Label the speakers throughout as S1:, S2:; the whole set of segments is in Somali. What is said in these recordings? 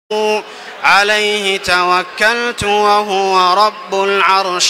S1: عليه توكلت وهو رب العرش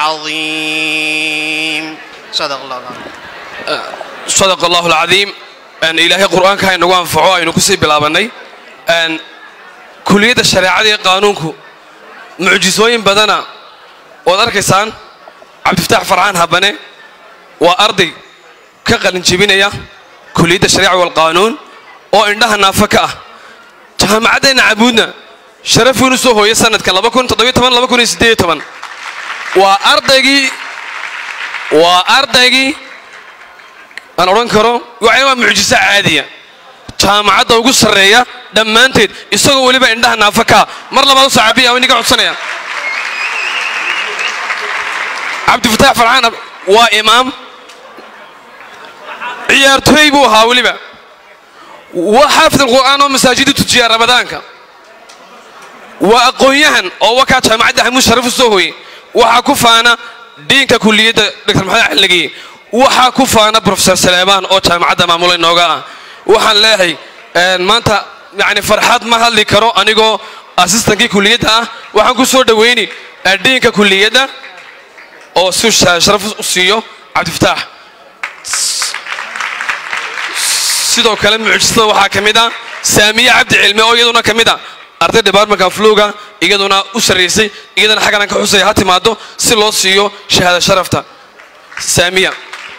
S1: العظيم صدق الله العظيم
S2: صدق الله العظيم أن إلهي قرآن كان نوان فعوا إنه كسي بلابني أن كلية الشريعة قانونك معجزوين بدنا وذلك عبد الفتاح فرعان هبني وأرضي كقلن جبينيا كلية الشريعة والقانون وإنها نافكة jaamacaddeena cabuudna sharaf weynu soo hooyay sanadka laba kun toddobiyo toban laba kun iyo siddeed iyo toban waa ardaygii waa ardaygii aan odhan karo waxay waa mucjiso caadiya jaamacadda ugu sarreeya dhammaanteed isagoo weliba indhaha naafakaa mar labaad u saacabiya waa inaga codsanaya cabdifataax farxaan waa imaam ciyaartooy buu ahaa weliba وحافظ القرآن ومساجد تجيا رمضانك وأقويهن أو وكا جامعة ده مشرف السوهي وحكفانا دينك كلية دكتور محمد حلقي وحكفانا بروفيسور سليمان أو جامعة ده معمول النوغا وحن لاهي ما أنت يعني فرحات ما هل كرو أنيقو أسيستنكي كلية ده وحن كسور دويني دينك كلية ده أو سوش شرف السيو عبد الفتاح sidoo kale mucjisada waxaa ka mid ah saamiye cabdi cilmi oo iyaduna ka mid ah arday departmentka fluga iyaduna u sarraysay iyadana xaggan ka xusaya ha timaado si loo siiyo shahaada sharafta saamiya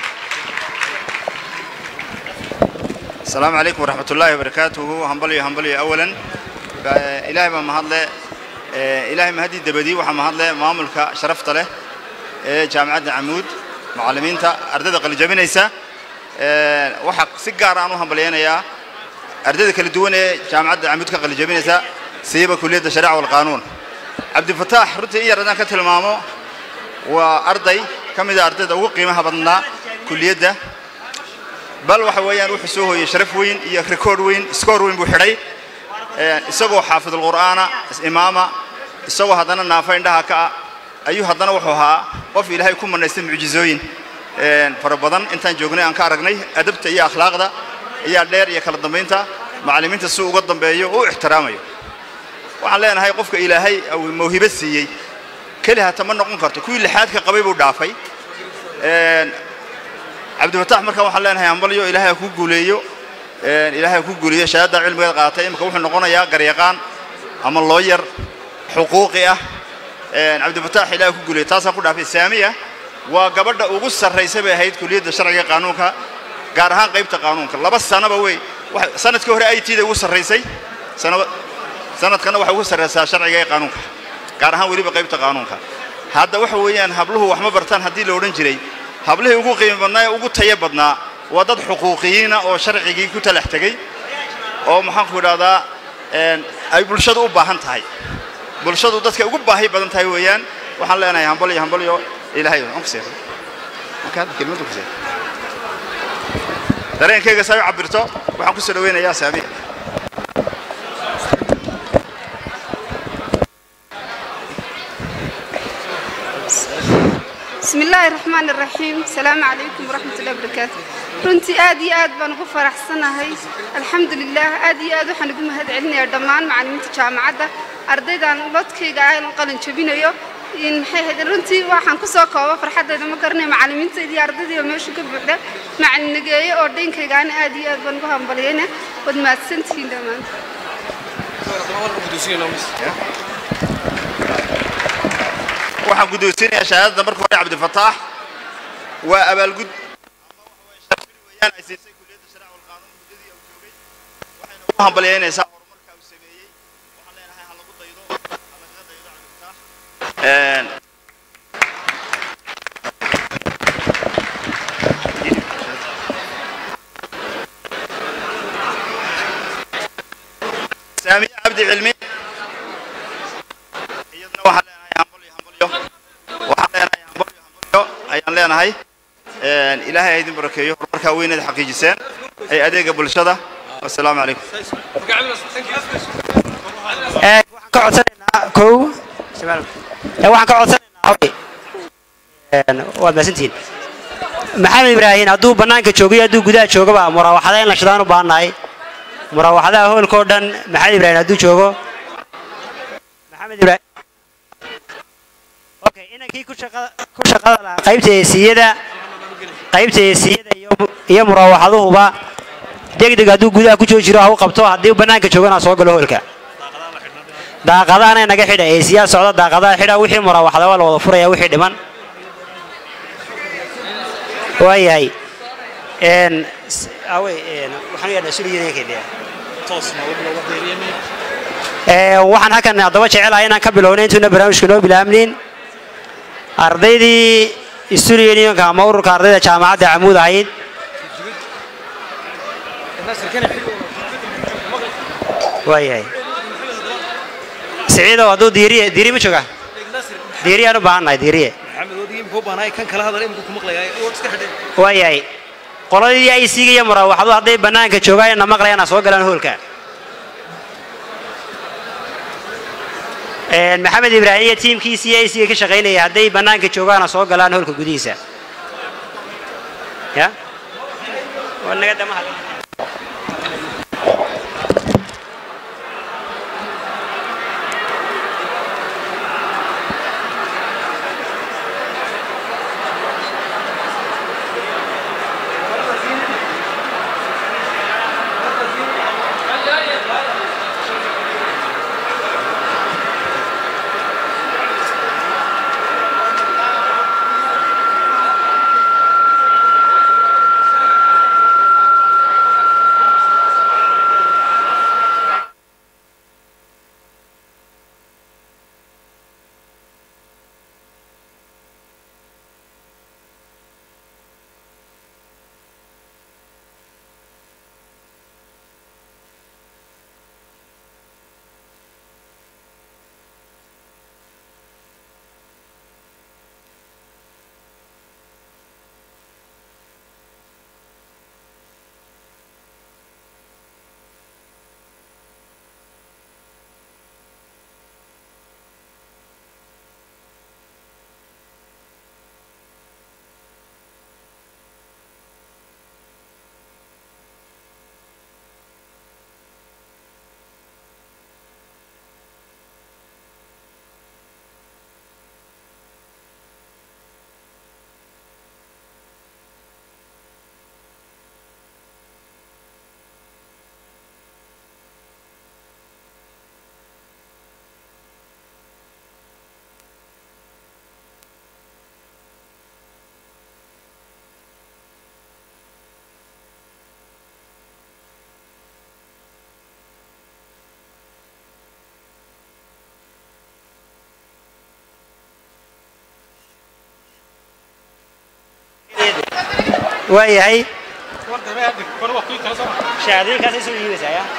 S3: السلام عليكم ورحمة الله وبركاته همبلي همبلي أولا إلهي ما مهدله إلهي مهدي دبدي وح مهدله ماملك شرفت له جامعة عمود معلمين تا أردد قل جبينيسا waxaa si gaar aan u hambalyaynayaa ardayda kala duwan ee jaamacadda camud ka qalijabinaysa siiba kuliyadda shariica walqaanuun cabdifataax runtii in yar haddaan ka tilmaamo waa arday ka mid a ardayda ugu qiimaha badnaa kuliyadda bal waxa weeyaan wuxuu soo hooyey sharaf weyn iyo rikoord weyn skoor weyn buu xidhay isagoo xaafidulqur'aana imaama isagoo haddana naafa indhaha ka ah ayuu haddana wuxuu ahaa qof ilaahay ku manaystay mucjizooyin fara badan intaan joognay aan ka aragnay adabta iyo akhlaaqda ayaa dheer iyo kala dambaynta macallimiinta si uga dambeeyo oo u ixtiraamayo waxaan leenahay qofka ilaahay mawhibo siiyey keli hata ma noqon karto kuwii lixaadka qabay buu dhaafay cabdifataax markaan waxaan leenahay hambalyo ilaahay ha ku guuleeyo ilaahay ha ku guuleeyo shahaadda cilmigeed qaadatay imika wuxuu noqonayaa garyaqaan ama looyar xuquuqi ah cabdifataax ilaahay ku guuleeyo taasaan ku dhaafay saamiya waa gabadha ugu sarraysa bay ahayd kuliyadda sharciga qaanuunka gaar ahaan qaybta qaanuunka laba sanaba wey sanadkii hore i t da ugu sarraysay sanadkana waxay ugu sarraysaa sharciga ee qaanuunka gaar ahaan weliba qaybta qaanuunka hadda waxa weeyaan habluhu wax ma bartaan haddii la odhan jiray hablihii ugu qiimo badnaa ee ugu tayo badnaa waa dad xuquuqiyiina oo sharcigii ku talax tegey oo maxaanku idhahdaa ay bulshadu u baahan tahay bulshadu dadka ugu baahi badan tahay weeyaan waxaan leenahay hambalyo hambalyo ilaahay aan ku seexay markaad kelmadu ku seexay dareenkayga saa u cabirto waxaan ku soo dhaweynayaa saami
S4: بسم الله الرحمن الرحيم السلام عليكم ورحمة الله وبركاته runtii aad iyo aad baan ugu faraxsanahay alxamdulilah aad iyo aad waxaan ugu mahad celinayaa dhammaan macallimiinta jaamacadda ardaydan lodkayga aan qalin jabinayo maxay ahayd runtii waxaan kusoo kooba farxaddayda ma garanayo macallimiintayda iyo ardaydii oo meesha ka buuxda macallin nageeye oo dhainkaygaana aad iyo aad baan ugu hambaliyayna waad mahadsantihiin dhammaan
S3: waxaan guddoonsiinayaa shahaadada marka hore cabdifataax waa abaalgud weyaan ay siisay kuliyadda shariica walqaanuun muddadii uu joogay waxayna ugu hambalyaynaysaa horumarka uu sameeyey waxaan leenahay ha lagu daydo ha lagaga daydo cabdifataax saamiye cabdi cilmi iyadana waxaan leenahay hambalyo hambalyo waxaan leenahay hambalyo hambalyo ayaan leenahay ilaahay ha idin barakeeyo horumarkaa weyneed xaqiijiseen ee adeega bulshada wasalaamu calaykum
S5: waxaan ka codsanaynaa kow ee waxaan ka codsanaynaa hobby waad mahadsantihiin maxamed ibraahin hadduu bannaanka joogayo hadduu gudaha joogaba muraawaxada in la shidaan u baahannahay muraawaxadaha hoolkao dhan maxamed ibraahin hadduu joogo maxamed ibraahim okay inankii ku shaqada ku shaqada lahaa qaybta eesiyada qaybta eesiyada iyo iyo muraawaxaduhuba degdeg hadduu gudaha ku joogi jiro ha u qabto haddii bannaanka joogana soo galo hoolka daaqadaana naga xidha eesiyaa socda daaqadaha xidha wixii muraawaxda waa la wada furaya wixii dhiman waayahay een s- awe een waxaan u yeedhnaa suliyaneenkeedii Ee, waxaan halkan haddaba jecelahay inaan ka bilowno intuuna barnaamijka noo bilaabnin ardaydii student unionka ama ururka ardayda jaamacadda camuud ahayd waayahay siciidow hadduu diiriye diiri ma jooga diiriyaan u baahannahay diiriye waayahay qoladii ay siigaya muraawaxdu hadday bannaanka joogaan na maqlayaan ha soo galaan hoolka Een, maxamed ibraahim iyo tiimkiisii ay siga ka shaqaynaya hadday bannaanka joogaan ha soo galaan hoolka gudihiisa ya waa naga damaha waayahay shahaadooyinkaasay soo dhiibaysaa ya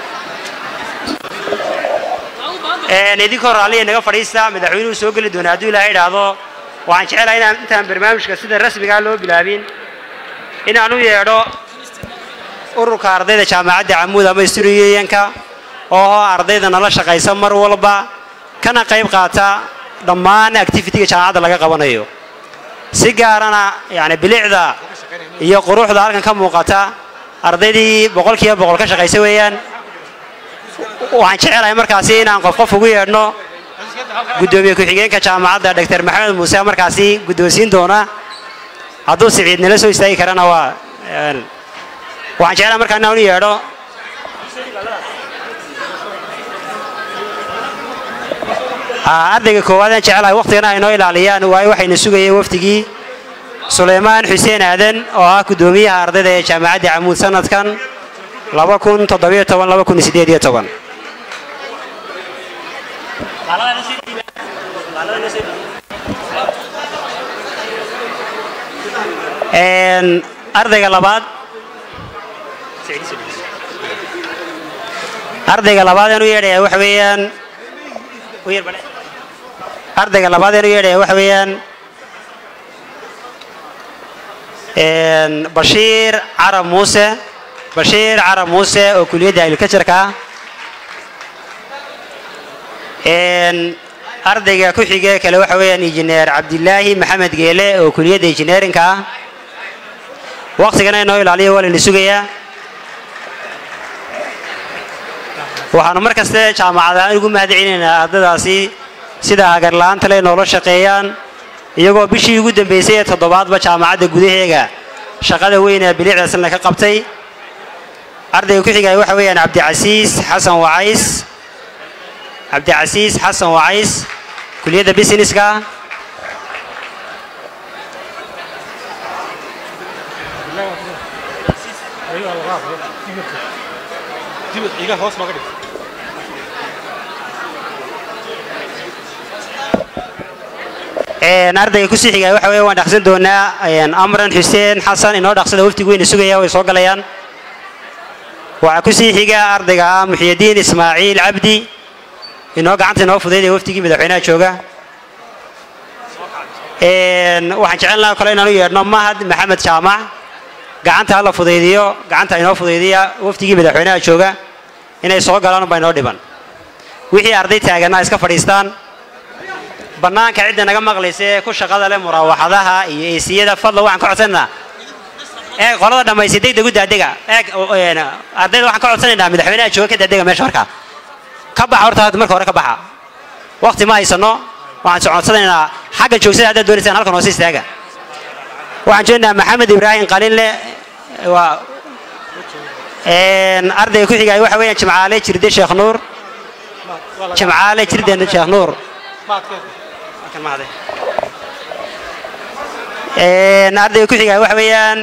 S5: Een, idinkoo raalliya naga fadhiista madaxweynuhu soo geli doona hadduu ilaahay idhaahdo waxaan jecelahay inaan intaan barnaamijka sida rasmigaa loo bilaabin inaan u yeedho ururka ardayda jaamacadda camuud ama student-ka oo ardayda nala shaqaysa mar walba kana qayb qaata dhammaan activity-ga jaamacadda laga qabanayo si gaarana yani bilicda iyo quruxda halkan ka muuqata ardaydii boqolkiiba boqol ka shaqaysa weeyaan waxaan jecelahay markaasi inaan qof qof ugu yeedhno guddoomiye ku-xigeenka jaamacadda dr maxamed muuse markaasi guddoonsiin doona hadduu siciid nala soo istaagi karana waa een, waxaan jecelahay markaa inaan u yeedho Aa, ardayga koowaad aan jecelahay waqtigana ay noo ilaaliyaan waayo waxayna sugayeen wafdigii suleymaan xuseen aadan oo ah guddoomiyaha ardayda ee jaamacadda camuud sanadkan laba kun toddobiyo toban laba kun sideed iyo toban Een, ardayga labaad ardayga labaad aan u yeedhaya waxa weeyaan u yar bale. ardayga labaad aan u yeedhaya waxa weeyaan een, bashiir carab muuse bashiir carab muuse oo kuliyadda agriculture-ka ah Een, ardayga ku xige kale waxa weeyaan injineer cabdilaahi maxamed geele oo kuliyadda engineerinka ah waqtigana inoo ilaaliyo waa layna sugayaa waxaanu mar kaste jaamacad ahaan ugu mahad celinaynaa ardaydaasi sida hagarla-aanta le noola shaqeeyaan iyagoo bishii ugu dambeysay ee toddobaadba jaamacadda gudaheega shaqada weyn ee bilicdaasna ka qabtay ardayga ku xigaya waxa weeyaan cabdicasiis xasan wacays cabdicasiis xasan wacays kuliyadda businesska Een, ardayga kusii xigaya waxa weeye waan dhaqsan doonaa een, amran xuseen xasan inoo dhaqsada waftigu weyna sugaya way soo galayaan waxaa kusii xiga ardayga ah muxyidiin ismaaciil cabdi inoo gacanta inoo fudaydaya waftigii madaxweynaha jooga Een, waxaan jecel lahaa kale inaan u yeedhno mahad maxamed jaamac gacanta hala fudaydiyo gacanta inoo fudaydiya waftigii madaxweynaha jooga inay soo galaan baa inoo dhiban wixii arday taaganaa iska fadhiistaan bannaanka cidda naga maqlaysa ee ku shaqada leh muraawaxadaha iyo eesiyada fadla waxaan ka codsanaynaa eeg qolada dhammaysay degdeg u daadega eeg o- een, ardayda waxaan ka codsanaynaa madaxweynaha jooga ka daadega meesha markaa ka baxa horta hadda marka hore ka baxa waqti ma haysano waxaan soo codsanaynaa xagga joogsada haddaad doonaysaan halkan hoose istaaga waxaan joognaa maxamed ibraahim qalinle waa een, ardayga ku xigaya waxa weeyaan jimcaale jirde sheekh nuur jimcaale jirde sheekh nuur Halkan ma hade. Een, ardayga ku xigaya waxa weeyaan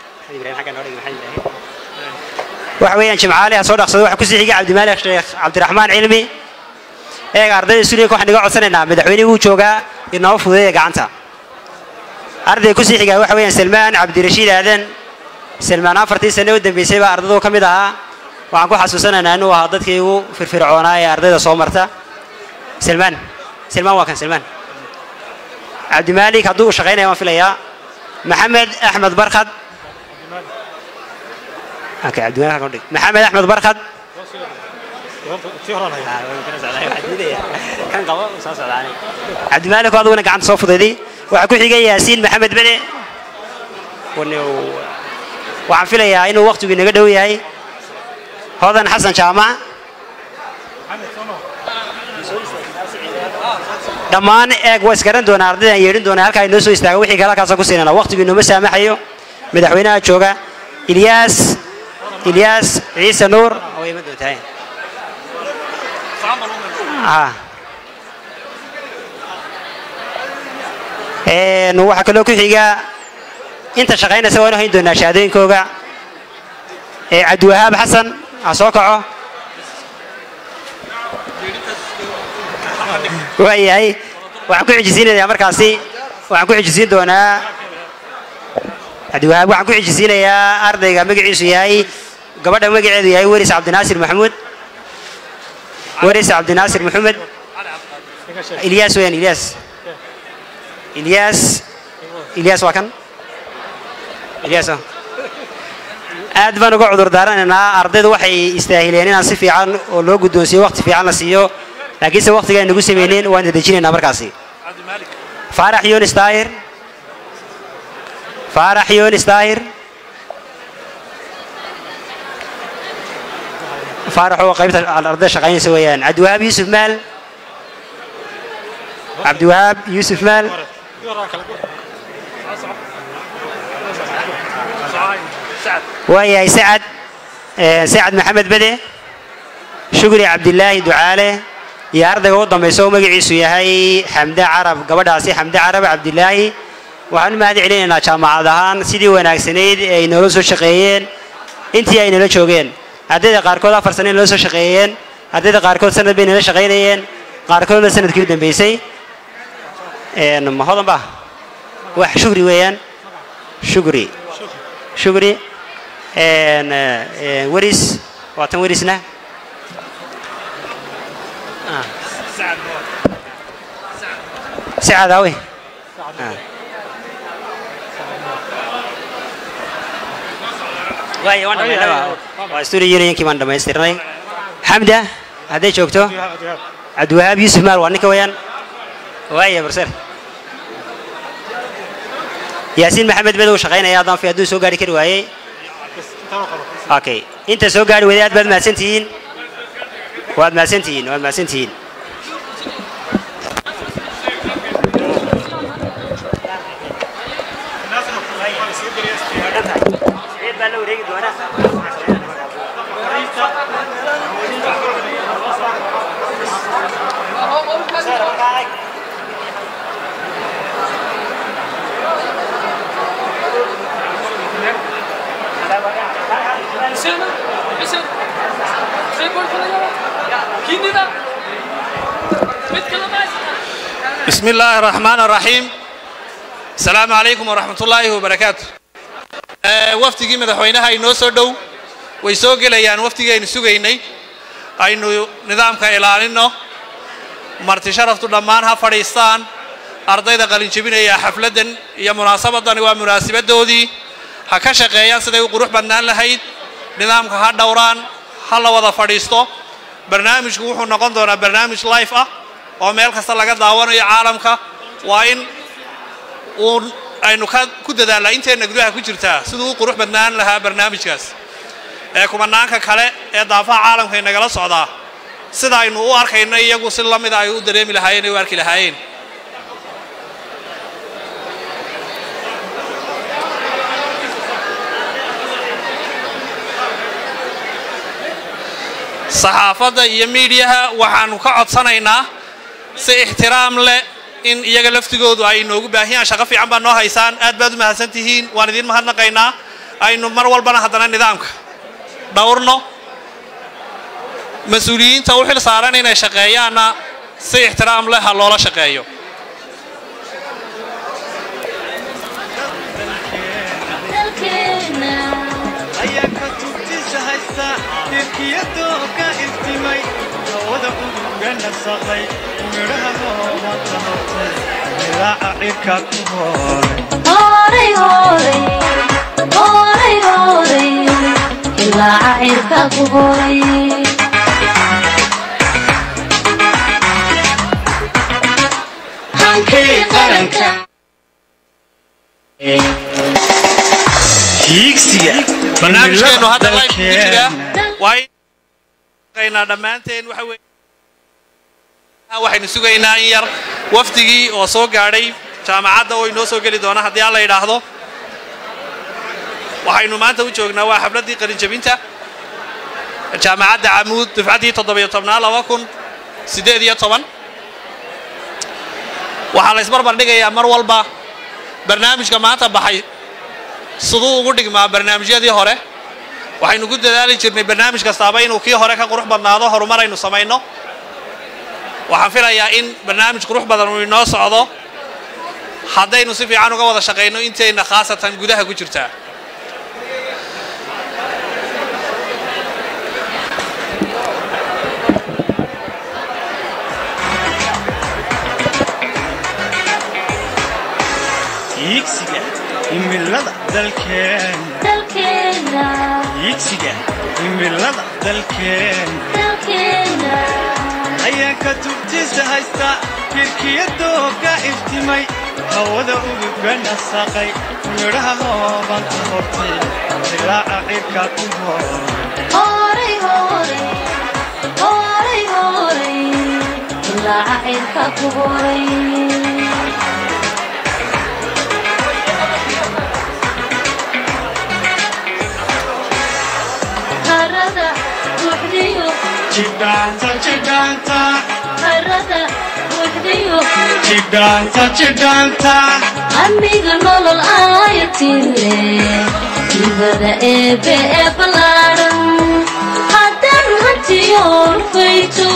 S5: waxa weeyaan jimcaale ha soo dhaqsado waxa kusii xiga cabdimaalik sheekh cabdiraxmaan cilmi eega ardayda suuriyanka waxaan iga codsanaynaa madaxweynihii wuu joogaa inoo fududeeya gacanta ardayga kusii xiga waxa weeyaan salmaan cabdirashiid aadan salmaan afartii sane u dambeysay baa ardaydu ka mid ahaa waxaan ku xasuusanaynaa inuu ahaa dadkii ugu firfircoonaa ee ardayda soo marta salmaan salmaan waa kan salmaan cabdimaalik hadduu u shaqaynaya waan filayaa maxamed axmed barkad Okay, cabdimaalik halkan u dhig. maxamed axmed barkad kan qabo soo socdaanay cabdimaalik oo aduguna gacanta soo fudayday waxaa ku xigay yaasiin maxamed bede Wane uu- waxaan filayaa inuu waqtigu inaga dhow yahay hodan xasan jaamac dhammaan eeg waa isgaran doonaa ardaydan yeedhin doonaa halkaa inoo soo istaaga wixii kale halkaasaan ku siinana waqtigu inooma saamaxayo madaxweynaha jooga ilyaas ilyaas ciise nuur way ima doontahay Ah. Een, waxaa kaloo ku xiga inta shaqaynaysa waanu hayn doonaa shahaadooyinkooga ee cabdiwahaab xasan ha soo kaco waayahay waxaan ku xijisiinayaa markaasi waxaan ku xijisiin doonaa cabdiwahaab waxaan ku xijisiinayaa ardayga magaciisu yahay gabadha magaceedu yahay weris cabdinaasir maxamuud weris cabdinaasir maxamed ilyaas weyaan ilyaas ilyaas ilyaas waa kan ilyaas ah. aad baan uga cudur daaranaynaa ardaydu waxay istaahileen inaan si fiican oo loo guddoonsiiyo waqti fiican la siiyo laakiinse waqtiga ay nagu sameyneen waan dedejinaynaa markaasi faarax yunis daahir faarax yunis daahir faarax oo qaybta ardayda shaqaynaysa weeyaan cabdiwahaab yuusuf maal cabdiwahaab yuusuf maal waayahay sacad eh, sacad maxamed bede shukri cabdilaahi ducaale iyo ardayga u dambaysa oo magaciisu yahay xamde carab gabadhaasi xamde carab cabdilaahi waxaan u mahad celinaynaa jaamacad ahaan sidii wanaagsanayd ee ay noola soo shaqeeyeen intii ay nala joogeen ardayda qaarkood afar sane nala soo shaqeeyeen ardayda qaarkood sanad bay nala shaqaynayeen qaarkoodna sanadkii u dambeysay Een, ma hodan ba wax shukri weeyaan shukri shukri Een, eh, weris waa tan werisna Ah. sacad awe waay waan dhamaynaba waa studio unionkii baan dhamaystirnay xamda hadday joogto cabdiwahaab yuusuf maal waa ninka weeyaan waaya barser yaasiin maxamed bed uu shaqaynaya haddaan fi hadduu soo gaari kari waayey okay inta soo gaari weyday aad baad mahadsantihiin waad mahadsantihiin waad mahadsantihiin
S6: بسم الله الرحمن الرحيم السلام عليكم ورحمة الله وبركاته wafdigii madaxweynaha inoo soo dhow way soo gelayaan wafdigii aynu sugaynay aynu nidaamka ilaalino marti sharaftu dhammaan ha fadhiistaan ardayda qalinjebinaya xafladdan iyo munaasabadani waa munaasabadoodii ha ka shaqeeyaan siday u qurux badnaan lahayd nidaamka ha dhowraan ha la wada fadhiisto barnaamijku wuxuu noqon doonaa barnaamij life ah oo meel kasta laga daawanayo caalamka waa in uu aynu ka ku dadaalnaa inteenna gudaha ku jirtaa siduu u qurux badnaan lahaa barnaamijkaas ee kumanaanka kale ee daafaha caalamka inagala socdaa sida aynu u arkayno iyagu si la mida ay u dareemi lahaayeen ay u arki lahaayeen saxaafadda iyo miidiyaha waxaanu ka codsanaynaa si ixtiraam leh in iyaga laftigoodu ay inoogu baahiyaan shaqo fiican baa noo haysaan aad baad u mahadsan tihiin waan idiin mahadnaqaynaa aynu mar walbana haddana nidaamka dhowrno mas-uuliyiinta u xil saaran inay shaqeeyaanna si ixtiraam leh ha loola shaqeeyo
S7: ayaa ka tubtiisa haysta dirkiyadoo ka iftimay hawada uduga nasaqay midhaha noomanta hortay dilaaca cirka ku hooray
S8: horay horay horay horay ilaa cirka ku horay hankii qaranka
S7: hiigsiga
S6: barnaamijkeenu hadda live ku jira waa in shaqeynaa dhammaanteen waxa weeye waxaynu sugaynaa in yar wafdigii oo soo gaadhay jaamacadda oo inoo soo geli doona haddii alla yidhaahdo waxaynu maanta u joognaa waa xafladdii qalinjabinta jaamacadda camuud dufcaddii toddobiyo tobnaa laba kun siddeed iyo toban waxaa la isbarbar dhigayaa mar walba barnaamijka maanta baxay siduu ugu dhigmaa barnaamijyadii hore waxaynu ku dadaali jirnay barnaamij kastaaba inuu kii hore ka qurux badnaado horumar aynu samayno waxaan filayaa in barnaamij qurux badan uu inoo socdo haddaynu si fiican uga wada shaqayno intayna khaasatan gudaha ku jirtaa
S7: hiigsiga himilada dalkeen
S8: dalkeena
S7: hiigsiga himilada dalkeen
S8: dalkeena
S7: ayaa ka tubtiisa haysta dirkiyadoo ka iftimay hawada uduga nasaqay midhaha noomanta hortay dilaaca cirka ku hooray
S8: horay horay horay horay ilaa cirka ku horay harada buuxdiyo
S7: jidhaanta jidhaanta
S8: harada buuxdiyo
S7: jidhaanta jidhaanta
S8: amiga nolol aayatile jibada eebe ee ballaaran haddaan hantiyoon fayto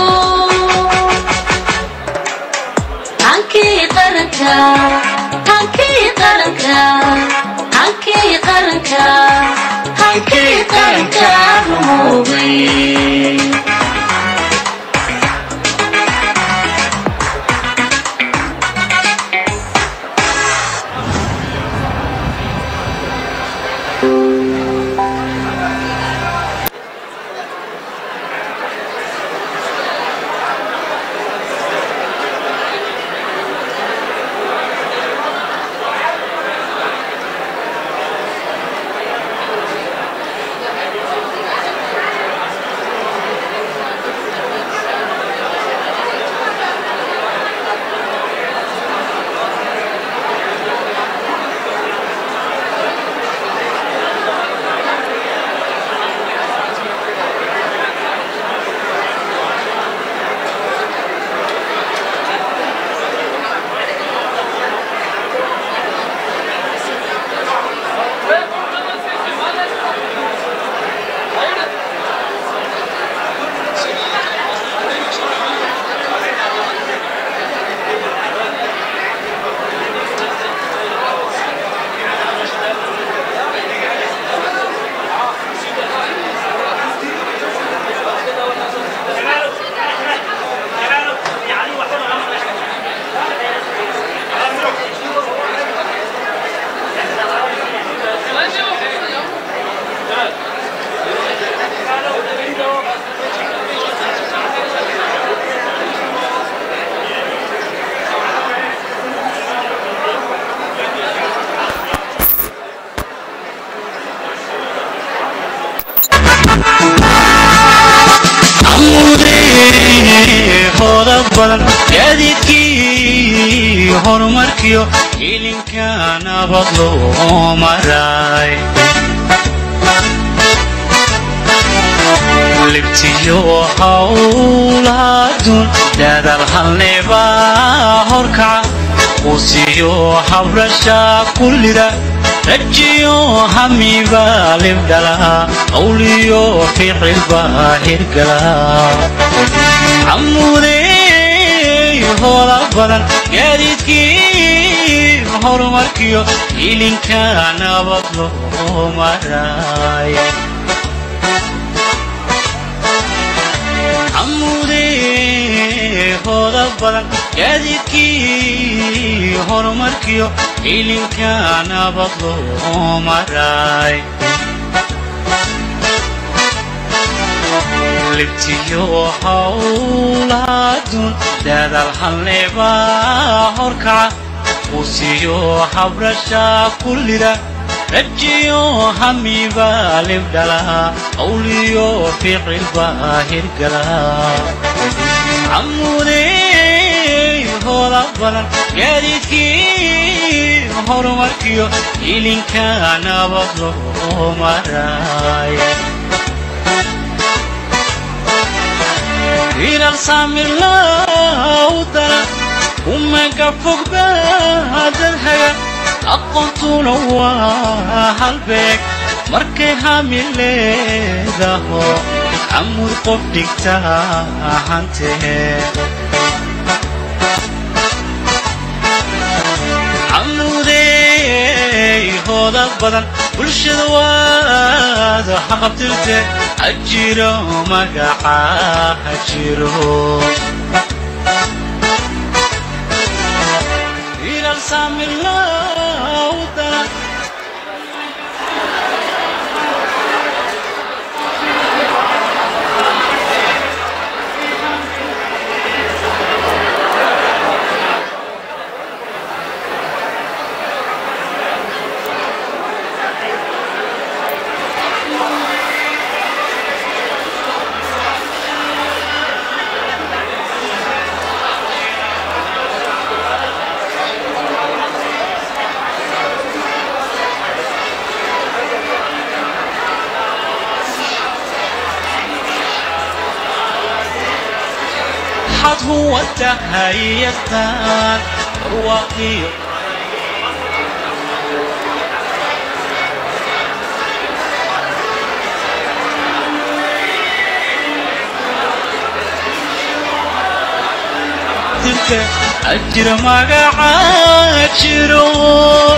S8: hankii qaranka hankii qaranka hankii qaranka hankii qaranka rumoobay
S7: badan gaadiidkii horumarkiyo ilinka nabad loo maray libtiyo hawlaadun daadal halneba horkaca qusiyo habrasha kullida rajiyo hamiba libdhala qawliyo ficilba hirgala camudey hoola badan gaadiidkii horumarkiyo ilinka nabad loo maray camudey hoola badan gaadiidkii horumarkiyo ilinka nabad loo maray libtiyo hawlaadun daadal halneba horkaca qusiyo habrasha kullida rajiyo hamiba libdhala qawliyo ficilba hirgala camudey hoola badan gaadiidkii horumarkiyo ilinka nabad loo maray ilal saamirlawdana umaga fogba dadhaga aqoontuna waa halbeeg markay hami leedaho camud qof dhigta hantee camudey hooda badan bulshada waad haqabtirte hajiro magaca hajiro ilal saamirlawdana حد هو التهيئتان رواقي تلك أجر مقعد جرو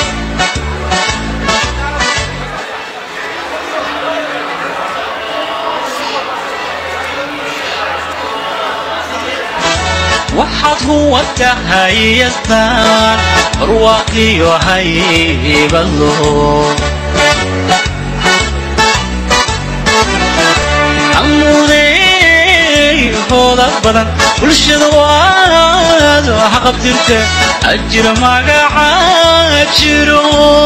S7: waxaad huwa tahayaystaan barwaaqiyo haybadlo camudey hooda badan bulshada waad haqabtirte ajir magaca jiro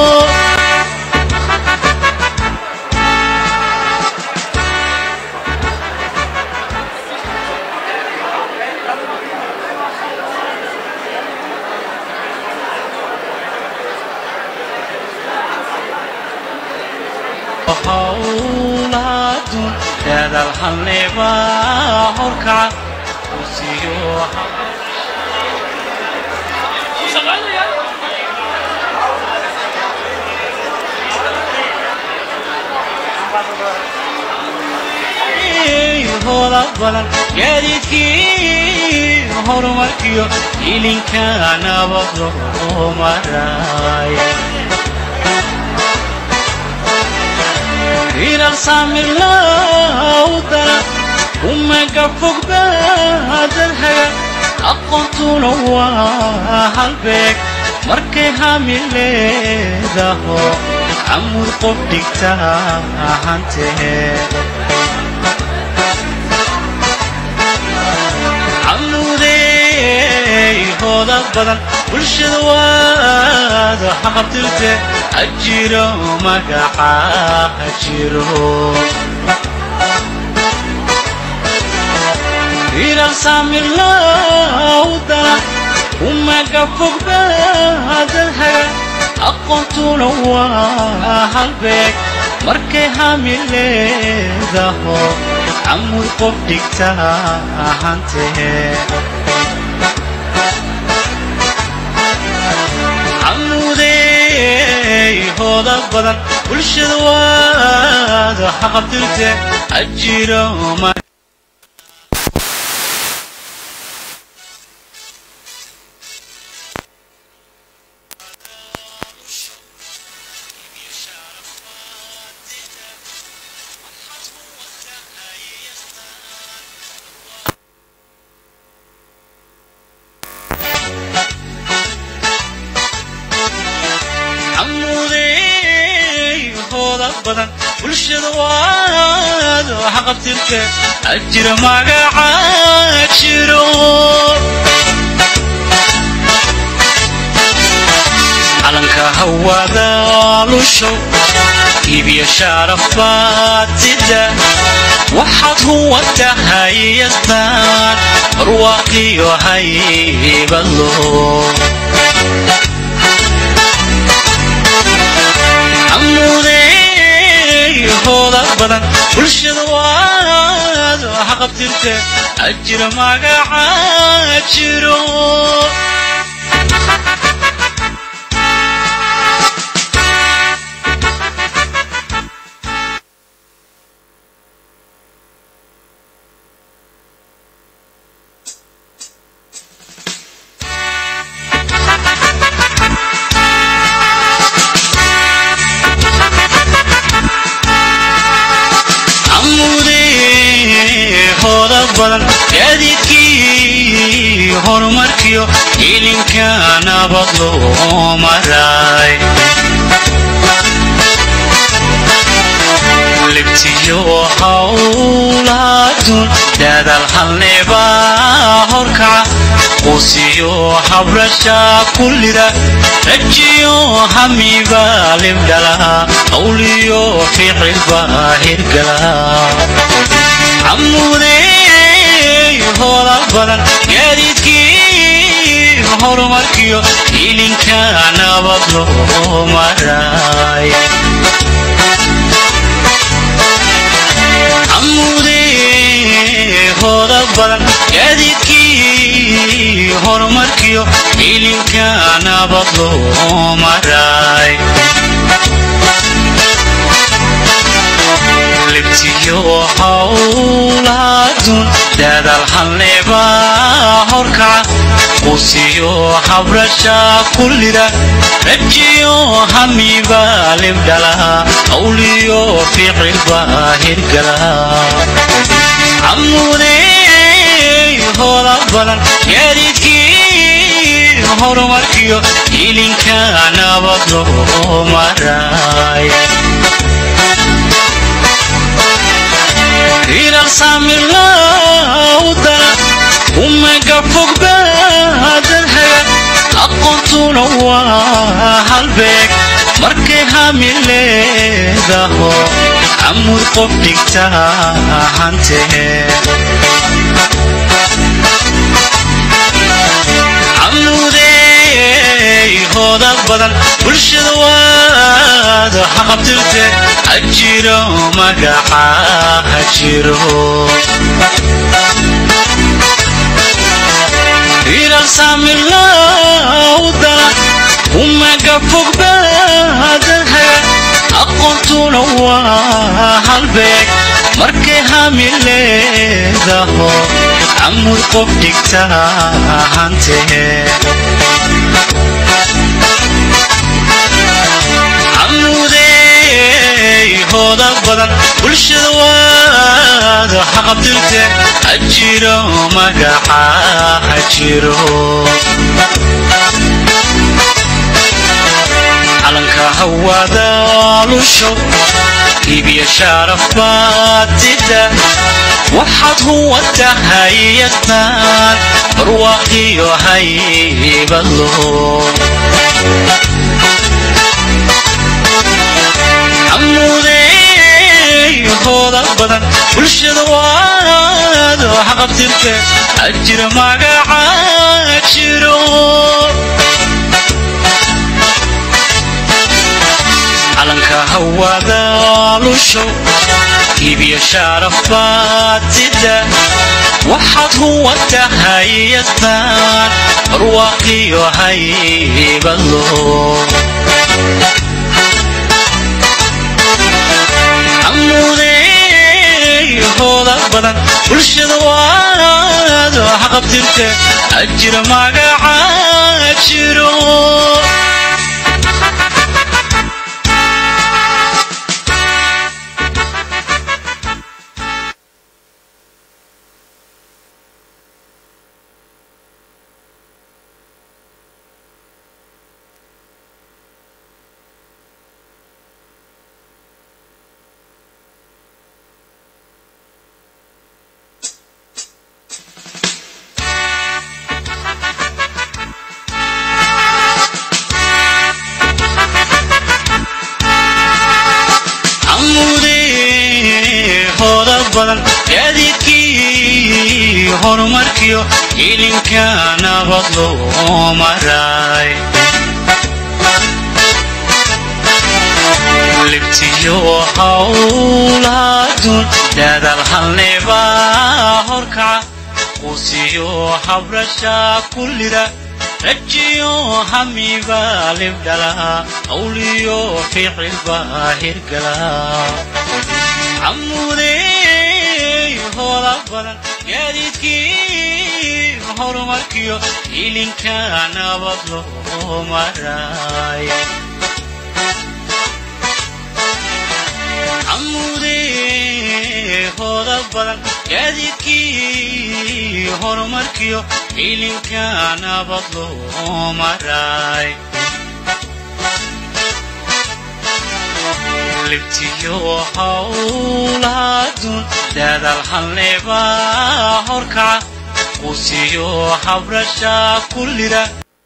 S7: hawlaadun daadal halneba horkaca usiyo hoola badan gaadiidkii horumarkiyo ilinka nabad loo maray ilal saamirlawdana umaga fogba dadhaga aqoontuna waa halbeeg markay hami leedaho camud qof dhigta hantee camudey hooda badan bulshada waad haqabtirte hajiro magaca hajiro hirar saamirlowdana umaga fogbaadalhaga aqoontuna waa halbeeg markay hami leedaho camud qof dhigta ahantee camuudey hooda badan bulshada waada xaqabtirte ajiro ma camuudey hooda badan bulshada waada xaqabtirte ajira magaca jiro calanka hawada lusho iibiyo shaarafaatida waxaad huwa tahay yastaan barwaaqiyo haybadlo camuudey hooda badan bulshada waad xaqabtirte ajira magaca jiro camuudey hooda badan gaadiidkii horumarkiyo ilinka nabad loo maray libtiyo hawlaadun daadal halneba horkaca quusiyo habrasha kullida rajiyo hamiba libdhala hawliyo ficilba hirgala camuudey hooda badan gaadiidkii horumarkiyo ilinka nabad loo maray camuudey hooda badan gaadiidkii horumarkiyo ilinka nabad loo maray libtiyo hawlaadun daadal halneba horkaca quusiyo habrasha kullida rajiyo hamiba libdhala hawliyo ficilba hirgala camuudey hooda badan gaadiidkii horumarkiyo ilinka nabad loo maray hirar saamirlowdana umaga fogbaadalhaga aqoontuna waa halbeeg markay hami leedaho camud qof dhigta ahantee camuudey hooda badan bulshada waada xaqabtirte ajiro magaca hajiro hirar saamirlowdana umaga fogbaadalhaga aqoontuna waa halbeeg markay hami leedaho camud qof dhigta ahantee camuudey hooda badan bulshada waada xaqabtirte ajiro magaca hajiro calanka hawada lusho iibiyo shaarafaatida waxaad huwa tahay yastaan barwaaqiyo haybadlo camuudey hooda badan bulshada waad wax qabtirte ajira magaca jiro calanka hawada lusho iibiyo sharaf baad sida waxaad huwa tahay yastaan barwaaqiyo haybadlo amuudey hooda badan bulshada waad wax qabtirte ajira magaca jiro amuudey hooda badan gaadiidkii horumarkiyo ilinka nabad loo maray libtiyo hawlaadun daadal halneba horkaca quusiyo habrasha kullida rajiyo hamiba libdhala awliyo ficilba hirgala amuudey hooda badan gaadiidkii horumarkiyo ilinka nabad loo maray amuudey hooda badan gaadiidkii horumarkiyo ilinka nabad loo maray libtiyo hawlaadun daadal halneba horkaca quusiyo habrasha kullida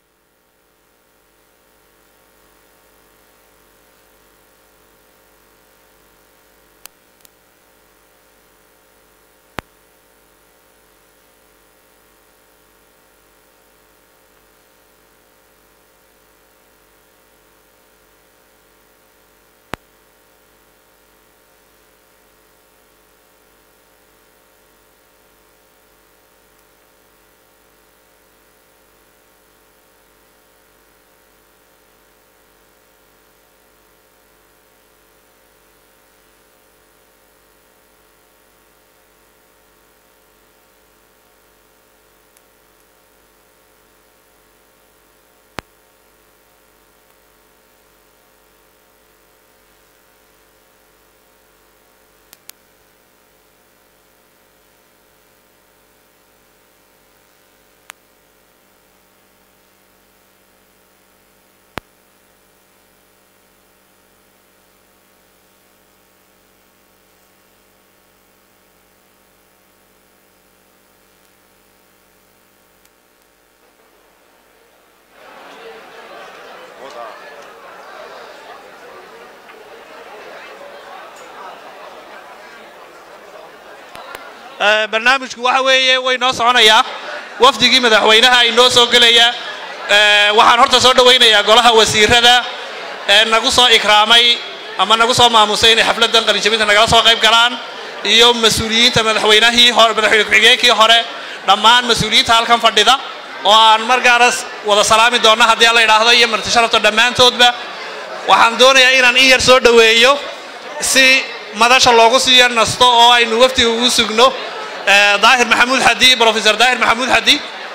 S6: barnaamijku waxa weeye way noo soconayaa wafdigii madaxweynaha ay noo soo gelaya Eh, waxaan horta soo dhowaynayaa golaha wasiirada ee nagu soo ikraamay ama nagu soo maamusay inay xafladan qalinjabinta nagala soo qayb galaan iyo mas-uuliyiinta madaxweynahii hore madaxweyne ku-xigeenkii hore dhammaan mas-uuliyiinta halkan fadhida oo aan markaanas wada salaami doonna haddii alla idhaahdo iyo marti sharafta dhammaantoodba waxaan doonayaa inaan in yar soo dhoweeyo si madasha loogu siiyo nasto oo aynu wafdiga ugu sugno Eh, daahir maxamuud xadi professor daahir maxamuud xadi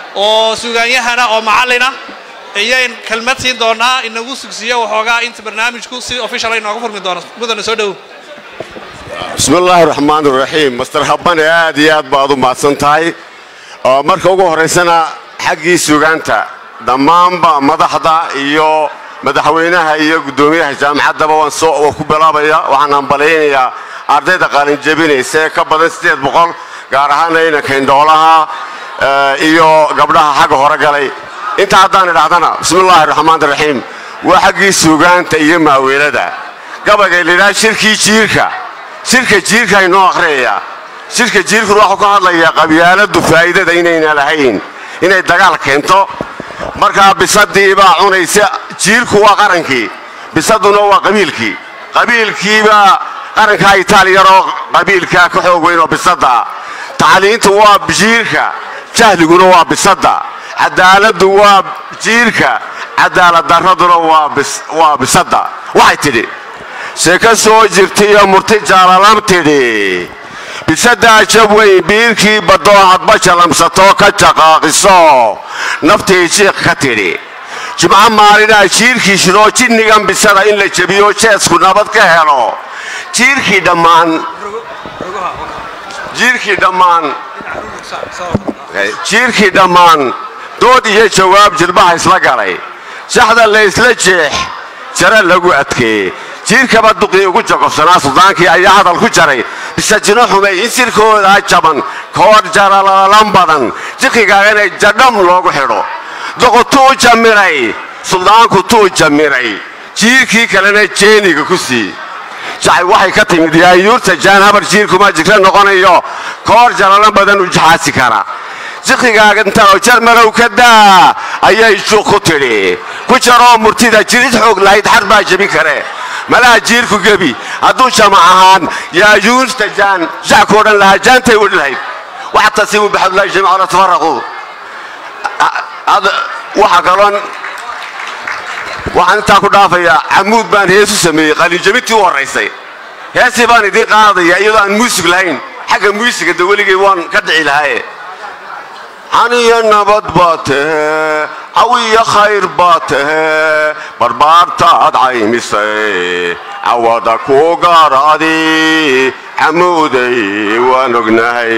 S6: oo sugaanyahana oo macallina iyayn kelmad siin doonaa inagu sugsiyo waxoogaa inta barnaamijku si official inooga furmi doono mudana soo dhowow
S9: بسم الله الرحمن الرحيم مستر هبان aad iyo aad baad u mahadsan tahay oo marka ugu horeysana xaggii sugaanta dhammaanba madaxda iyo madaxweynaha iyo guddoomiyaha jaamacaddaba waan soo waan ku bilaabaya waxaan hambalaynayaa ardayda qaalin jebinaysa ee ka badan sideed boqol gaar ahaan inanka indhoolaha eh, iyo gabdhaha xagga hore galay inta haddaan idhahdana bismi illaahi raxmaan raxiim waa xaggii sugaanta iyo maaweelada gabayga lidhaa shirkii jiirka shirka jiirka inoo akhriyaya shirka jiirkuna waxuu ka hadlayaa qabyaaladu faa'iidada inayna lahayn inay dagaal keento markaa bisadii baa cunaysa jiirku waa qarankii bisaduna waa qabiilkii qabiilkiibaa qarankaa itaaliyaroo qabiilkaa ka xoog weyn oo bisada ah tacliintu waa jiirka jahliguna waa bisada cadaaladdu waa jiirka cadaalad darraduna waa bis- waa bisada waxay tidhi se ka soo jirtaiyo murti jaalalam tidhi bisadaa jab weyn biirkii baddoo hadba jalamsatoo ka jaqaaqiso naftii jiiq ka tidhi jimco maalinaa jiirkii shidoo jinnigan bisada in la jebiyo jeesku nabad ka helo jiirkii dhammaan jiirkii dhammaan jiirkii dhammaan dood iyo jawaab jilbaha isla galay shaxda la isla jeex jare lagu adkeeyey jiirkaba duqii ugu jaqobsanaa suldaankii ayaa hadal ku jaray bisajino xumay in sirkoodaa jaban koor jaralalan badan jiqigaagana jadham loogu xidho doqotuu jamiray suldaanku tuu jamiray jiirkii kalena jeeniga ku sii jacay waxay ka timid yaayuurta jaan habar jiirkuma jigre noqonayo koor jalalan badan u jaxaasi kara jiqigaagantanoo jarmalow ka daa ayay juuq ku tidhi ku jaroo murtida jirid xoog lahayd xar baa jebi kare malaha jiirku gebi hadduu jamac ahaan yaayuurta jaan jacku odhan lahaa jaantay odhi lahayd waxtasibu bixabdulahi jamiica wala tafaraquu waxa kaloon waxaan intaa ku dhaafayaa camuud baan heesu sameeyey qalinjabintii u horraysay heesii baan idiin qaadaya iyadoo aan muusig lahayn xagga muusiga de weligay waan ka dhici lahaaye xaniyo nabad baa tahe cawiyo khayr baa tahe barbaartaad caymisay cawada ku gaaraadi camuuday waan ognahay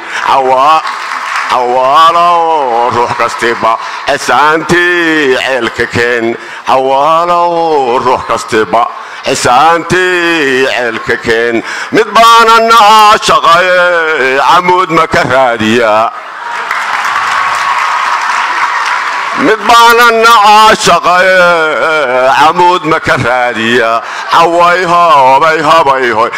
S9: cawaalow ruux kastiba xisaantii ceelka keen cawaalow ruux kastiba xisaantii ceelka keen mid baana naca shaqaye camuud ma ka raadiya mid baana naca shaqaye camuud ma ka raadiya caway hobay hobay hoy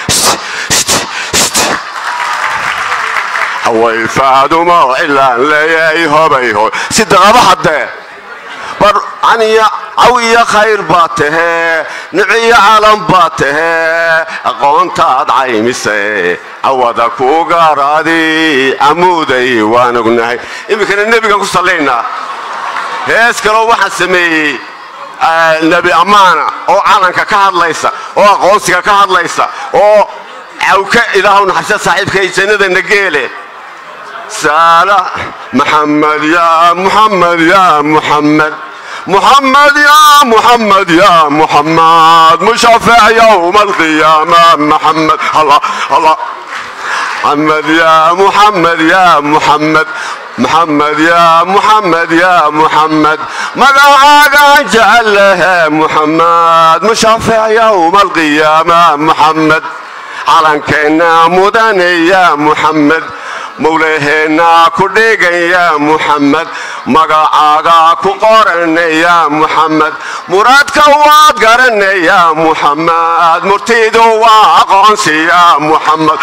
S9: haway faadumo cilaan leeyay hobay hoy si daqaba haddee bar aniya cawiyo khayr baa tahee niciyo calan baa tahee aqoontaad caymise cawada ku gaaraadi camuuday waan ognahay iminkana nebigan ku sallaynaa hees kaloo waxaan sameeyey nebi ammaana oo calanka ka hadlaysa oo aqoonsiga ka hadlaysa oo cawka ilaahu naxarisa saaxiibka ay jannadana geele saala maxamed yaa muxamed yaa muxamed محمد يا محمد يا محمد مشفع يوم القيامة محمد الله الله محمد يا محمد يا محمد محمد يا محمد يا محمد مقعد جعل لها محمد مشفع يوم القيامة محمد على كنا مدني يا محمد mowlaheennaa ku dheegan yaa muxamed magacaagaa ku qorana yaa muxamed muraadka waad garana yaa muxamed murtidu waa aqoonsi yaa muxamed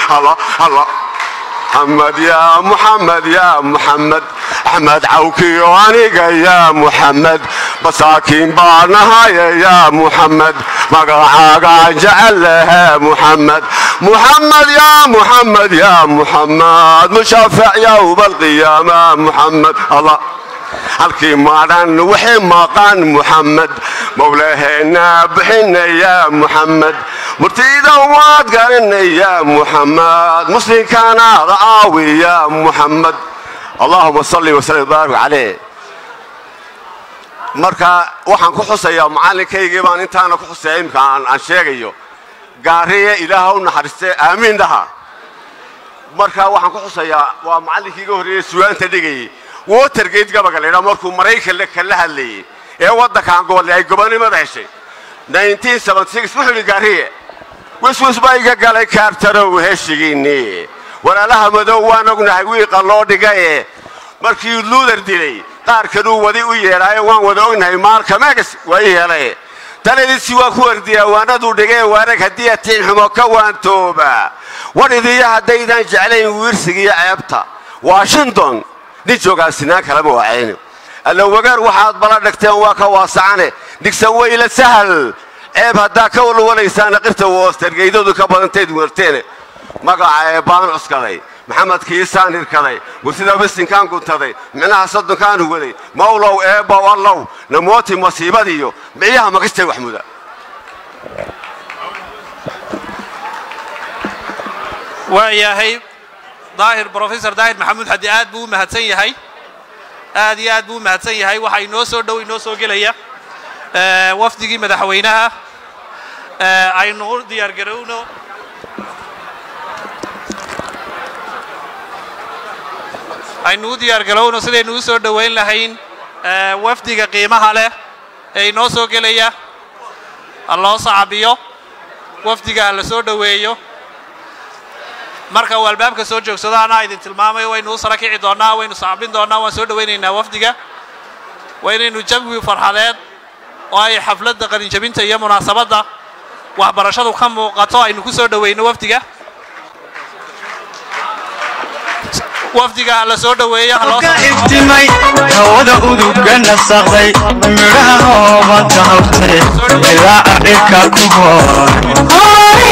S9: محمد يا محمد يا محمد احمد عوكي وانيقا يا محمد مساكين بانهايا يا محمد مقعاقا جعل لها محمد محمد يا محمد يا محمد مشفع يوم القيامة محمد الله halkii maadhan wixii maqan muxamed mowlaheena bixina yaa muxamed murtida waad garana yaa muxamed muslimkaanaada aawi yaa muxamed allahuma salli wasallim baarik caleyh marka waxaan ku xusayaa macalinkaygii baan intaana ku xusaya imika aan sheegayo gaariye ilaaha u naxariiste aamiin dhaha marka waxaan ku xusayaa waa macallinkii iga horreeyey sugaanta dhigayay watergate gabaga la yidhaha markuu maraykanle kala hadlayey ee waddankan gobolle ay gobonimada heshay wuxuu yidhi gaariye wiswis baa iga galay kaartarow heshigiinnii walaalaha madow waan ognahay wiiqa loo dhigaye markii luuder dilay qaar kanuu wadi u yeedhaayo waan wada ognahay maalka megas waa i yeelay taladiisi waa ku wardiyaa waanaduu dhigee waarag haddii atiin xumo ka waantooba wadhidiyo haddaydaan jeclayn wiirsiga iyo ceebta washington nin joogaa sinaan kalama wacayni allowagaar waxaad bala dhagteen waa ka waasacane dhigsan weyla sahal ceeb haddaa ka walwalaysaana qirta woostergeydadu ka badantayd werteene magaca ee baan cuskaday maxamed kiisaan hirkaday gursida bisinkaan guntaday micnaha soddonkaan huwaday mawlow eebbow allow namooti masiibadiyo micyaha magistay wax muda
S6: waa yahay daahir brofesor daahir maxamuud xadi aad buu u mahadsan yahay aad iyo aad buu u mahadsan yahay waxaa inoo soo dhow inoo soo gelaya eh, wafdigii madaxweynaha eh, aynu u diyaar garowno aynu u diyaar garowno sidaynu u soo dhoweyn lahayn eh, wafdiga qiimaha leh ee inoo soo gelaya ha loo sacabiyo wafdiga ha la soo dhoweeyo marka uu albaabka soo joogsado anaa idin tilmaamayo waynu u sara kici doonnaa waynu sacbin doonnaa waan soo dhowaynaynaa wafdiga waa inaynu jawi farxadeed oo ay xafladda qalinjabinta iyo munaasabadda waxbarashadu ka muuqato aynu ku soo dhowayno wafdiga wafdiga ha la soo dhoweeyo ha loo
S7: iftimay hawada uduga nasaqday midhaha hoobanta hawtay ilaaca dhirka ku hoor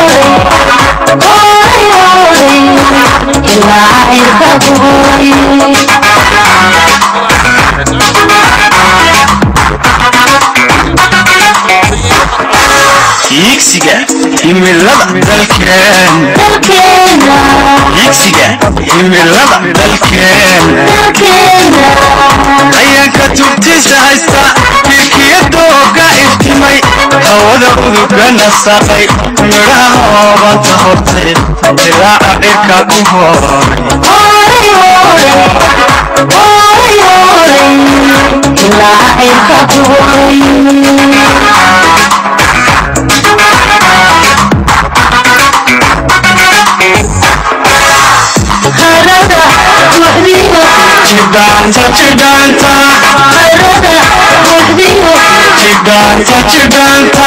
S7: yiigsiga himilada dalkeen yiigsiga himilada dalkeen ayaanka tubtiisa haysta milkiyadooga iftimay hawada uduga nasaqay midhaha hoobanta hortay dilaaca dhirka ku hooray jidhaanta jidhaanta jidhaanta jidhaanta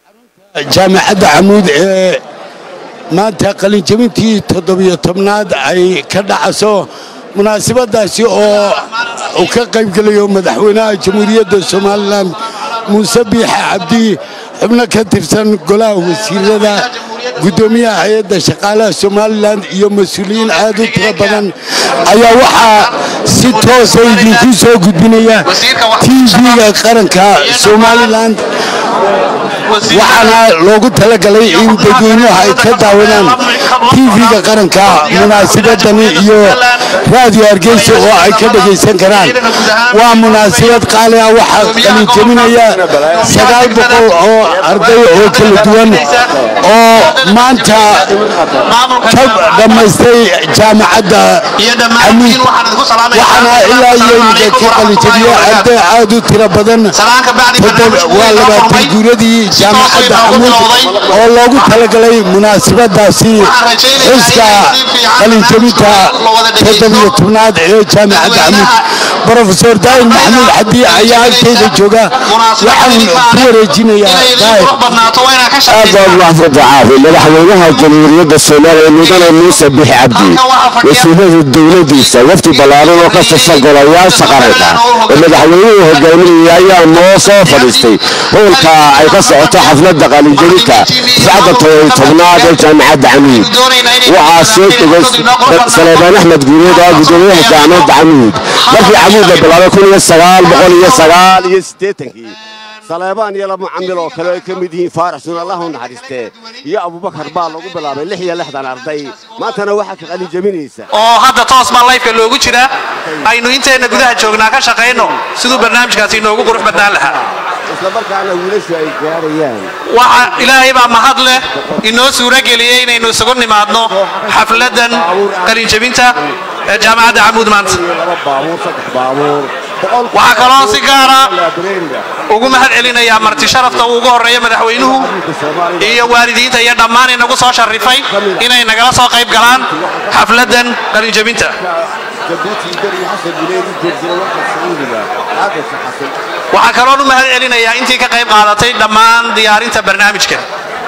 S10: jaamacadda camuud ee maanta qalinjabintii toddobiyo tobnaad ay ka dhacayso munaasabadaasi oo uu ka qaybgelayo madaxweynaha jamhuuriyadda somalilan muuse biixe cabdi xubno ka tirsan golaha wasiirada guddoomiyaha hay-adda shaqaalaha somalilan iyo mas-uuliyiin aad u tiro badan ayaa waxaa si toosa idinku soo gudbinaya tv-ga qaranka somalilan waxaana loogu talagalay in dadweynuhu ay ka daawadaan tv-ga qaranka munaasabadani iyo raadiyo hargeysa oo ay ka dhegaysan karaan waa munaasabad qaali ah waxaa qalinjabinaya sagaal boqol oo arday oo kala duwan oo maanta ka dhammaystay jaamacadda camiid waxaana ilaa iyo imika ka qalinjabiya arday aad u tiro badan waa labaatan guuradii jaamacadda camuud oo loogu talagalay munaasabadaasi xuska qalinjabinta toddobiyo tobnaad ee jaamacadda camuud brofesor daahir maxamuud xadi ayaa agteyda jooga waxaan ku wareejinayaa daahir
S9: aad baad mahadsantahay caafi madaxweynaha jamhuuriyadda soomaaliya mudane muuse bixi cabdi wasiirada dowladiisa wafdi ballaaran oo ka tirsan golayaasha qaranka oo madaxweynuhu hogaaminaya ayaa noo soo fadhiistay howlka ay ka socoto xafladda qalinjabinta sacda todobiyo tobnaad ee jaamacadda camuud waxaa soo dhigay saleebaan axmed guureed oo gudoomiyaha jaamacadda camuud markii camuud la bilaabay kun iyo sagaal boqol iyo sagaal iyo siddeetankii saleebaan iyo laba camil oo kale ay ka mid yihiin faarax sun allah u naxariistee iyo abubakar baa lagu bilaabay lix iyo lixdan arday maantana waxaa ka qalin jabinaysa
S6: oo hadda toos baa layfka loogu jiraa aynu inteenna gudaha joognaa ka shaqayno siduu barnaamijkaasi inoogu qurux badnaan lahaa
S9: isla markaana wiilashu ay gaarayaan
S6: waxa ilaahay baa mahad leh inoo suuro geliyey inaynu isugu nimaadno xafladan qalinjabinta ee jaamacadda camuud maanta
S9: laba baabuur saddex baabuur
S6: waxaa kaloo si gaara ugu mahad celinayaa marti sharafta uu ugu horreeya madaxweynuhu iyo waalidiinta iyo dhammaan inagu soo sharifay inay nagala soo qayb galaan xafladan qalinjabinta
S9: jabuuti beri xasan guleedi jersina warka sacuudiga caadasa xasan
S6: waxaa kaloon u mahad celinayaa intii ka qayb qaadatay dhammaan diyaarinta barnaamijkan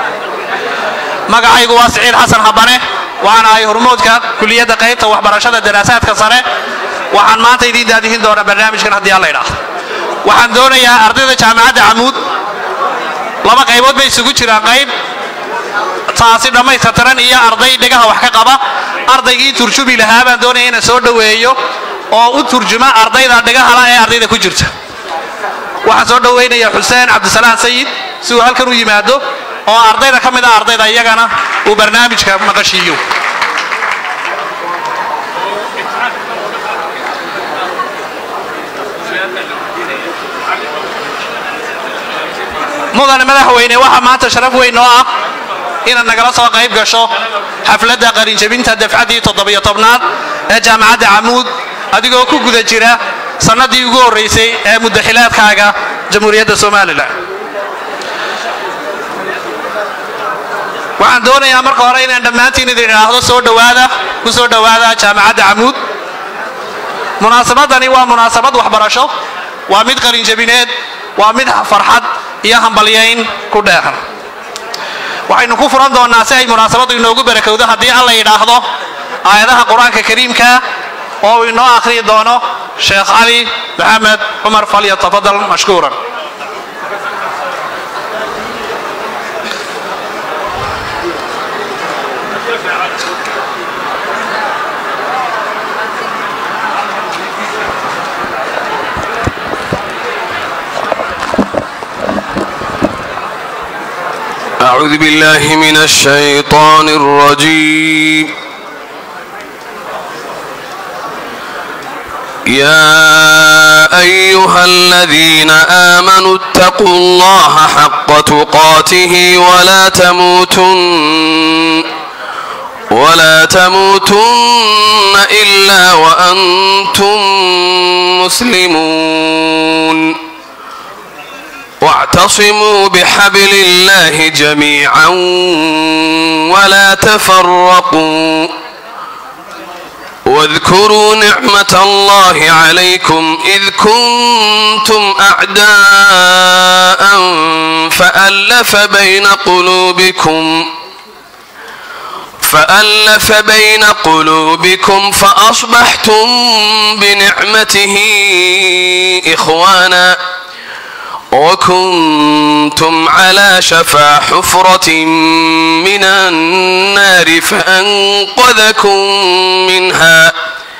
S6: magacaygu waa siciid xasan habane waxaan ahay hormoodka kuliyadda qaybta waxbarashada daraasaadka sare waxaan maanta idiin daadihin doonaa barnaamijkan haddii alla idhaahdo waxaan doonayaa ardayda jaamacadda camuud laba qaybood bay isugu jiraan qayb taasi dhammaystiran iyo arday dhegaha wax ka qaba ardaygii turjubi lahaa baan doonaya inaan soo dhoweeyo oo u turjuma ardayda dhegahala ee ardayda ku jirta waxaan soo dhowaynayaa xuseen cabdisalaan sayid si uu halkan u yimaado oo ardayda ka mid ah ardayda iyagana uu barnaamijka maqashiiyo mudane madaxweyne waxaa maanta sharaf weyn oo ah inaad nagala soo qayb gasho xafladda qalinjabinta dafcaddii toddobiyo tobnaad ee jaamacadda camuud adigoo ku guda jira sannaddii ugu horraysay ee muddaxilaadkaaga jamhuuriyadda somalilan waxaan doonayaa marka hore inaan dhammaantiin idin idhaahdo soo dhowaada ku soo dhowaada jaamacadda camuud munaasabadani waa munaasabad waxbarasho waa mid qalinjabineed waa mid farxad iyo hambalyayn ku dheehan waxaynu ku furan doonnaa si ay munaasabaddu inoogu barakowdo haddii alla yidhaahdo aayadaha qur-aanka kariimka oo uu inoo akhriyi doono sheekh cali maxamed cumar falyatafadal mashkuuran
S2: أعوذ بالله من الشيطان الرجيم يا أيها الذين آمنوا اتقوا الله حق تقاته ولا تموتن ولا تموتن إلا وأنتم مسلمون واعتصموا بحبل الله جميعا ولا تفرقوا واذكروا نعمة الله عليكم إذ كنتم أعداء فألف بين قلوبكم فألف بين قلوبكم فأصبحتم بنعمته إخوانا وكنتم على شفا حفرة من النار فأنقذكم منها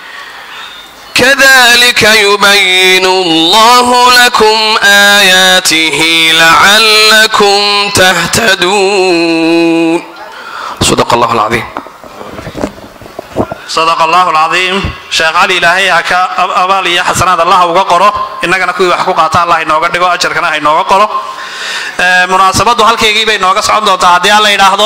S2: كذلك يبين الله لكم آياته لعلكم تهتدون صدق الله العظيم
S6: صدق الله العظيم sheekh cali ilaahay ha ka abaal iyo xasanaad allah uga qoro innagana kuwii wax ku qaata allah inooga dhigo ajarkana ha inooga qoro munaasabaddu halkaygii bay nooga socon doontaa haddii aan la yidhaahdo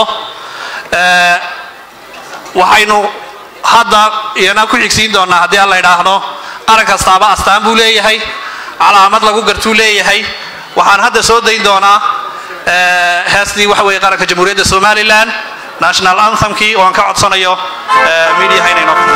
S6: waxaynu hadda iyana ku xigsiin doonaa haddii aan la yidhaahdo qaran kastaaba astaan buu leeyahay calaamad lagu gartuu leeyahay waxaan hadda soo dayn doonaa heestii waxa weeye qaranka jamhuuriyadda somalilan national anthemkii oo aan ka codsanayo midiyaha inay noo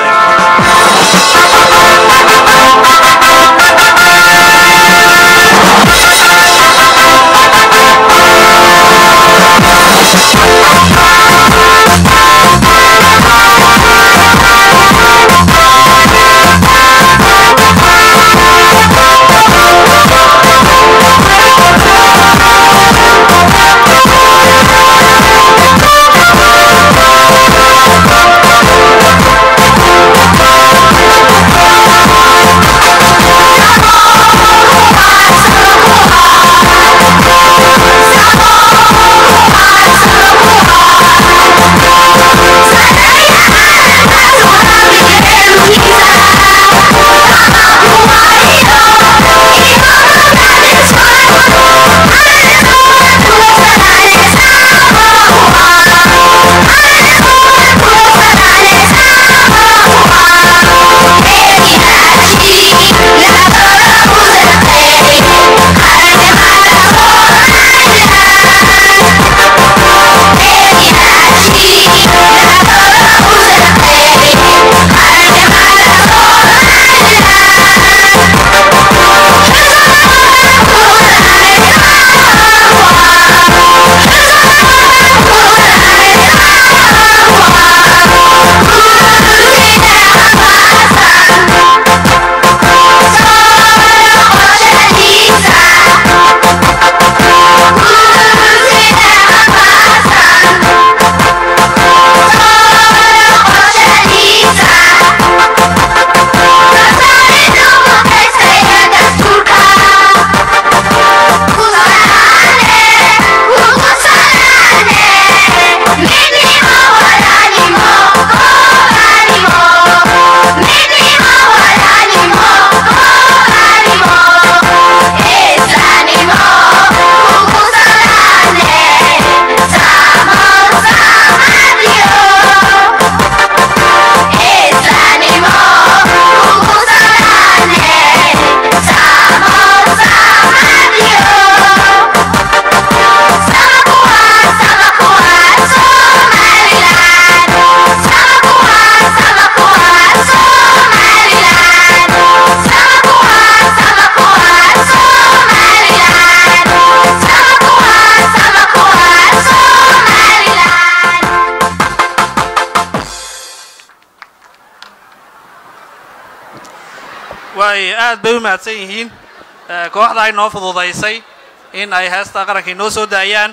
S6: waay aad bay u mahadsan yihiin kooxda ay noo fududaysay in ay heesta qaranka inoo soo daayaan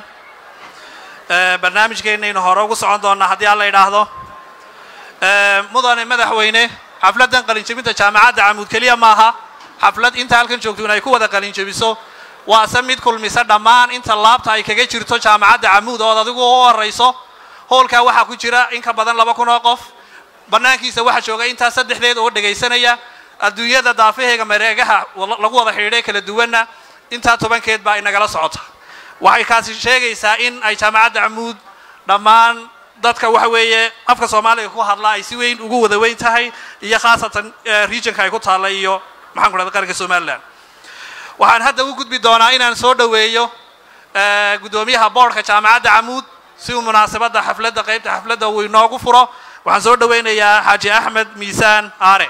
S6: barnaamijkeennaynu hore ugu socon doonaa haddii aan la idhaahdo mudane madaxweyne xafladdan qalinjebinta jaamacadda camuud keliya maaha xaflad inta halkan joogto in ay ku wada qalinjebiso waase mid kulmisa dhammaan inta laabta ay kaga jirto jaamacadda camuud ood adigu u horayso hoolkaa waxaa ku jira in ka badan laba kun oo qof bannaankiisa waxaa jooga intaa saddexdeed oo dhegaysanaya adduunyada daafaheega mareegaha lagu wada xidhiidhay kala duwanna intaa tobankeed baa inagala socota waxay kaasi sheegaysaa in ay jaamacadda camuud dhammaan dadka waxa weeye afka soomaaliga ku hadla ay si weyn ugu wada weyn tahay iyo khaasatan regionka ay ku taalla iyo maxaan ku dhahda qaranka somalilan waxaan hadda u gudbi doonaa inaan soo dhoweeyo guddoomiyaha boordhka jaamacadda camuud si uu munaasabadda xafladda qaybta xafladda uu inoogu furo waxaan soo dhowaynayaa xaaji axmed miisaan aare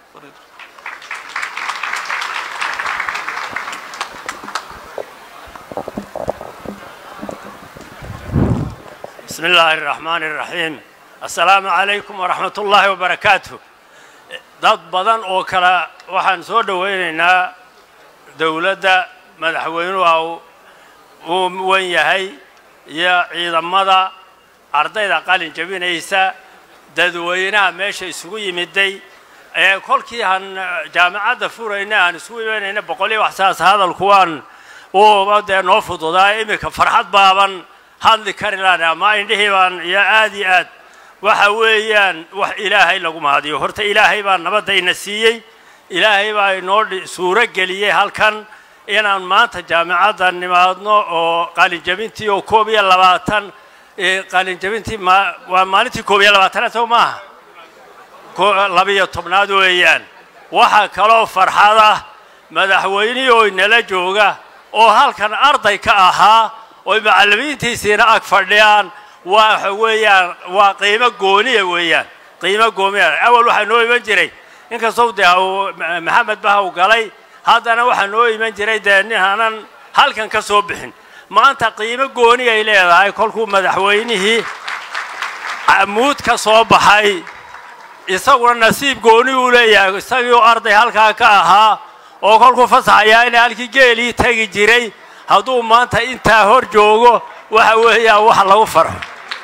S11: بسم الله الرحمن الرحيم السلام عليكم ورحمة الله وبركاته dad badan oo kale waxaan soo dhowaynaynaa dowladda madaxweynuhu uu wan yahay iyo ciidamada ardayda qalin jebinaysa dadweynaha meesha isugu yimiday ee kolkii aan jaamacadda furayna aan isugu imanayna boqoliyo waxsaas hadalkuwaan uu dee noo fududaa iminka farxad baaban hadli kari laan ama indhihii baan iyo aad iyo aad waxa weeyaan wax ilaahay lagu mahadiyo horta ilaahay baa nabadayna siiyey ilaahay baa inoo suuro geliyey halkan inaan maanta jaamacadda nimaadno oo qalinjabintii oo koob iyo labaatan qalinjabintii waa maalintii koob iyo labaatanaad soo maaha labiyo tobnaad weeyaan waxaa kaloo farxad ah madaxweynihii oo inala jooga oo halkan arday ka ahaa oy macallimiintiisiina ag fadhiyaan waxa weeyaan waa qiimo gooniya weeyaan qiimo goomiya awal waxaa noo iman jiray inkastoo dee uu maxamed baha u galay haddana waxaa noo iman jiray dee nin aanan halkan ka soo bixin maanta qiimo gooni ay leedahay kolkuu madaxweynihii camuud ka soo baxay isaguna nasiib gooni uu leeyahay isagii oo arday halkaa ka ahaa oo kolkuu fasaxayaa ina halkii geelii tegi jiray hadduu maanta intaa hor joogo waxa weeyaan wax lagu farxo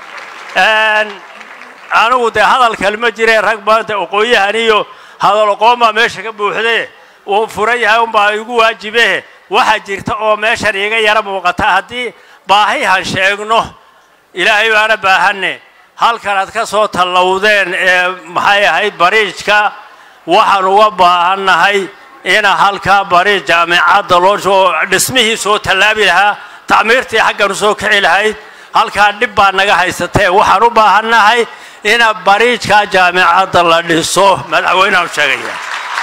S11: anigu dee hadal kalma jire rag maanta oqooyahan iyo hadal oqoon baa meesha ka buuxde uu furan yahay unbaa igu waajibe waxaa jirta oo meeshan iiga yara muuqata haddii baahihan sheegno ilaahay baana baahanne halkan aad ka soo tallowdeen ee maxay ahayd bariijka waxaan uga baahannahay ina halkaa bariij jaamicadda loo soo dhismihii soo tallaabi lahaa tacmiirtii xaggan u soo kici lahayd halkaa dhib baa naga haysatee waxaan u baahannahay ina bariijka jaamicadda la dhiso madaxweynehan sheegaya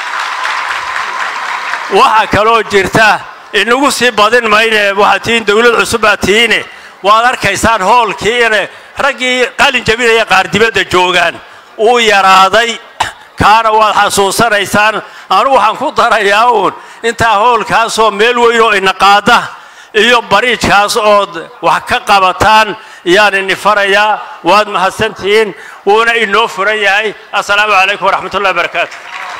S11: waxaa kaloo jirta inagu sii badin mayne waxaad tihiin dowlad cusub baad tihiine waad arkaysaan hoolkii ina raggii qalin jabinaya qaar dibadda joogaan uu yaraaday kaana waad xasuusanaysaan anugu waxaan ku darayaa uun intaa hoolkaasoo meel weyn oo ina qaada iyo bariijkaas ood wax ka qabataan yaan ini farayaa waad mahadsantihiin wuuna inoo furan yahay assalaamu calaykum waraxmat ullahi barakaatu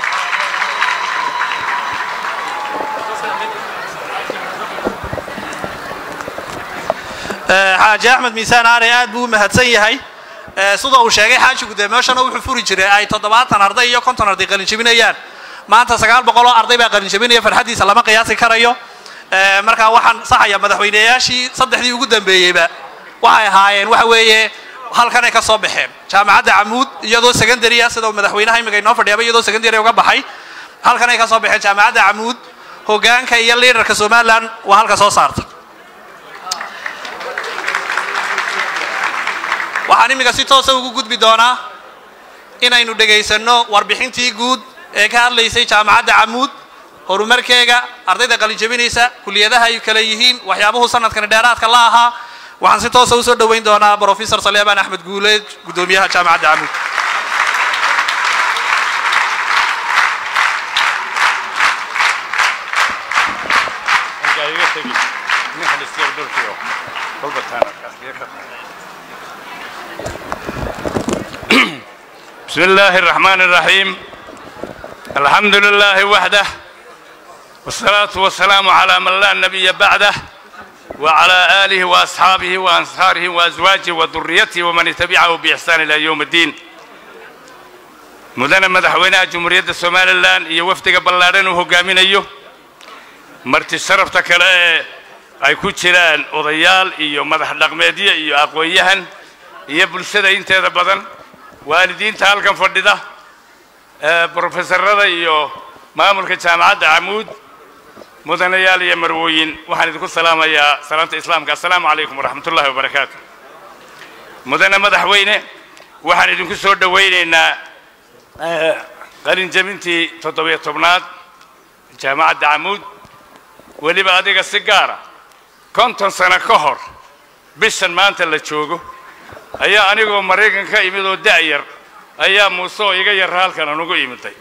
S6: xaaji axmed miisaan aare aad buu u mahadsan yahay sida uu sheegay xaajigu dee meeshana wuxuu furi jiray ay toddobaatan arday iyo konton arday qalinjabinayaan maanta sagaal boqol oo arday baa qalinjabinaya farxaddiisa lama qiyaasi karayo markaa waxaan saxaya madaxweyneyaashii saddexdii ugu dambeeyeyba waxay ahaayeen waxa weeye halkanay ka soo baxeen jaamacadda camuud iyadoo secondary ah sida uu madaxweynaha imika inoo fadhiyaba iyadoo secondary uga baxay halkanay ka soo baxeen jaamacadda camuud hoggaanka iyo liidarka somaliland waa halka soo saarta waxaan imika si toosa ugu gudbi doonaa inaynu dhegaysanno warbixintii guud ee ka hadlaysay jaamacadda camuud horumarkeega ardayda qalinjabinaysa kuliyadaha ay kale yihiin waxyaabuhu sanadkani dheeraadka la ahaa waxaan si toosa usoo dhoweyn doonaa brofesor saleebaan axmed guuleed guddoomiyaha jaamacadda camuud
S12: بسم الله الرحمن الرحيم الحمد لله وحده والصلاة والسلام على من لا نبي بعده وعلى آله وأصحابه وأنصاره وأزواجه وذريته ومن تبعه بإحسان إلى يوم الدين مدن مدحوينها جمهورية الصومال الآن يوفتق بلارين وهقامين أيوه مرتي شرفتا كلا ay ku jiraan odayaal iyo madax dhaqmeedyo iyo aqoon-yahan iyo bulshada inteeda badan waalidiinta halkan fadhida brofesorada iyo maamulka jaamacadda camuud mudanayaal iyo marwooyin waxaan idinku salaamayaa salaanta islaamka assalaamu calaykum waraxmat ullahi wabarakaatu mudane madaxweyne waxaan idinku soo dhowaynaynaa qalinjabintii toddobiyo tobnaad jaamacadda camuud weliba adiga si gaara konton sano ka hor bishan maanta la joogo ayaa anigoo maraykan ka imid oo da'yar ayaa muuse oo iga yara halkan anugu imiday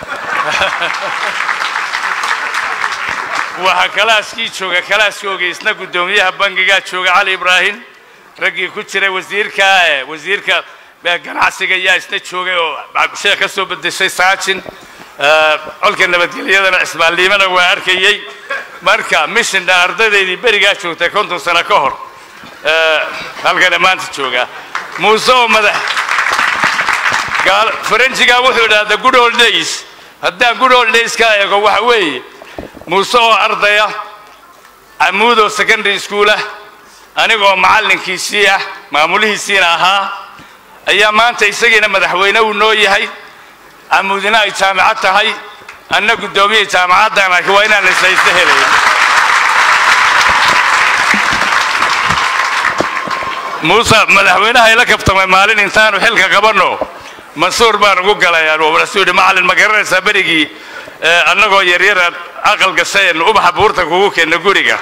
S12: waxaa kalaaskii jooga kalaaskii ogeysna guddoomiyaha bangigaa jooga cali ibraahim raggii ku jiray wasiirka eh, wasiirka eh, ganacsiga ayaa isna joogay oo sheekh ka soo bedeshay saajin Eh, colka nabadgelyadana cismaanliimana waa arkayey marka mishinna ardaydaydii berigaa joogtay konton sano ka hor eh, halkana maanta jooga muuse oo madax gaal faranjiga wuxuu idhaha the good old days haddaan good old days ka eego waxa weeye muuse oo ardaya camuudoo secondary school ah anigoo macallinkiisii ah maamulihiisiina ahaa ayaa maanta isagiina madaxweyne uu noo yahay camuudina ay jaamacad tahay anna guddoomiye jaamacaddan ah waa inaan islaysta helayn muuse madaxweynaha ila kabtamay maalin intaanu xilka qabanno mansuur baan ugu galayaan wuxuu yidhi macallin ma garanaysaa berigii eh, annagoo yaryaraad aqal gashayeen ubaxa buurta kugu keenna guriga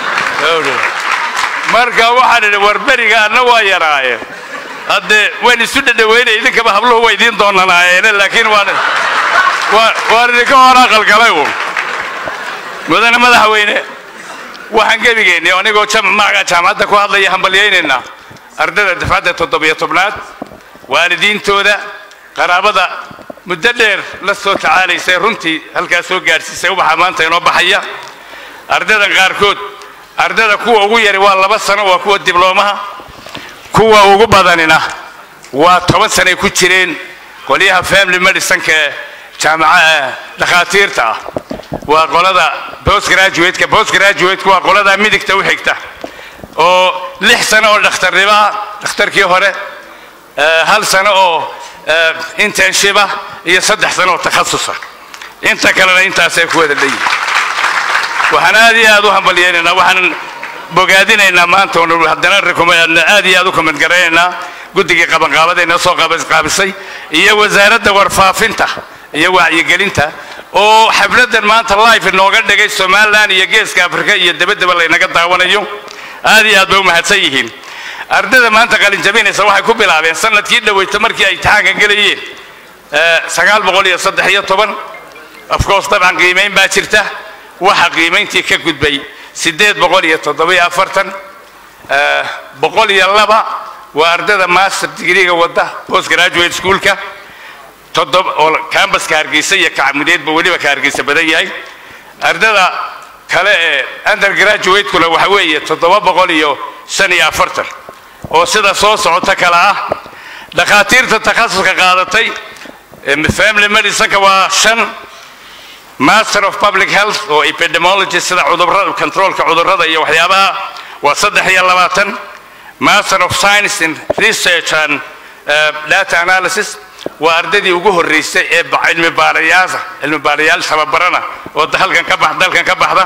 S12: marka waxaan idhi war beriga anna waa yaraaye hadde waan isu dhadhaweynay idinkaba habluhu waa idiin doonanaayeene laakiin waan waa- waan idinka hor aqal galay uun mudane madaxweyne waxaan gebigeennay anigoo jam- magaca jaamacadda ku hadlaya hambalyaynaynaa ardayda dafcadda toddobiyo tobnaad waalidiintooda qaraabada muddo dheer la soo tacaalaysay runtii halkaas soo gaadhsiisay ubaxa maanta inoo baxaya ardaydan qaarkood ardayda kuwa ugu yari waa laba sano waa kuwa dibloomaha kuwa ugu badanina waa toban sanay ku jireen qolyaha family medicineka ee jaamaca dhakhaatiirta ah waa qolada postgraduateka postgraduateka waa qolada midigta u xigta oo lix sano oo dhakhtarnimo ah dhakhtarkii hore eh, hal sano oo eh, internship ah iyo saddex sano oo takhasusa inta kalena intaasay ku wada leeyihin waxaan aad iyo aad u hambalyaynaynaa waxaan bogaadinaynaa maanta oon haddana recommend- aad iyo aad u comment garaynaynaa guddigii qabanqaabada inoo soo qaabis- qaabisay iyo wasaaradda warfaafinta iyo wacyigelinta oo xafladan maanta live inooga dhigay somaliland iyo geeska afrika iyo dabaddaba laynaga daawanayo aad iyo aad bay u mahadsan yihiin ardayda maanta qalin jabinaysa waxay ku bilaabeen sanadkii dhaweyta markii ay imtixaanka gelayeen eh, sagaal boqol iyo saddex iyo toban of course dabcan qiimayn baa jirta waxa qiimayntii ka gudbay siddeed boqol iyo toddobiyo afartan eh, boqol iyo laba waa ardayda master degreega wadda post graduate schoolka toddoba oo cambaska hargeysa iyo kacmudeedba weliba ka hargeysa badan yahay ardayda kale ee undergraduate-kuna waxa weeye toddoba boqol iyo shan iyo afartan oo sida soo socota kale ah dhakhaatiirta takhasuska qaadatay em, family medicineka waa shan master of public health oo epidemiology sida cudurrada controlka cudurrada iyo waxyaabaha waa saddex iyo labaatan master of science in research and uh, data analysis waa ardaydii ugu horreysay ee ba- cilmi baarayaasha cilmi baarayaal tababarana oo da- halkan ka bax dalkan ka baxda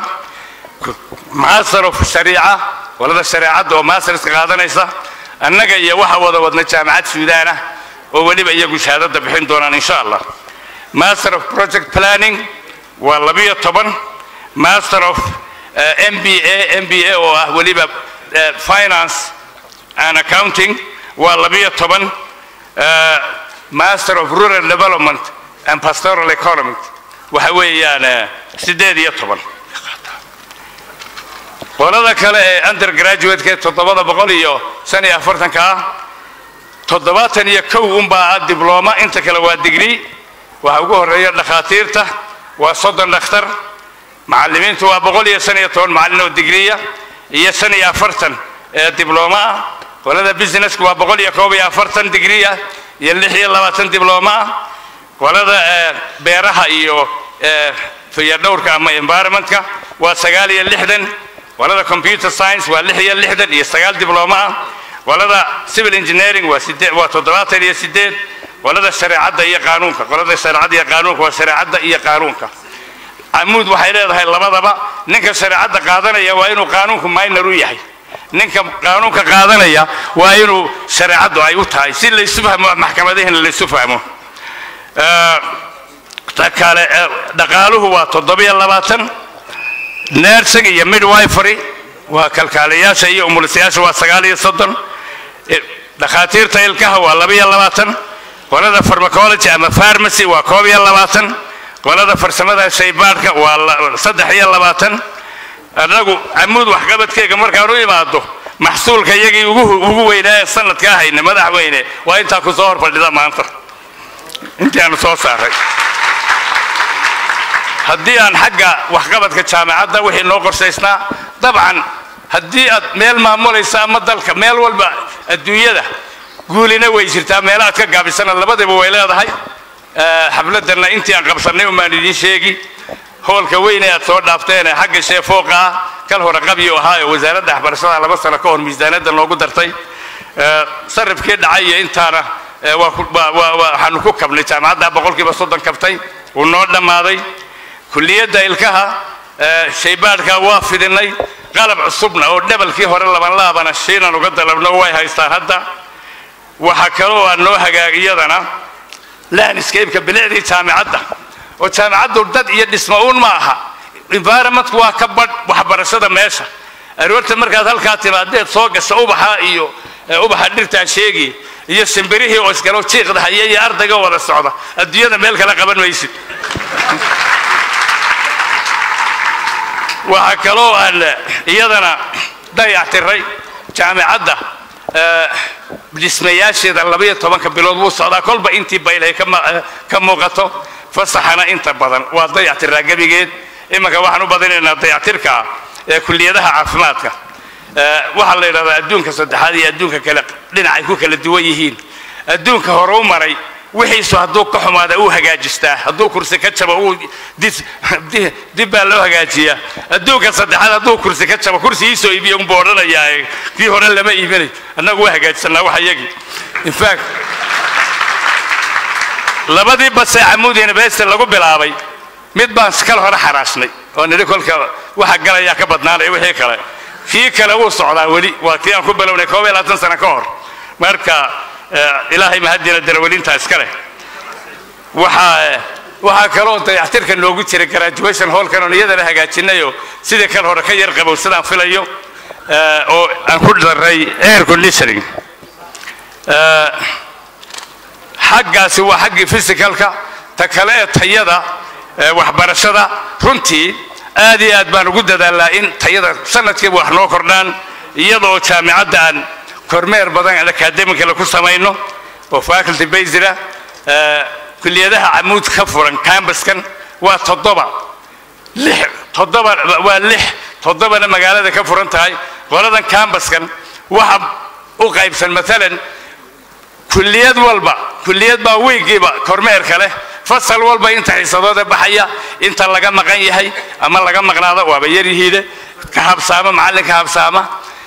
S12: master of shariica walada shareecadda oo masterska qaadanaysa annaga iyo waxa wada wadna jaamacad suudaan ah oo weliba iyagu shahaadada bixin doonaan insha allah master of project planning waa labiyo toban master of uh, mba mba oo ah weliba uh, finance and accounting waa labiyo toban uh, master of rural development and pastoral economy waxa weeyaan uh, siddeed iyo toban qolada kale ee undergraduate-ka ee toddobada boqol iyo shan iyo afartanka ah toddobaatan iyo kow unbaa ah diblooma inta kale waa digrii waxa ugu horreeya dhakhaatiirta waa soddon dhakhtar macallimiintu waa boqol iyo shan iyo toban macallin oo digriya iyo shan iyo afartan ee diblooma ah qolada businesska waa boqol iyo koob iyo afartan digrii ah iyo lix iyo labaatan diblooma ah qolada eh, beeraha iyo eh, fayadhowrka ama environmentka waa sagaal iyo lixdan qolada computer science waa lix iyo lixdan iyo sagaal diblooma ah qolada civil engineering waa sidee waa toddobaatan iyo sideed qolada shareecadda iyo qaanuunka qolada shareecadda iyo qaanuunka waa shareecadda iyo qaanuunka camuud waxay leedahay labadaba ninka shareecadda qaadanaya waa inuu qaanuunku minor u yahay ninka qaanuunka qaadanaya waa inuu shareecaddu ay u tahay si laysu fahmo maxkamadahina laysu fahmo Eh, ta kale eh, dhaqaaluhu waa toddobiyo labaatan nursing iyo midwifery waa kalkaaliyaasha iyo umulisayaasha waa sagaal iyo soddon Eh, dhakhaatiirta ilkaha waa labiyo labaatan qolada pharmacology ama pharmacy waa koob iyo labaatan qolada farsamada shaybaadhka waa la- saddex iyo labaatan annagu camuud waxqabadkeyga markaan u imaado maxsuulka iyagii ugu ugu weynaa ee sanadka ahayna madaxweyne waa intaa ku soo hor fadhida maanta intii aanu soo saaray haddii aan xagga waxqabadka jaamacadda wixii noo qorsaysnaa dabcan haddii aad meel maamulaysa ama dalka meel walba adduunyada guulina way jirtaa meelahaad ka gaabisana labadiba way leedahay Eh, xafladana intii aan qabsannay umaan idiin sheegi hoolka weyne aad soo dhaafteen ee xagga sheefooqa ah kal hore qabyo ahaa ee wasaaradda waxbarashada laba sano ka hor miisaaniyadda noogu dartay Eh, sarifkii dhacay iyo intaana eh, waa ku- waa- waa- waa- waxaanu ku kabnay jaamacadda boqolkiiba soddon kabtay wuu noo dhammaaday kulliyadda ilkaha eh, shaybaadhka waa fidinay qalab cusubna oo dhabalkii hore labanlaabana shiinan uga dalabno way haystaan hadda waxaa kaloo aan noo hagaag iyadana landscape-ka bilicdii jaamicadda oo jaamicaddu dad iyo dhismo uun ma aha environmentku waa ka badh waxbarashada meesha aroorta markaad halkaa timaadeed soo gasho ubaxa iyo eh, ubaxa dhirtaan sheegi iyo shimbirihii oo iskalo jiiqda haya iyo ardayga wada socda adduunyada meel kale qaban maysid waxaa kaloo aan eh, iyadana dayactiray jaamicadda eh, dhismayaasheeda labaiyo tobanka bilood wuu socdaa kolba intii baylhay ka ma- eh, ka muuqato fasaxana inta badan waa dayactiraa gebigeed imanka waxaan u badinaynaa dayactirka ee kulliyadaha caafimaadka Eh, waxaa la yidhahdaa adduunka saddexaad iyo adduunka kale dhinacay ku kala duwan yihiin adduunka hore u maray wixiisu hadduu ka xumaada uu hagaajistaa hadduu kursi ka jabo uu dis- di- dib baa loo hagaajiyaa adduunka saddexaad hadduu kursi ka jabo kursi iisoo iibiya unbuu odhanayaa ee kii hore lama iibinay annagu waa hagaajisanaa wax iyagii in fact labadii base camuud university lagu bilaabay mid baan kal hore xaraashnay oo nidhi kolka waxa galayaa ka badnaanaya wixii kale kii kale wuu socdaa weli waa kii aan ku bilownay koob iyo labaatan sano ka hor marka eh, ilaahay mahadina darawelintaa iska leh waxaa eh, waxaa kaloo dayactirka noogu jira graduation hallkan oon iyadana hagaajinayoo sidii kal hore ka yar qabow sidaan filayo eh, oo aan ku daray air conditioning Eh, xaggaasi waa xaggii physicalka ta kale ee tayada ee waxbarashada runtii aad iyo aad baan ugu dadaalaa in tayada sanadkiiba wax noo kordhaan iyadoo jaamicadda aan kormeer badan academicala ku samayno oo faculty basira kulliyadaha camuud ka furan cambuskan waa toddoba lix toddoba waa lix toddobana magaalada ka furan tahay qoladan cambuskan waxa u qaybsan maalan kulliyad walba kulliyad baa wiigiiba kormeerka leh fasal walba inta xiisadooda baxaya inta laga maqan yahay ama laga maqnaado waaba yaryihiide ka habsaama macallinka habsaama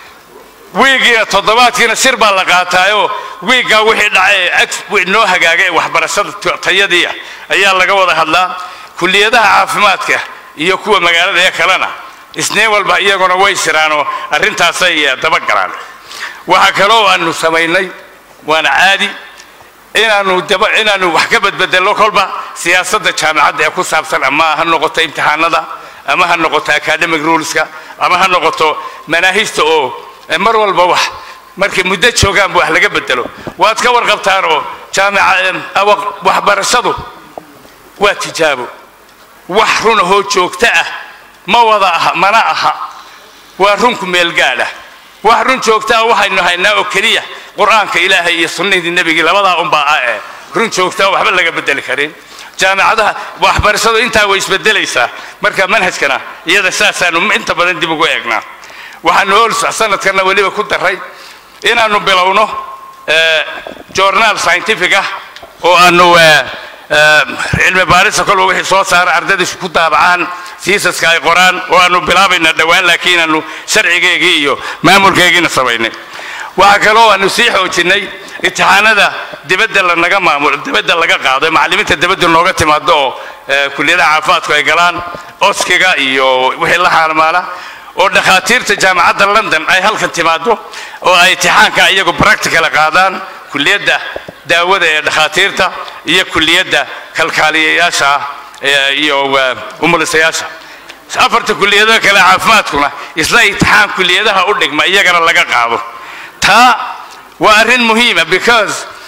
S12: wiigiina toddobaadkiina sir baa la qaataayoo wiiggaa wixii dhacay ee ag noo hagaaga ee waxbarashada t- tayadii ah ayaa laga wada hadlaa kulliyadaha caafimaadka iyo kuwa magaalada ee kalena isniin walba iyaguna way siraanoo arrintaasay eh, dabagalaan waxaa kaloo aanu samaynay waana caadi inaanu daba inaanu wax ka badbedelno kolba siyaasadda jaamicadda ee ku saabsan ama ha noqoto imtixaanada ama ha noqoto academic ruleska ama ha noqoto manaahijta oo eh, mar walba wax markay muddo joogaanba wax laga bedelo waad ka warqabtaan oo jaamica eh, awa- waxbarashadu waa tijaabo wax run ahoo joogto ah ma wada aha mana aha waa runku meelgaadha wax run joogta ah waxaynu haynaa oo keliya qur-aanka ilaahay iyo sunnadii nebigii labadaa unbaa ah ee run joogta ah waxba laga bedeli karin jaamicadaha waxbarashadu intaa way isbedelaysaa marka manhajkana iyada saasaanu inta badan dib ugu eegnaa waxaanu hool sanadkana weliba ku daray inaanu bilowno eh, journaal scientific ah oo aanu eh, eh, cilmi baarista kolba wixii soo saara ardaydiisu ku daabacaan siisaska ay qoraan oo aanu bilaabayna dhowaan laakiin aanu sharcigeygii iyo maamulkeygiina samaynay waxaa kaloo aanu sii xoojinay imtixaanada dibadda lanaga maamulo dibadda laga qaado ee macallimiinta dibadda nooga timaado oo eh, kulliyadaha caafimaadku ay galaan oskiga iyo wixii la xaalmaala oo dhakhaatiirta jaamacadda london ay halkan timaado oo ay imtixaanka iyagu practical qaadaan kulliyadda daawada ee dhakhaatiirta iyo kulliyadda kalkaaliyayaasha ah ee- iyo eh, umulisayaasha afarta kulliyadaha kale caafimaadkuna isla imtixaan kulliyadaha u dhigma iyagana laga qaado taa waa arrin muhiima because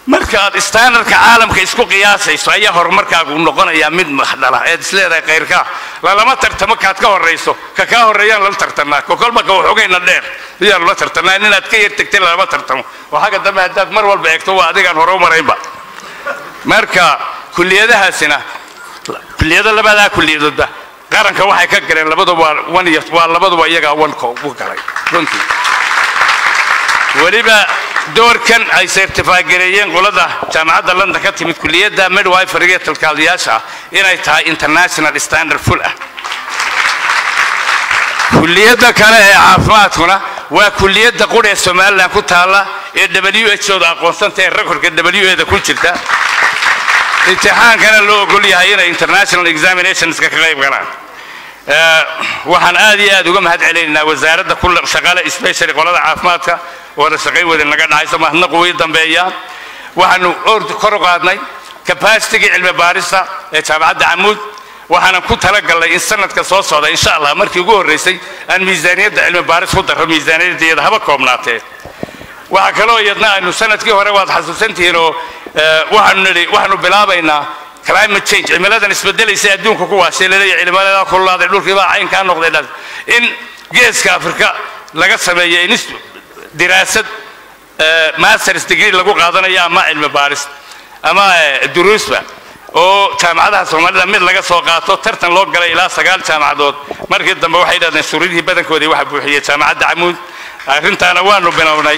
S12: marka aad standardka caalamka isku qiyaasayso ayaa horumarkaagu noqonayaa mid maxdhala eed isleedahay khayrkaa lalama tartamo kaad ka horayso ka kaa horreeyaan lala tartanaa ko kolba ka waxogayna dheer ayaan lala tartanaa inaad ka yar tegtay lalama tartamo oo xagga dambe haddaad mar walba eegto waa adigaan hore u maraynba marka kulliyadahaasina kulliyada labadaa kulliyadoodba qaranka waxay ka galeen labaduba waa one year waa labaduba iyagaa wanka ugu galay runtii weliba doorkan ay sertifagareeyeen qolada jaamacadda london ka timid kulliyadda midwiferyga talkaaliyaasha ah inay tahay international standard full ah kulliyadda kale ee caafimaadkuna waa kulliyadda qudha ee somalilan ku taalla ee w h ooda aqoonsanta ee rekorka w eda ku jirta imtixaankana loo ogol yahay inay international examinationska ka qayb galaan waxaan aad iyo aad uga mahad celinaynaa wasaaradda ku shaqaale specially qolada caafimaadka wada shaqayn wadin naga dhacayso mahadnaqu way dambeeyaa waxaanu ord kor u qaadnay capacitygii cilmi baarista ee jaamacadda camuud waxaanan ku talagalnay in sanadka soo socda insha allah markii ugu horreysay aan miisaaniyadda cilmi baaris ku darro miisaaniyadda iyada haba koobnaatee waxaa kaloo iyadna aynu sanadkii hore waad xasuusantihiin oo waxaanu nidhi waxaanu bilaabaynaa climate change cimiladan isbedelaysa adduunka ku waashay laleeyahay cimiladaa kululaaday dhulkiibaa caynkaa noqday dhan in geeska afrika laga sameeyo in diraasad masters degree lagu qaadanayo ama cilmi baaris ama duruusba oo jaamacadaha soomaalida mid laga soo qaato tartan loo galay ilaa sagaal jaamacadood markii dambe waxay dhahdeen suuradihii badankoodii waxa buuxiyey jaamacadda camuud arrintaana waanu bilownay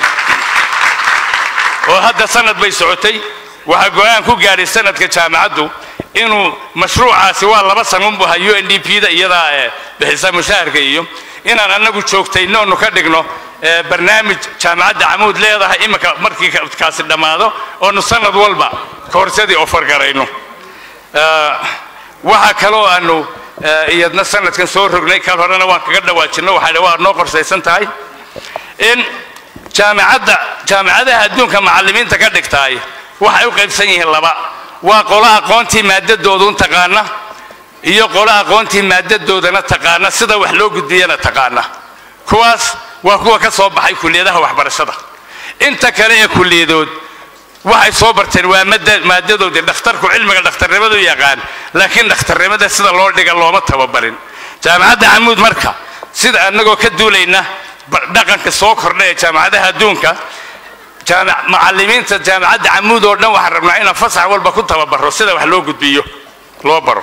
S12: oo hadda sanad bay socotay waxaa go-aan ku gaadhay sanadka jaamacaddu inuu mashruucaasi waa laba sanun bu ahaa u n d p da iyadaa ee bixisa mushaharka iyo inaan annagu joogtayno onu ka dhigno barnaamij jaamacadda camuud leedahay iminka markii kaasi dhammaado oonu sanad walba koorsadii ofar garayno waxaa kaloo aanu iyadna sanadkan soo rognay kal horena waan kaga dhawaajinno waxaa waa noo qorsaysan tahay in jaamacadda jaamacadaha adduunka macallimiinta ka dhigtaay waxay u qaybsan yihiin laba waa qolo aqoontii maadadoodu taqaana iyo qolo aqoontii maadadoodana taqaana sida wax loo gudbiyana taqaana kuwaas waa kuwa ka soo baxay kulliyadaha waxbarashada inta kale ee kulliyadood waxay soo barteen waa maadadoodii dhakhtarku cilmiga dhakhtarnimadu yaqaan laakiin dhakhtarnimada sida loo dhiga looma tababarin jaamacadda camuud marka sida annagoo ka duulayna dhaqanka soo kordha ee jaamacadaha adduunka macallimiinta jaamacadda camuud oo dhan waxaan rabnaa inaan fasax walba ku tababaro sida wax loo gudbiyo loo baro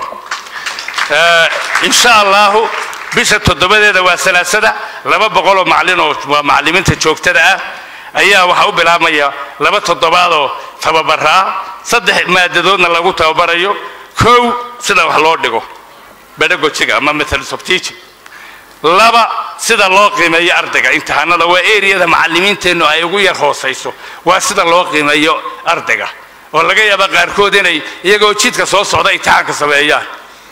S12: insha allahu bisha toddobadeeda waa salaasada laba boqoloo macallin oo waa macallimiinta joogtada ah ayaa waxaa u bilaabmaya laba toddobaadoo tababaraa saddex maadadoodna lagu tababarayo kow sida wax loo dhigo pedagogiga ama methods of teaching laba sida loo qiimeeyo ardayga imtixaanada waa eriyada macallimiinteennu ay ugu yar hoosayso waa sida loo qiimeeyo ardayga oo laga yaaba qaarkood inay iyagoo jidka soo socda imtixaanka sameeyaan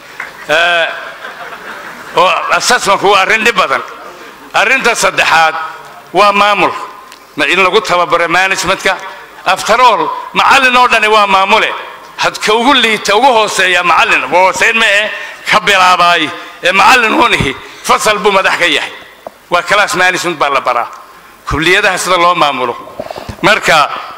S12: oo assessmentku waa arrin dhib badan arrinta saddexaad waa maamul in lagu tababaro managementka after all macallin oo dhani waa maamule hadka ugu liita ugu hooseeya macallin hooseyn ma eh ka bilaabaay ee macallin hunihi fasal buu madax ka yahay waa class management baa la baraa kulliyadaha sida loo maamulo marka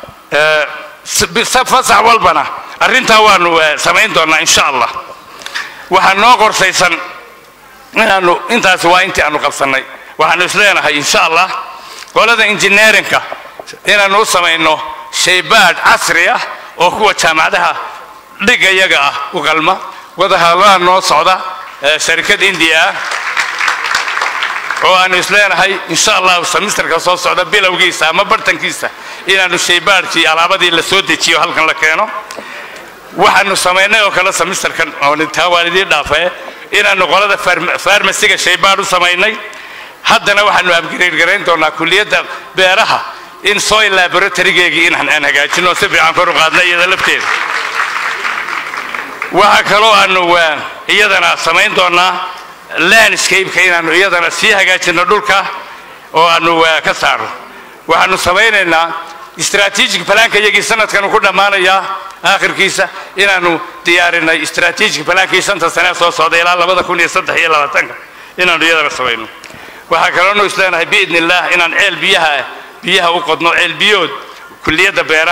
S12: fasax walbana arrintaa waanu samayn doonaa insha allah waxaa noo qorsaysan inaanu intaasi waa intii aanu qabsannay waxaanu isleenahay insha allah qolada engineerinka inaanu u samayno shaybaadh casri ah oo kuwa jaamacadaha dhiga yaga ah u qalma wadahadlaha noo socda sharikad indiya ah oo aanu isleenahay insha allahu semisterka soo socda bilowgiisa ama bartankiisa inaanu shaybaadhkii alaabadii la soo dejiyo halkan la keeno waxaanu samaynay oo kale semisterkan taa waan idiin dhaafee inaanu qolada farmasiga shaybaadh u samaynay haddana waxaanu abgrade garayn doonaa kulliyadda beeraha in soil laboratorygeegii in aan hagaajino si fiican kor u qaadna iyada lafteeda waxaa kaloo aanu iyadana samayn doonaa landscape-ka inaanu iyadana sii hagaajino dhulka oo aanu ka saarno waxaanu samaynaynaa strategic planka iyagii sanadkan ku dhammaanayaa aakhirkiisa inaanu diyaarinay strategic plankii shanta sane soo socda ilaa labada kun iyo saddex iyo labaatanka inaanu iyadana samayno waxaa kaloonu isleenahay biidni illaah inaan ceel biyaha biyaha u qodno ceel biyood kulliyadda beeraha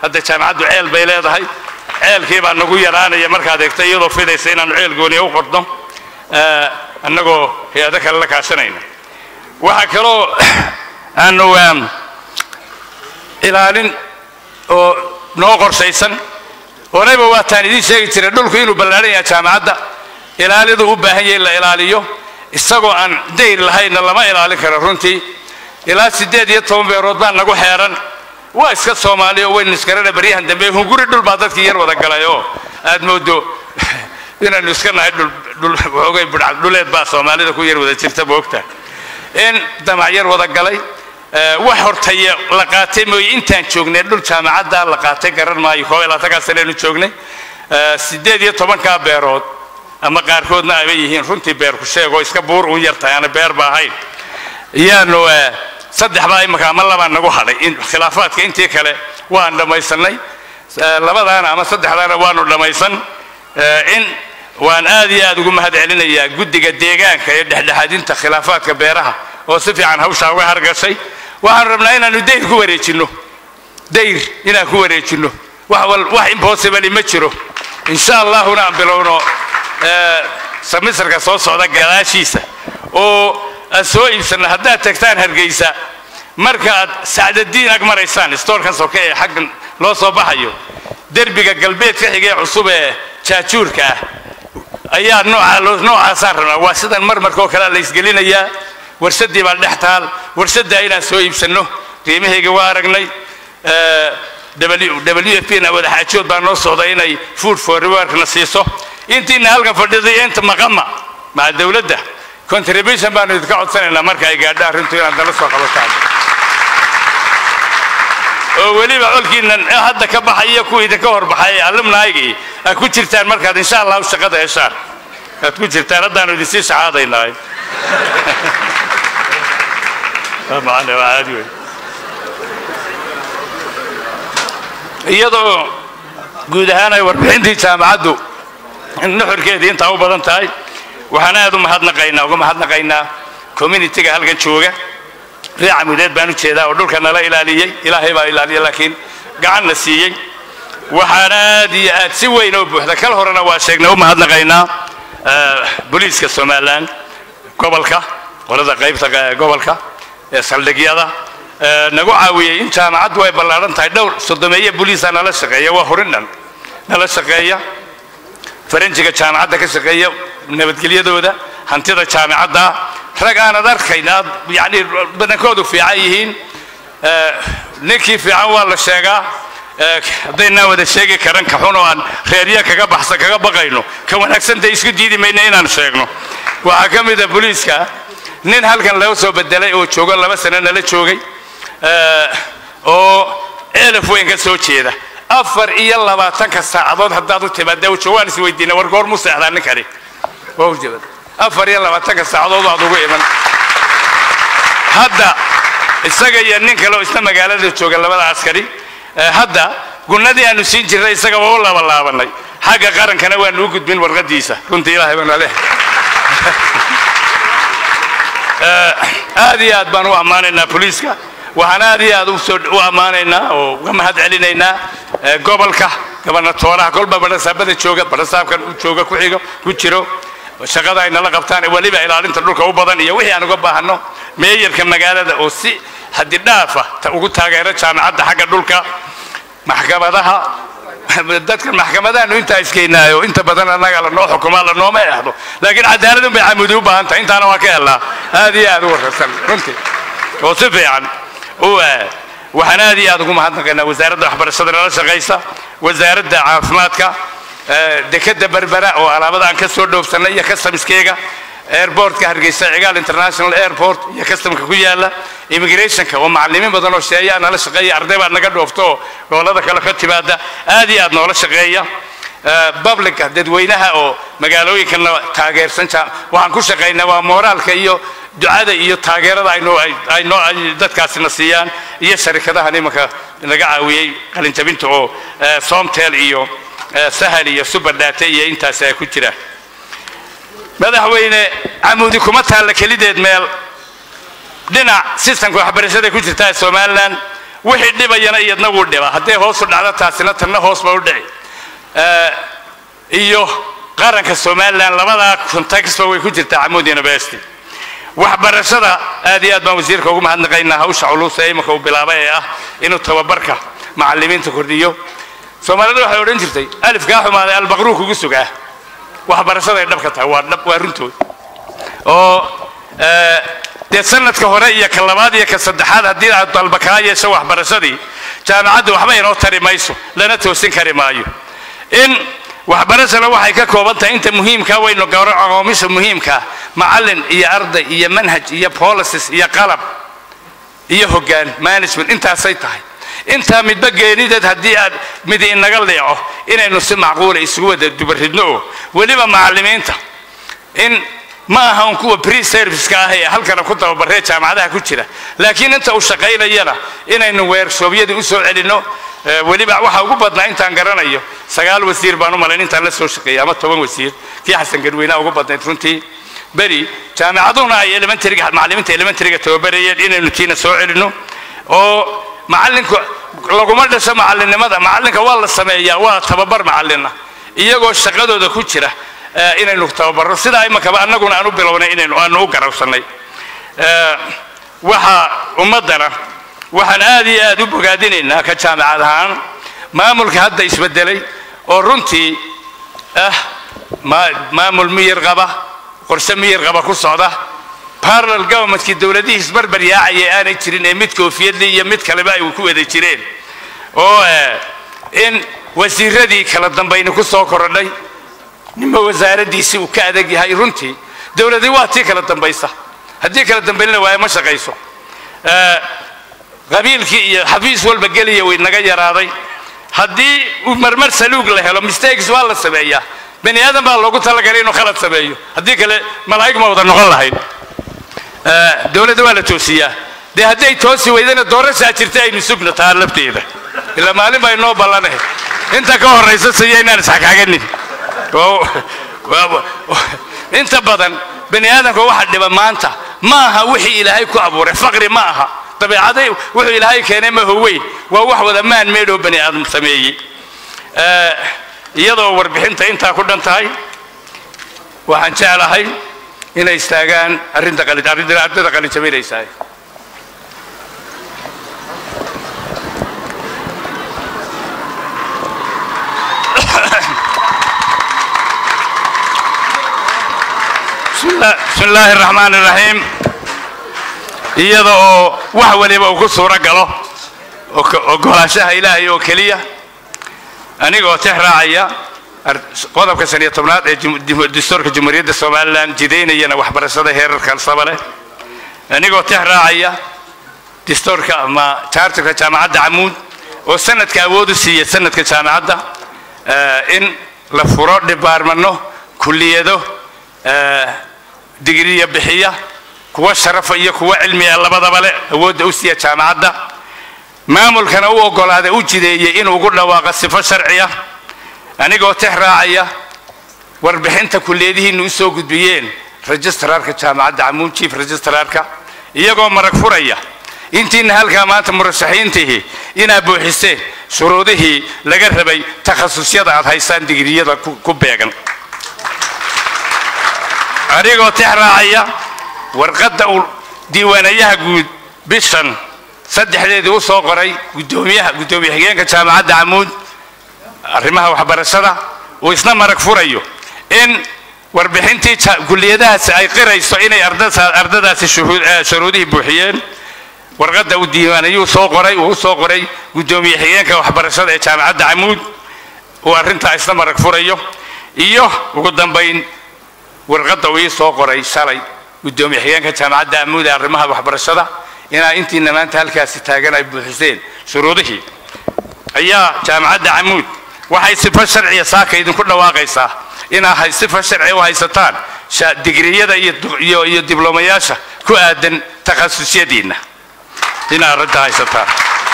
S12: hadda jaamacaddu ceel bay leedahay ceelkii baa nagu yaraanaya markaad eegto iyadoo fidaysa inaanu ceel gooniya u qordno eh, annagoo hay-ado kale la kaashanayna waxaa kaloo aanu em, ilaalin oo noo qorshaysan horeyba waataan idiin sheegi jiray dhulku inuu ballaaran yahay jaamacadda ilaalidu u baahan yahay in la ilaaliyo isagoo aan dayr lahaynna lama ilaalin karo runtii ilaa siddeed iyo toban beerood baa nagu xeeran waa iska soomaali oo waynu isgarana baryahan dambe hunguri dhul baa dadkii yar wada galay oo aad moodo inaanu iska nahay dhul dhul waxoogay budhcad dhuleed baa soomaalida ku yar wada jirta moogta in damac yar wada galay Eh, wax hortaya la qaatay mooye intaan joognay dhul jaamacadda la qaatay garan maayo koob iyo labaatankaa saneenu joognay Eh, siddeed iyo tobankaa beerood ama qaarkoodna ayba yihiin runtii beer ku sheegoo iska buur uun yartahay aana beer ba ahayn iyaanu eh, saddex baa imaka ama labaa nagu hadhay in khilaafaadka intii kale waan dhammaysanay Eh, labadaana ama saddexdaana waanu dhammaysan Eh, in waan aad iyo aad ugu mahad celinayaa guddiga deegaanka ee dhexdhexaadinta khilaafaadka beeraha oo si fiican hawshaa uga hargashay waxaan rabnaa inaanu dayr ku wareejinno dayr inaan ku wareejinno wax wal wax impossible ma jiro insha allahuna aan bilowno eh, samisarka soo socda gadaashiisa oo aad soo iibsanno haddaad tagtaan hargeysa markaaad sacdadiin ag maraysaan stoorkan soke ee xaggan loo soo baxayo derbiga galbeedka xigee cusub ee jaajuurka ah ayaa noocaa loo- noocaasaan rabnaa waa sidan marmarkoo kale la isgelinayaa warsadii baa dhex taal warsaddaa inaan soo iibsanno qiimahayga waa aragnay Eh, w f p na wadaxaajood baa noo socda inay food for rewarkna siiso intiina halkan fadhiday inta maqama maca dowladda contribution baanu idinka codsanaynaa marka ay gaadho arrintu inaad nala soo qabataan oo weliba colkiinan hadda ka baxaya kuwa idinka horbaxay alumnaygii aad ku jirtaan markaad insha allahu shaqada heshaan aad ku jirtaan haddaanu idinsii shacaadaynahay macana waa caadi wey iyadoo guud ahaan ay warbixintii jaamacaddu nuxurkeedii intaa u badan tahay waxaan aad u mahadnaqaynaa uga mahadnaqaynaa communitiga halkan jooga reer camudeed baan u jeedaa oo dhulka nala ilaaliyey ilaahay baa ilaaliya laakiin gacanna siiyey waxaan aad iyo aad si weyn oo buuxda kal horena waa sheegnay u mahadnaqaynaa eh, booliiska somalilan gobolka qolada qaybta eh, gobolka ee saldhigyada eh, nagu caawiyey in jaamacaddu ay ballaaran tahay dhowr sodomeeye booliisa nala shaqeeya waa horin dhan nala shaqeeya faranjiga jaamacadda ka shaqeeya nabadgelyadooda hantida jaamacadda rag aanad arkayn aad yani badankoodu fiican yihiin Eh, ninkii fiican waa la sheegaa Eh, haddaynaan wada sheegi karan ka xun oo aan reerya kaga baxsa kaga baqayno ka wanaagsanta isku diidi mayna inaan sheegno waxaa ka mid a booliiska nin halkan laga soo bedelay oo joogo laba sano nala joogay Eh, oo elef weyn ka soo jeeda afar iyo labaatanka saacadood haddaad u timaada wujo waan isweydiina war goor mu seexdaa ninkani waa u jabad afar iyo labaatanka saacadood waad ugu iman hadda isaga iyo nin kale oo isna magaalada jooga labada askari eh, hadda gunnadii aanu siin jirnay isaga waa u labalaabanay xagga qarankana waanu u gudbin warqadiisa runtii ilaahay baan leh aad iyo aad baan u ammaanaynaa booliiska waxaan aad iyo aad u soo u ammaanaynaa oo uga mahad celinaynaa eh, gobolka gobernatooraha kolba badhasaabada jooga badhasaabkan u jooga ku xigo ku jiro shaqada ay nala qabtaan weliba ilaalinta dhulka u badan iyo wixii aan uga baahano meeyarka magaalada oo si hadidhaafa ta ugu taageero jaamacadda xagga dhulka maxkamadaha dadka maxkamadaanu intaa iskeynaayo inta badan annaga lanoo xukumaa lanooma eexdo laakiin cadaaladun bay camudi u baahan tahay intaana waa ka helnaa aad iyo aad u wararsan runtii oo si fiican u eh, waxaan aad iyo aad ugu mahadnaqaynaa wasaaradda waxbarashada nala shaqaysa wasaaradda caafimaadka eh, dekadda berbera oo alaabada aan ka soo dhoofsanay iyo customiskeega airportka hargeysa cigaal international airport iyo customka ku yaala immigrationka oo macallimiin badan oo sheeya nala shaqeeya arday baa naga dhoofto oo gobolada kale ka timaada aad iyo aad noola shaqeeya Eh, publica dadweynaha oo magaalooyinkana taageersan ja- waxaan ku shaqaynaa waa mooraalka iyo ducada iyo taageerada ay noo- ay- ay noo- ay dadkaasina siiyaan iyo sharikadahan imanka naga caawiyey qalinjabinta oo eh, somtel iyo eh, sahal iyo superdate iyo intaas ay ku jiraan madaxweyne camudi kuma taalla kelideed meel dhinac sistamka waxbarashada ku jirta ee somalilan wixii dhibayana iyadna wuu dhibaa hadday hoosu dhacdo taasina tanna hoos ba u dhici Eh, iyo qaranka somalilan labadaa contextba way ku jirtaa camuud university waxbarashada aad iyo aad baan wasiirka ugu mahadnaqaynaa hawsha culus ee imika uu bilaabay ee ah inuu tababarka macallimiinta kordhiyo soomaalida waxay odhan jirtay alifkaa xumaaday albaqruu kugu sugaa waxbarashaday dhabka tahay waa dhab waa runtood oo eh, dee sanadka hore iyo ka labaad iyo ka saddexaad haddii aad dalba kaa yeesho waxbarashadii jaamacaddu waxba inoo tari mayso lana toosin kari maayo in waxbarashana waxay ka kooban tahay inta muhiimka waynu gawro aqoomisha muhiimka macallin iyo arday iyo manhaj iyo policies iyo qalab iyo hoggaan management intaasay tahay intaa midba geenideed haddii aad mid inaga leeco inaynu si macquula isugu wada dubaridno oo weliba macallimiinta in ma aha un kuwa pre serviceka ah ee halkana ku tababaree jaamacadaha ku jira laakiin inta uu shaqaynayana inaynu weershoobyadii u soo celinno Eh, weliba waxa ugu badnaa intaan garanayo sagaal wasiir baan u malayn intaan la soo shaqeeyay ama toban wasiir kii xasan garweynaha ugu badnayd runtii beri jaamacaduna ay elementaryga macallimiinta elementaryga tababarayeen inaynu tiina soo celinno oo macallinku laguma dhasho macallinnimada macallinka waa la sameeyaa waa tababar macallina iyagoo shaqadooda ku jira eh, inaynu tababarro sidaa imakaba annaguna aan u bilownay inaynu aanu u garowsannay Eh, waxa ummaddana waxaan aad iyo aad u bogaadinaynaa ka jaamacad ahaan maamulka hadda isbedelay oo runtii ah ma- maamul miyir qaba qorshe miyir qaba ku socda parallel governmentkii dowladihii isbarbar yaacaya aanay jirin ee mid koofiyadli iyo mid kaleba ay ku wada jireen oo eh, in wasiiradii kala dambayni ku soo korodhay ninba wasaaraddiisii uu ka adag yahay runtii dowladii waa tii kala dambaysa haddii kala dambaynina waayo ma shaqayso Eh, qabiilkii iyo xafiis walba geliya way naga yaraaday haddii uu marmar saluug la helo mistakes waa la sameeyaa bani aadan baa loogu talagalay inuu khalad sameeyo haddii kale malaa'ig ma wada noqon lahayd Eh, dowladda waa la toosiyaa dee hadday toosi weydana doorashaa jirta aynu sugna taa lafteeda ilaa maalin baa inoo ballanahay inta ka horraysa siya inaan isxakaaganin Oo- waa- inta badan bani aadamka waxa dhiba maanta ma aha wixii ilaahay ku abuuray faqri ma aha dabeecaday wuxuu ilaahay keenay ma howeyn waa wax wada maan meedhoo bani aadam sameeyey Eh, iyadoo warbixinta intaa ku dhan tahay waxaan jeclahay inay istaagaan arrinta qali- arrinta ardayda qalinjabinaysaa بسم الله بسم الله الرحمن الرحيم iyada oo wax waliba uu ku suuro galo oo ka- ogolaanshaha ilaahay oo keliya anigoo tix raacaya ar- qodobka shan iyo tobnaad ee jum- dim- dastuurka jumhuuriyadda somalilan jidaynayana waxbarashada heerarkan saba leh anigoo tix raacaya dastuurka ama charterka jaamacadda camuud oo sanadka awood u siiya sanadka jaamacadda eh, in la furo dhibaarmano kulliyado eh, digriya bixiya kuwa sharafa iyo kuwa cilmiga labadaba leh awoodda u siiya jaamacadda maamulkana u ogolaaday u jideeyey inuu ugu dhawaaqo sifo sharciya anigoo tix raacaya warbixinta kulliyadihiinu u soo gudbiyeen registrarka jaamacadda camuud chief registrarka iyagoo marag furaya intiina halkaa maanta murashaxiintihi inaad buuxiseen shuruudihii laga rabay takhasusyada aad haysaan digriyada ku ku beegan anigoo tix raacaya warqadda uu diiwaanayaha guud bishan saddexdeedii u soo qoray guddoomiyaha guddoomiye xigeenka jaamacadda camuud arrimaha waxbarashada uu isna marag furayo in warbixintii ja- kulliyadahaasi ay qirayso inay ardasa- ardadaasi shuhuud- eh, shuruudihii buuxiyeen warqadda uu diiwaanayuu soo qoray uu u soo qoray guddoomiye xigeenka waxbarashada ee jaamacadda camuud uu arrintaa isna marag furayo iyo ugu dambayn warqadda uu ii soo qoray shalay guddoomiye xigeenka jaamacadda amuud ee arrimaha waxbarashada inaa intiina maanta halkaasi taagan ay buuxiseen shuruudihii ayaa jaamacadda camuud waxay sifo sharciya saaka idinku dhawaaqaysaa inaa hay sifo sharci u haysataan sha- digriyada iyo du- iyo iyo diblomayaasha ku aadan takhasusyadiinna inaa arrinta haysataan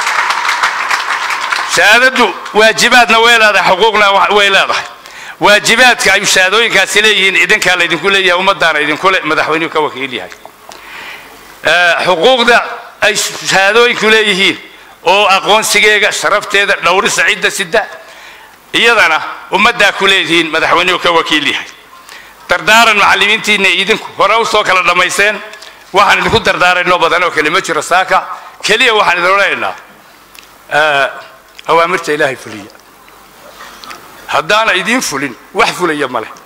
S12: shahaadadu waajibaadna way leedahay xuquuqna wa- way leedahay waajibaadka ay shahaadooyinkaasi leeyihiin idinkaa laydinku leeyahay ummadaana idinku le madaxweynuhu ka wakiil yahay Eh, xuquuqda ay shahaadooyinku leeyihiin oo aqoonsigeega sharafteeda dhowrisa cidda sida iyadana ummaddaa ku leedihiin madaxweynuhu ka wakiil yahay dardaaran macallimiintiinna idinku hore u soo kala dhammayseen waxaan idinku dardaaraynoo badan oo kale ma jiro saaka keliya waxaan idin odhanaynaa awaamirta ilaahay fuliya haddaana idiin fulin wax fulaya ma leh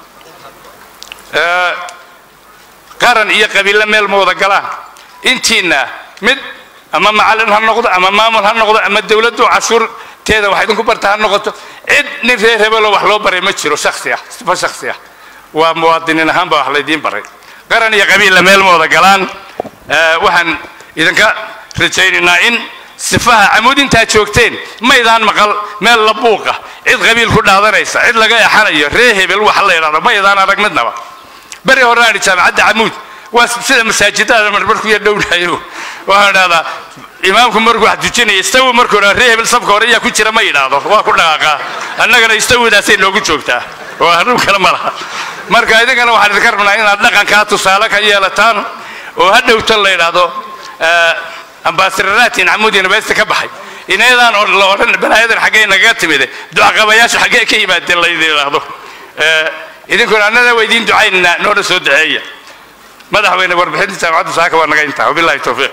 S12: qaran iyo qabiille meel ma wada galaan intiina mid ama macallin ha noqdo ama maamul ha noqdo ama dowladdu cashuurteeda wax idinku barta ha noqoto cid nin reer hebeloo wax loo baray ma jiro shaksi ah sifa shaksi ah waa muwaadiniin ahaan baa wax laydiin baray qaran iyo qabiilla meel ma wada galaan waxaan idinka rajaynaynaa in sifaha camuud intaa joogteen maydaan maqal meel la buuqa cid qabiil ku dhaadanaysa cid laga exanayo ree hebel wax la idhahdo maydaan arag midnaba beri horaan idhi jaamacadda camuud waa sida masaajidada marmarku yar dhownayo waxaan idhahdaa imaamku markuu wax dujinaya istawi markuu idhahdo ree hebel sabka hore ayaa ku jira ma yidhaahdo waa ku dhaqaaqaa annagana istawidaasay noogu joogtaa waa arrin kale ma laha marka idinkana waxaan idinka rabnaa inaad dhaqankaa tusaale ka yeelataan oo ha dhowto la yidhaahdo ambasadaratin camuud university ka baxay inaydaan la odhan balaayadan xaggee nagaga timide ducaqabayaashu xaggee ka yimaadeen laydin idhaahdo idinkuna annada waa idiin ducaynaynaa noona soo duceeya madaxweyne warbixinta jaamacadda saaka waa naga intaa wabillahi towfiiq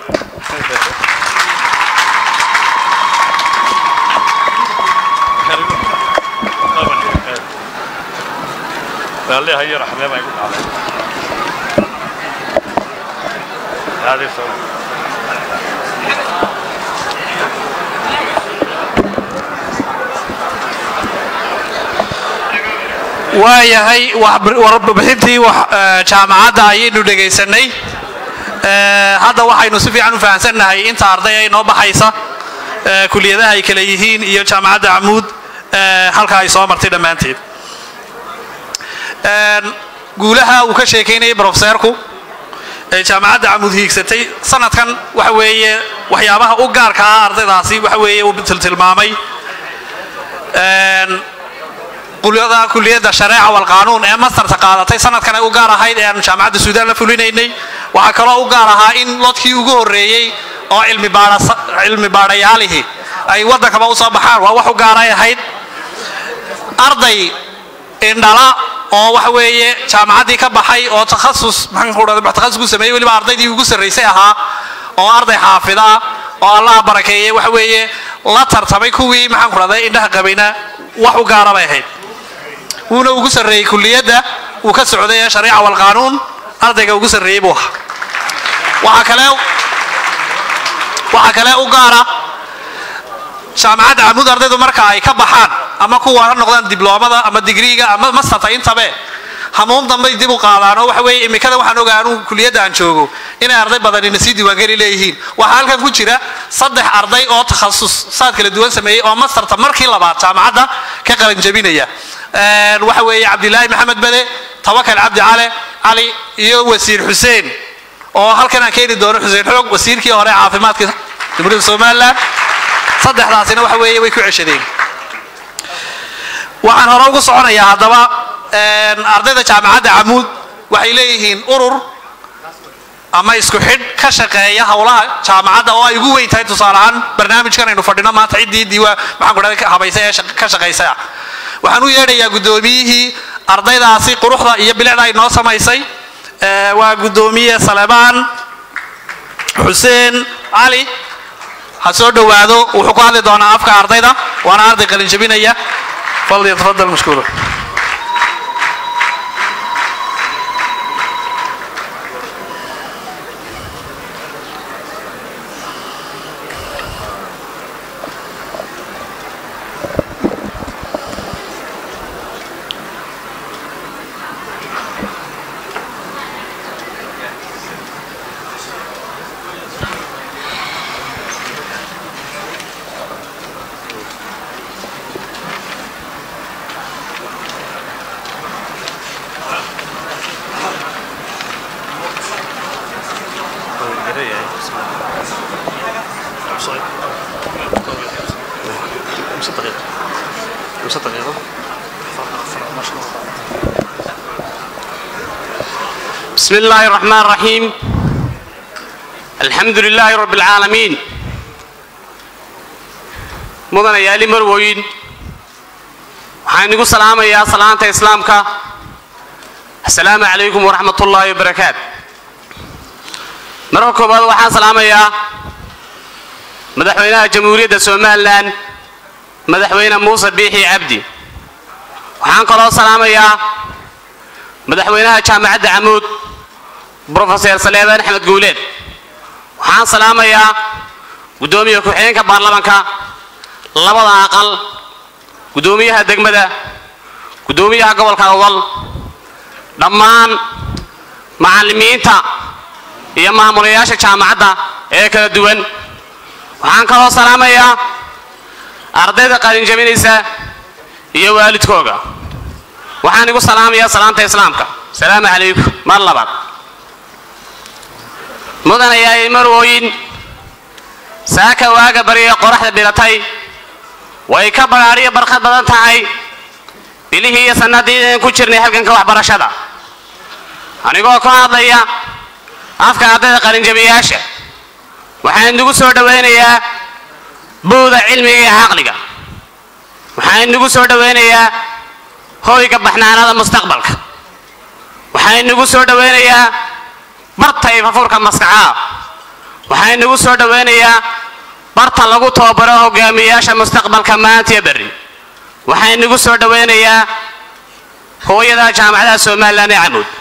S6: waayahay warbixintii jaamacadda ayaynu dhegaysanay hadda waxaynu si fiican u fahamsannahay inta arday ay noo baxaysa kuliyadaha ay kale yihiin iyo jaamacadda camuud halka ay soo martay dhammaanteed guulaha uu ka sheekaynayay brofeseerku ee jaamacadda camuud hiigsatay sanadkan waxa weeye waxyaabaha u gaarka ah ardaydaasi waxa weeye uu tiltilmaamay kuliyada kuliyadda shareeca walqaanuun ee mastarta qaadatay sanadkan ay u gaar ahayd ee aanu jaamacadda suudaan la fulinaynay waxaa kaloo u gaar ahaa in lodkii ugu horreeyey oo cilmi baadhayaalihii ay waddankaba u soo baxaan waa wax u gaaray ahayd arday indhala oo waxa weeye jaamacaddii ka baxay oo takhasus maxaan takhasus ku sameeyey weliba ardaydii ugu sarraysay ahaa oo arday xaafida ah oo allaha barakeeyey waxa weeye la tartamay kuwii maxaan ku dhahday indhaha qabayna wax u gaara bay ahayd wuuna ugu sarreeyey kuliyadda uu ka socday ee shariica walqaanuun ardayga ugu sarreeyey buu ahaa waxaa kale waxaa kale u gaara jaamacadda camuud ardaydu marka ay ka baxaan ama kuwa ha noqdaan dibloomada ama digriiga ama mastarta intabe hamuun dambay dib u qaadaan oo waxa weeye imikada waxaan ogaa anuu kuliyadda aan joogo inay arday badanina sii diiwaangeli leeyihiin waxaa halkan ku jira saddex arday oo takhasus saad kala duwan sameeyey oo mastarta markii labaad jaamacadda ka qalanjabinaya waxa weeye cabdilaahi maxamed bede tawakal cabdi cale cali iyo wasiir xuseen oo halkan aan keeni doono xuseen xoog wasiirkii hore caafimaadka jamhuuriyadda somalilan saddexdaasina waxa weeye way ku ceshadeen waxaan hore ugu soconayaa haddaba ardayda jaamacadda camuud waxay leeyihiin urur ama isku xidh ka shaqeeya howlaha jaamacadda oo ay ugu weyn tahay tusaale ahaan barnaamijkan aynu fadhino maanta ciddii diiwaa maxaan ku dhahday habaysa ee ka shaqaysa ah waxaan u yeedhayaa guddoomiyihii ardaydaasi quruxda iyo bilicda ay noo samaysay waa guddoomiye salemaan xuseen cali ha soo dhowaado wuxuu ku hadli doonaa afka ardayda waana arday qalinjabinaya falyatafadal mashkuura
S13: بسم الله الرحمن الرحيم الحمد لله رب العالمين mudanayaali marwooyin waxaan idigu salaamayaa salaanta islaamka assalaamu calaykum waraxmat ullaahi wabarakaat marka koowaad waxaan salaamayaa madaxweynaha jamhuuriyadda somalilan madaxweyne muuse biixi cabdi waxaan kaloo salaamayaa madaxweynaha jaamacadda camuud brofeser saleebaan axmed guuleed waxaan salaamayaa guddoomiya ku-xigeenka baarlamanka labada aqal guddoomiyaha degmada guddoomiyaha gobolka awal dhammaan macallimiinta iyo maamulayaasha jaamacadda ee kala duwan waxaan kaloo salaamayaa ardayda qalinjabinaysa iyo waalidkooga waxaan igu salaamayaa salaanta islaamka asalaamu calaykum mar labaad mudanayaay marwooyin saaka waaga barya qoraxda bilatay way ka badhaadhiyo barkad badan tahay bilihii iyo sannadiidan ku jirnay halganka waxbarashada anigoo ka hadlaya afka ardayda qalinjabiyaasha waxaan inugu soo dhowaynayaa buuda cilmiga iyo caqliga waxaan inugu soo dhowaynayaa hoyga baxnaanada mustaqbalka waxaan inugu soo dhowaynayaa barta ifafurka maskaxaa waxaan inugu soo dhowaynayaa barta lagu tababaro hogaamiyayaasha mustaqbalka maantiyo berri waxaan inugu soo dhowaynayaa hooyada jaamacadaha somalilan ee camuud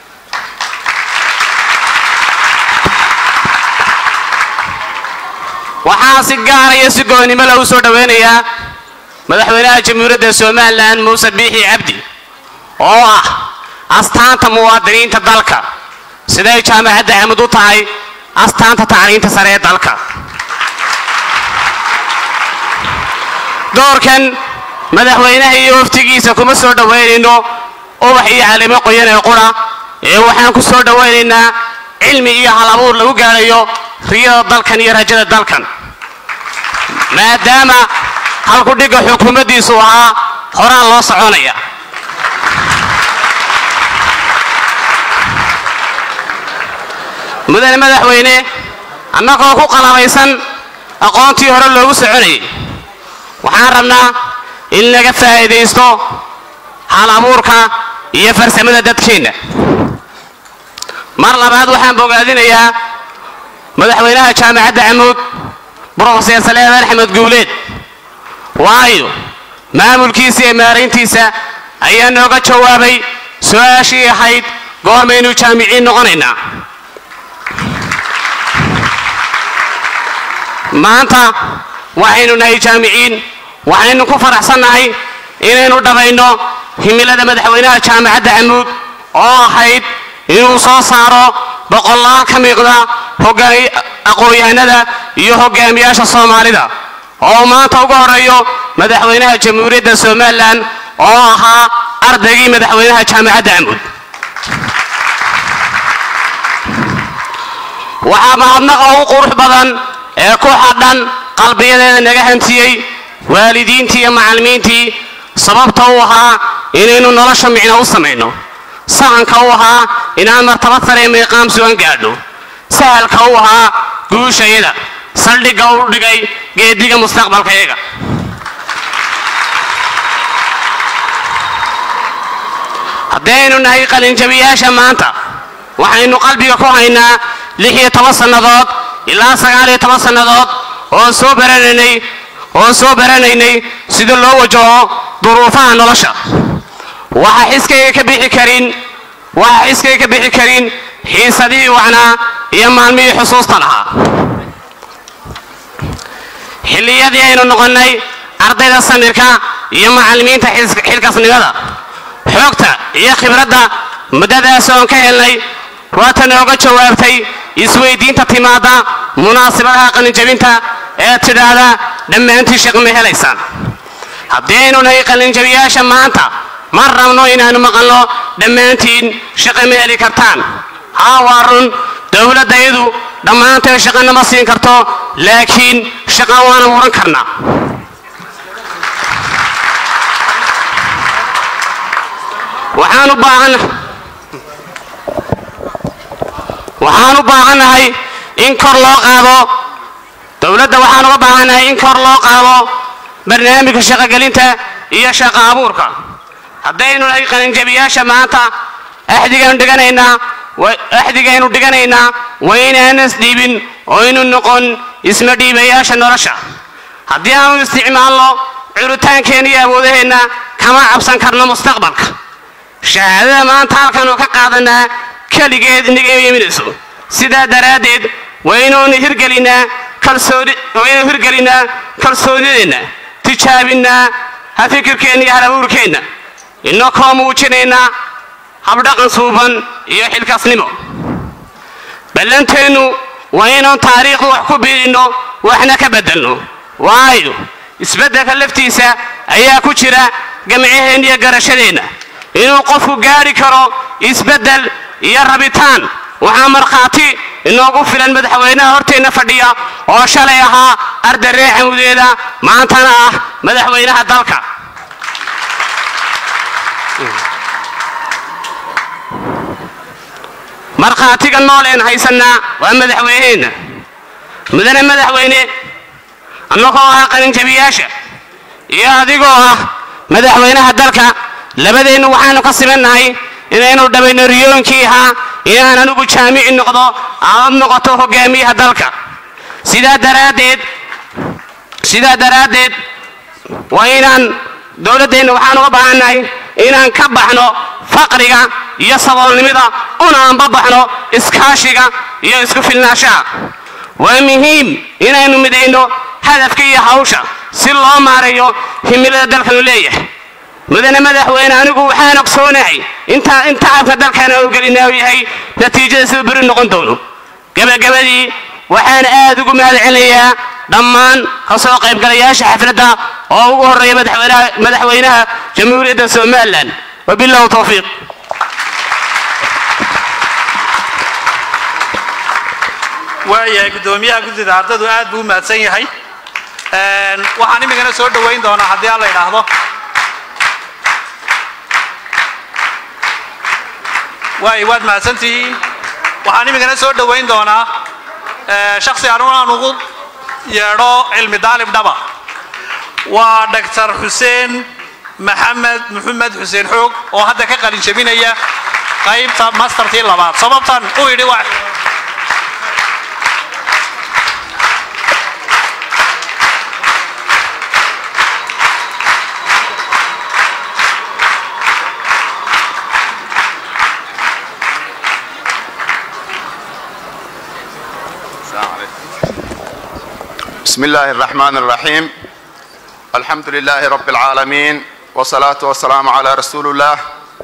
S13: waxaan si gaara iyo si goonnimo lagu soo dhowaynayaa madaxweynaha jamhuuriyadda somalilan muuse biixi cabdi oo ah astaanta muwaadiniinta dalka siday jaamacadda camud u tahay astaanta tacliinta sare ee dalka doorkan madaxweynaha iyo waftigiisa kuma soo dhowaynayno ubax iyo calimo qoyan ee qura ee waxaan ku soo dhowaynaynaa cilmi iyo hal abuur lagu gaadhayo riyada dalkan iyo rajada dalkan maadaama halkudhigga xukuumaddiisu ahaa horaan loo soconaya mudane madaxweyne annagoo ku qalabaysan aqoontii hore loogu soconayay waxaan rabnaa in laga faa'iidaysto hal abuurka iyo farsamada dadkeenna mar labaad waxaan bogaadinayaa madaxweynaha jaamacadda camuud brofeser saleebaan axmed guuleed waayo maamulkiisa iyo maarayntiisa ayaa nooga jawaabay su-aashii ahayd goormaynu jaamiciin noqonaynaa maanta waxaynu nahay jaamiciin waxaynu ku faraxsannahay inaynu dhabayno himilada madaxweynaha jaamacadda camuud oo ahayd inuu soo saaro boqolaal ka miiqda aqoon-yahanada iyo hogaamiyaasha soomaalida oo maanta ugu horeeyo madaxweynaha jamhuuriyadda somalilan oo ahaa ardaygii madaxweynaha jaamacadda camuud waxaa mahadnaqa ugu qurux badan ee ku xadhan qalbiyadeeda naga hantiyey waalidiintii iyo macallimiintii sababta u ahaa inaynu nolosha micno u samayno sahanka u ahaa inaan martabad sare miiqaam sugan gaadho sahalka u ahaa guushayada saldhigga u dhigay geediga mustaqbalkayaga haddaynu nahay qalinjabiyaasha maanta waxaynu qalbiga ku haynaa lix iyo toban sannadood ilaa sagaal iyo toban sannadood oo soo baranaynay oo soo baranaynay sida loo wajaho duruufaha nolosha waxa xiskayga ka bixi karin waxa xiskayga ka bixi karin xiisadihii wacnaa iyo maalmihii xusuusta lahaa xilliyadii aynu noqonnay ardayda samirka iyo macallimiinta xilkasnimada xoogta iyo khibradda muddadaas oon ka helnay waata nooga jawaabtay isweydiinta timaadda munaasibadaha qalinjabinta ee tidhaahda dhammaantii shaqo ma helaysaan haddii aynu nahay qalinjabiyaasha maanta ma rabno inaannu maqalno dhammaantiin shaqo ma heli kartaan haa waa run dowladdayadu dhammaanteen shaqana ma siin karto laakiin shaqa waana muran karnaa waxaan u baahan waxaan u baahannahay in kor loo qaado dowladda waxaan uga baahannahay in kor loo qaado barnaamijka shaqogelinta iyo shaqo abuurka haddaynu nahay qalinjabiyaasha maanta axdigaynu dhiganaynaa wa- axdigaynu dhiganaynaa waa inaanan isdhiibin oo aynu noqon isma dhiibayaasha nolosha haddii aanu isticmaalno curitaankeenna iyo awoodaheenna kama cabsan karno mustaqbalka shahaadada maanta halkanu ka qaadanaa keligeed inaga yeminayso sidaa daraaddeed waa inuunu hirgelinaa kalsooni waa inuu hirgelinaa kalsoonideenna tijaabinnaa ha fikirkeenna iyo halabuurkeenna inakoo muujinaynaa habdhaqan suuban iyo xilkaasnimo ballanteennu waa inaan taariikhda wax ku biirinno waxna ka beddelno waayo isbeddelka laftiisa ayaa ku jira gamcaheenna iyo garashadeenna inuu qofku gaadhi karo isbeddel iyo rabitaan waxaa markhaati inoogu filan madaxweynaha horteenna fadhiya oo shalay ahaa arday reer xamudeeda maantana ah madaxweynaha dalka markhaatiga nool een haysannaa waa madaxweyneheenna mudane madaxweyne annagoo ah qalinjabiyaasha iyo adigoo ah madaxweynaha dalka labadeennu waxaanu ka simannahay inaynu dhabayno riyoonkii ahaa inaan anigu jaamici noqdo aad noqoto hogaamiyaha dalka sidaa daraaddeed sidaa daraaddeed waa inaan dowladdeenna waxaan uga baahannahay inaan ka baxno faqriga iyo saboolnimada una anba baxno iskaashiga iyo isku filnaanshaha waa muhiim inaynu midayno hadafka iyo hawsha si loo maareeyo himilada dalkanu leeyahay mudane madaxweyne anigu waxaan ogsoonahay intaa in tacabka dalkana u gelinaa uu yahay natiijada sida beri noqon doono gabagabadii waxaan aad ugu mahad celinayaa dhammaan ka soo qaybgalayaasha xafladda oo ugu horreeya madaxweynaha madaxweynaha jamhuuriyadda somalilan wabilahu towfiiq
S6: waayahay guddoomiyaha guddida ardaydu aad buu u mahadsan yahay Een, waxaan imikana soo dhoweyn doonaa haddii aan la idhaahdo waay waad mahadsantihiin waxaan imikana soo dhoweyn doonaa ee, shakhsi anugu aan ugu yeedho cilmi daalib dhaba waa dhaktar xuseen maxamed maxamed xuseen xoog oo hadda ka qalin jebinaya qaybta mastertii labaad sababtan u yidhi waa
S14: بسم الله الرحمن الرحيم الحمد لله رب العالمين والصلاة والسلام على رسول الله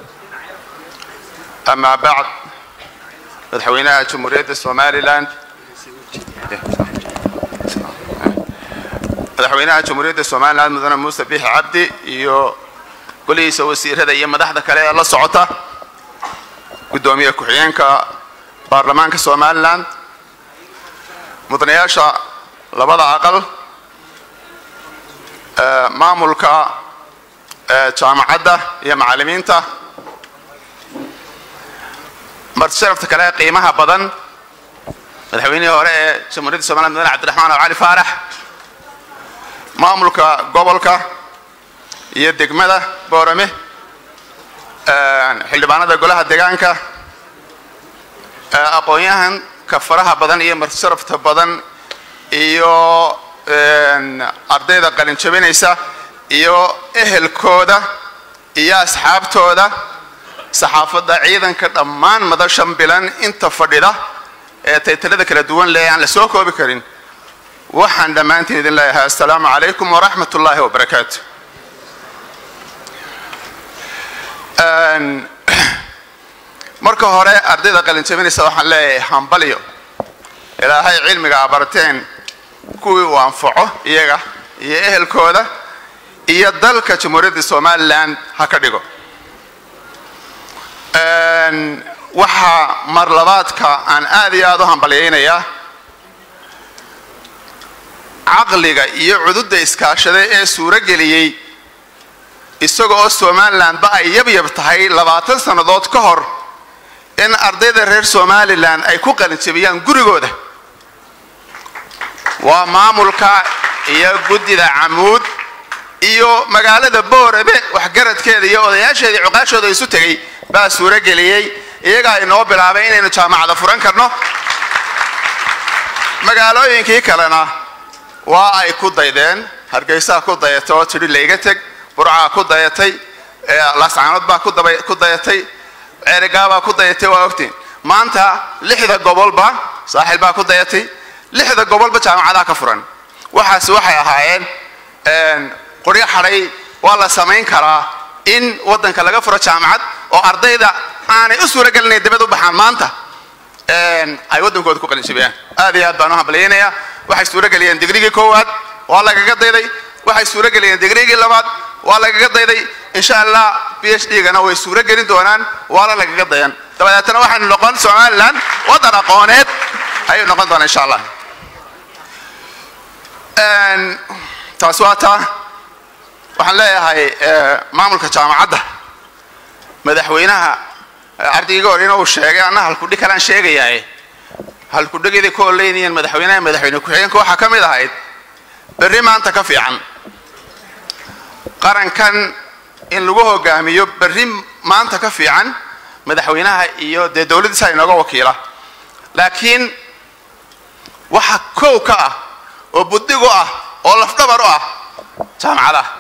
S14: أما بعد مدحوينها جمهورية الصومالي لاند madaxweynaha jamhuuriyadda somalilan mudane muuse biixi cabdi iyo golihiisa wasiirada iyo madaxda kale ee la socota guddoomiye ku-xigeenka baarlamaanka somalilan mudanayaasha labada aqal ee, maamulka ee, jaamacadda iyo macallimiinta martisharafta kale ee qiimaha badan madaxweynihii hore ee jamhuuriyadda somaliland mudane cabdiraxmaan oo cali faarax maamulka gobolka iyo degmada boorame xildhibaanada golaha deegaanka ee, aqoon-yahanka faraha badan iyo martisharafta badan iyo een, ardayda qalin jabinaysa iyo ehelkooda iyo asxaabtooda saxaafadda ciidanka dhammaan madashan bilan inta fadhida ee taytalada kala duwan leh aan la soo koobi karin waxaan dhammaantiin idin leeyahay assalaamu calaykum waraxmat ullaahi wabarakaatu Een, marka hore ardayda qalin jabinaysa waxaan leeyahay hambalyo ilaahay cilmiga abarteen kuwii uu anfaco iyaga iyo ehelkooda iyo dalka jamhuuriyadda somalilan ha ka dhigo Een, waxaa mar labaadka aan aad iyo aad u hambalyaynayaa caqliga iyo cududda iskaashada ee suuro geliyey isaga oo somalilandba ay yabyab tahay labaatan sannadood ka hor in ardayda reer somalilan ay ku qalinjabiyaan gurigooda waa maamulka iyo guddida camuud iyo magaalada boorebe waxgaradkeeda iyo odayaasheeda iyo cuqaashooda isu tegey baa suurageliyey iyagaa inoo bilaabay inaynu jaamacada furan karno magaalooyinkii kalena waa ay ku daydeen hargeysaa ku dayatay oo tidhi layga teg burcaa ku dayatay laascaanood baa ku daba- ku dayatay ceerigaabaa ku dayatay waa ogtiin maanta lixda gobolba saaxil baa ku dayatay lixda gobolba jaamacadaa ka furan waxaasi waxay ahaayeen qoryo xadhay waa la samayn karaa in waddanka laga furo jaamacad oo ardayda aanay u suuragelinayn dibad u baxaan maanta ay waddankooda ku qalinjibiyaan aad iyo aad baan u hambalyaynayaa waxay suurageliyeen digrigii koowaad waa lagaga dayday waxay suurageliyeen digrigii labaad waa lagaga dayday insha allah b h d gana way suuragelin doonaan waana lagaga dayan dabadeetana waxaynu noqon somalilan waddan aqooneed ayay noqon doonaa insha allah taas waa taa waxaan leeyahay maamulka jaamacadda madaxweynaha ardayga hor inuu sheegay anna halkudhig kalaan sheegayaa halkudhigidii ku oleynayeen madaxweynaha madaxweyne ku-xigeenka waxaa ka mid ahayd berri maanta ka fiican qarankan in lagu hogaamiyo berri maanta ka fiican madaxweynaha iyo dee dowladdiisa inooga wakiila laakiin waxa kow ka ah oo buddig u ah oo lafdhabar u ah jaamacadaha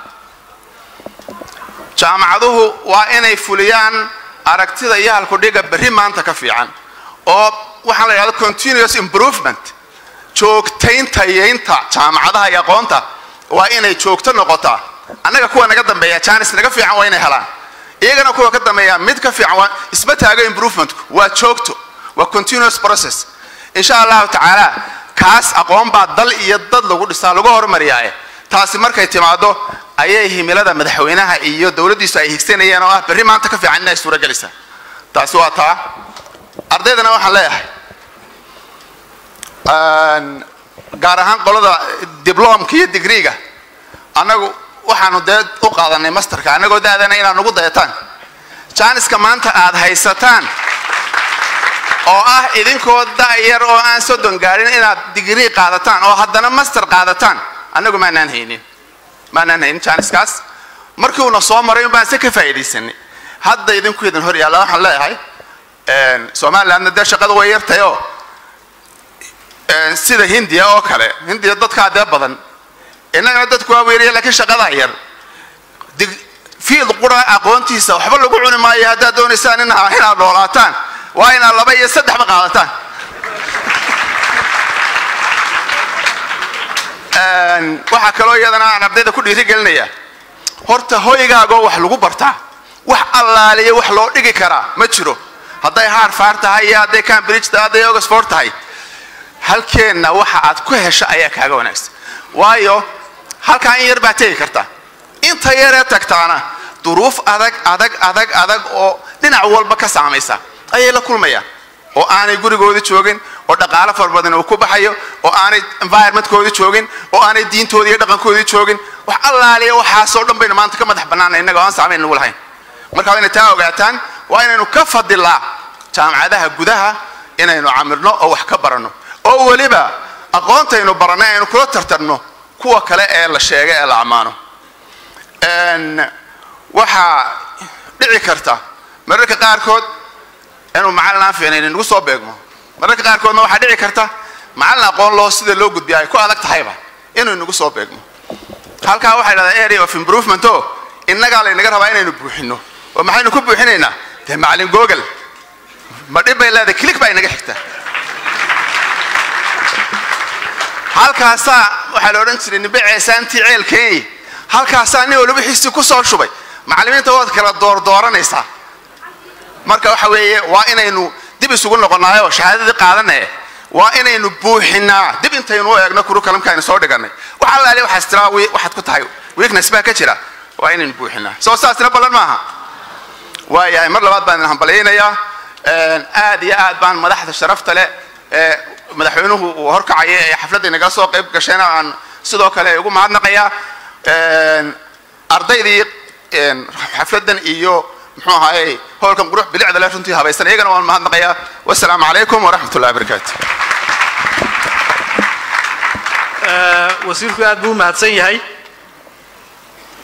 S14: jaamacaduhu waa inay fuliyaan aragtida iyo halkudhiga berri maanta ka fiican oo waxaan la yidhahda continuous improvement joogtayntayeynta jaamacadaha iyo aqoonta waa inay joogto noqotaa annaga kuwa naga dambeeya janis naga fiican waa inay helaan iyagana kuwa ka dambeeya mid ka fiican waa isma taago improvementku waa joogto waa continuous process insha allahu tacaala kaas aqoon baa dal iyo dad lagu dhisaa lagu hormariyaaye taasi markay timaado ayay himilada madaxweynaha iyo dowladdiisu ay higsanayeen oo ah berri maanta ka fiican inay suuragelaysaa taasi waa taa ardaydana waxaan leeyahay gaar ahaan qolada diblomka iyo digriga annagu waxaanu dee u qaadanay masterka annagoo daadana inaad nagu dayataan jaaniska maanta aad haysataan oo ah idinkoo da'yar oo aan soddon gaadhin inaad digrii qaadataan oo haddana master qaadataan annagu maanaan haynin maanaan haynin jaaniskaas markii uuna soo maray un baan se ka faa'iidaysanay hadda idinku idin hor yaalla waxaan leeyahay somalilandna dee shaqada way yartahay oo sida hindiya oo kale hindiya dadkaa dee badan innagana dadku waa weeriya laakiin shaqadaa yar fiid qura aqoontiisa waxba lagu cuni maayo haddaad doonaysaan in inaad noolaataan waa inaad laba iyo saddexba qaadataan waxaa kaloo iyadana aan ardayda ku dhiirigelinaya horta hoygaagoo wax lagu bartaa wax allaaliya wax loo dhigi karaa ma jiro hadday harfard tahay iyo hadday cambridge tahay hadday oxford tahay halkeenna waxa aad ku hesho ayaa kaaga wanaagsan waayo halkaa in yar baa tegi karta inta yaree tagtaana duruuf adag adag adag adag oo dhinac walba ka saamaysa ayay la kulmayaan oo aanay gurigoodii joogin oo dhaqaalo fara badan uu ku baxayo oo aanay environmentkoodii joogin oo aanay diintoodii iyo dhaqankoodii joogin wax allaaliya waxaasoo dhan baynu maanta ka madax bannaanay innaga oo aan saamayn nagu lahayn marka waa inay taa ogaataan waa inaynu ka fadilaa jaamacadaha gudaha inaynu camirno oo wax ka baranno oo weliba aqoontaynu barannay aynu kula tartarno kuwa kale ee la sheegay ee la ammaano waxaa dhici karta mararka qaarkood inuu macallin aan fiicnayn inagu soo beegmo mararka qaarkoodna waxaa dhici karta macallin aqoon loo sida loo gudbiya ay ku adag tahayba inuu inagu soo beegmo halkaa waxay dhahdaa area of improvement o innagaa laynaga rabaa inaynu buuxino oo maxaynu ku buuxinaynaa dee macallin google ma dhib bay leedahay click baa inaga xigta halkaasaa waxaa la odhan jiray nimbe ceesaantii ceelkeeni halkaasaa nin waliba wixiisii ku soo shubay macallimiinta waad kala doordooranaysaa marka waxa weeye waa inaynu dib isugu noqonaayoo shahaadadii qaadanaye waa inaynu buuxinaa dib intaynu u eegno kurukalamka aynu soo dhiganay wax allaale waxaas tiraa waxaad ku tahay weakness baa ka jira waa inaynu buuxinaa soo saasina ballan maaha waayahay mar labaad baan idin hambalyaynayaa aad iyo aad baan madaxda sharafta leh ee madaxweynuhu uu horkacaya ee xafladda inagala soo qayb gashayna aan sidoo kale ugu mahadnaqayaa ardaydii xafladdan iyo muxuu ahaayey howlkan qurux bilicda leh runtii habaysan iyagana waan mahadnaqayaa wasalaamu calaykum waraxmat ullahi wabarakaatu
S6: wasiirku aad buu u mahadsan yahay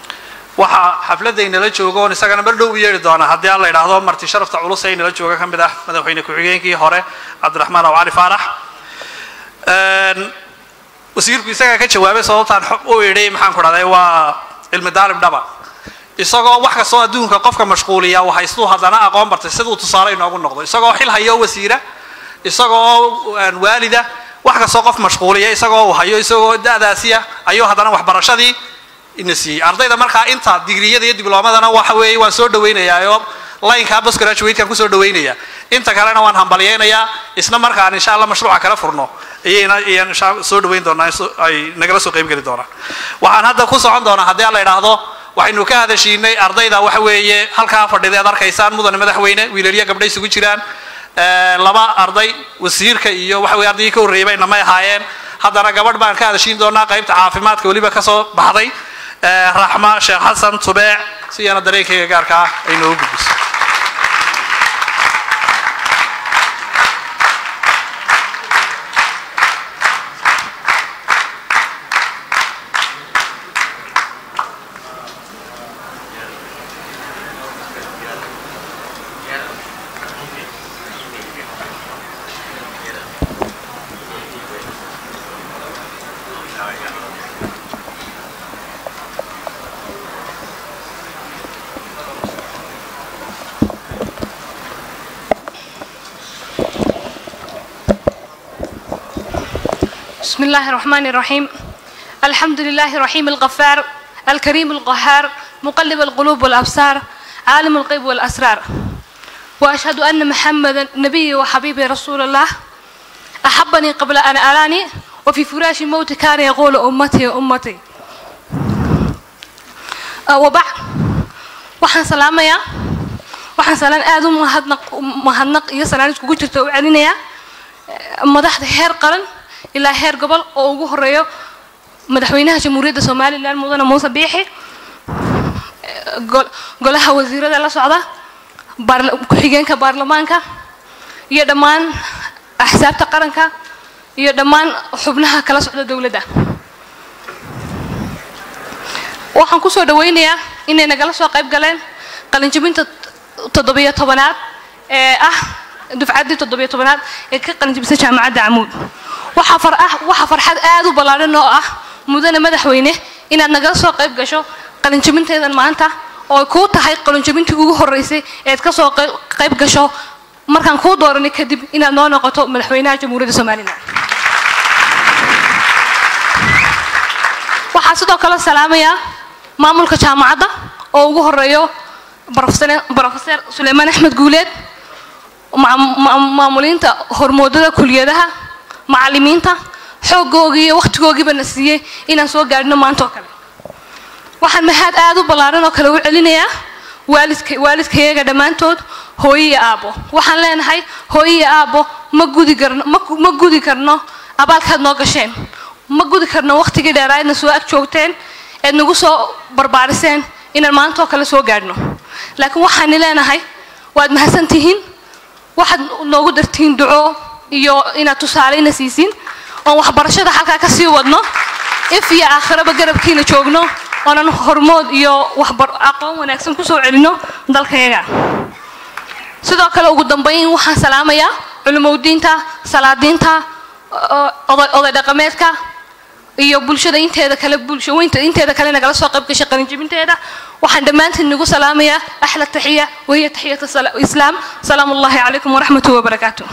S6: waxaa xafladaynala jooga oon isagana mar dhow u yeedhi doona haddii aan la idhaahdo marti sharafta culus ee inala jooga ka mid ah madaxweyne ku-xigeenkii hore cabdiraxmaan aw cali faarax wasiirku isagaa ka jawaabay sababtaan u idhi maxaan ku dhahday waa cilmi daalib dhaba isagoo wax kastoo adduunka qofka mashquuliya uu haystuu haddana aqoon bartay siduu tusaale inoogu noqdo isagoo xil hayo wasiira isagoo waalida wax kastoo qof mashquuliya isagoo uu hayo isagoo da'daasiya ayuu haddana waxbarashadii ina siiyey ardayda markaa inta digriyada iyo diblomadana waxa weeye waan soo dhawaynayaa oo laynkaa bos graduatekan kusoo dhawaynaya inta kalena waan hambalyaynayaa isna markaan insha allah mashruuca kala furno ayayna ayaan insha soo dhawayn doonaa ay nagala soo qayb geli doonaan waxaan hadda ku socon doonaa haddii aan la idhaahdo waxaynu ka hadashiinay ardayda waxa weeye halkaa fadhida aad arkaysaan mudane madaxweyne wiilaliya gabdhay isugu jiraan laba arday wasiirka iyo waxa weye ardaygii ka horreeyay bay namay ahaayeen haddana gabadh baan ka hadashiin doonaa qaybta caafimaadka weliba kasoo baxday raxma sheekh xasan tubeec si iyana dareenkayga gaarka ah ay noogu gudbiso
S15: بسم الله الرحمن الرحيم الحمد لله رحيم الغفار الكريم القهار مقلب القلوب والأبصار عالم الغيب والأسرار وأشهد أن محمدا نبي وحبيبي رسول الله أحبني قبل أن أراني وفي فراش الموت كان يقول أمتي أمتي أه وبعد waxaan salaamayaa waxaan salaan aad u mahadnaq mahadnaq iyo salaan iskugu jirta u celinayaa madaxda heer qaran ilaa heer gobol oo ugu horeeyo madaxweynaha jamhuuriyadda somalilan mudane muuse biixi golaha wasiirada la socda ku-xigeenka baarlamaanka iyo dhammaan axsaabta qaranka iyo dhammaan xubnaha kala socda dowladda waxaan kusoo dhawaynayaa inay nagala soo qayb galeen qalinjabinta toddobiyo tobanaad ee ah dufcaddii toddobiyo tobanaad ee ka qalinjabisay jaamacadda camuud waxaa far ah waxaa farxad aad u ballaaran oo ah mudane madaxweyne inaad nagala soo qayb gasho qalinjabinteedan maanta oo ay kuu tahay qalinjabintii ugu horreysay eed ka soo qayb gasho markaan kuu dooranay kadib inaad noo noqoto madaxweynaha jamhuuriyadda somalilan waxaa sidoo kale salaamayaa maamulka jaamacadda oo ugu horeeyo brofeser suleymaan axmed guuleed maamuliinta hormoodada kuliyadaha macallimiinta xooggoogii iyo wakhtigoogiiba na siiyey inaan soo gaadhino maanta oo kale waxaan mahad aad u ballaaran oo kale u celinayaa waalidka waalidkayaga dhammaantood hooyo iyo aabbo waxaan leenahay hooyo iyo aabbo ma gudi karno ma gudi karno abaalkaad noo gasheen ma gudi karno wakhtigii dheeraadna soo ag joogteen eed nagu soo barbaariseen inaan maanta oo kale soo gaadhno laakiin waxaani leenahay waad mahadsan tihiin waxaad noogu dartihiin duco iyo inaad tusaaleyna siisin oon waxbarashada halkaa ka sii wadno if iyo aakhiraba garabkiina joogno oonan hormood iyo waxbar aqoon wanaagsan kusoo celino dalkayaga sidoo kale ugu dambayn waxaan salaamayaa culimowdiinta salaadiinta oday dhaqameedka iyo bulshada inteeda kale bulshaweynta inteeda kale nagala soo qayb gashay qalinjabinteeda waxaan dhammaantiin nagu salaamayaa axla taxiya wahiya taxiyat islaam salaamu ullahi calaykum waraxmatuhi wabarakaatu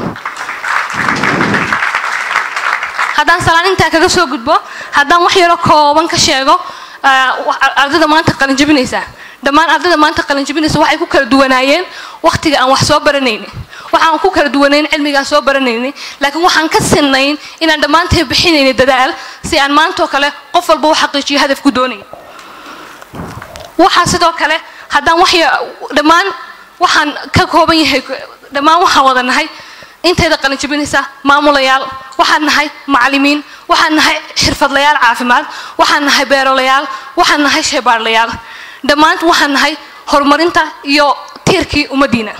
S15: haddaan salaan intaa kaga soo gudbo haddaan wax yaro kooban ka sheego ardayda maanta qalinjabinaysa dhammaan ardayda maanta qalinjabinaysa waxay ku kala duwanaayeen wakhtiga aan wax soo baranayni waxaan ku kala duwanayn cilmigaan soo baranayni laakiin waxaan ka sinnayn inaan dhammaanteen bixinayna dadaal si aan maantoo kale qof walba u xaqiijiyo hadafku doonaya waxaa sidoo kale haddaan wax dhammaan waxaan ka kooban yahay dhammaan waxaan wada nahay intayda qalinjabinaysa maamulayaal waxaan nahay macallimiin waxaan nahay xirfadlayaal caafimaad waxaan nahay beerolayaal waxaan nahay sheebaarlayaal dhammaant waxaan nahay horumarinta iyo tiirkii ummaddiina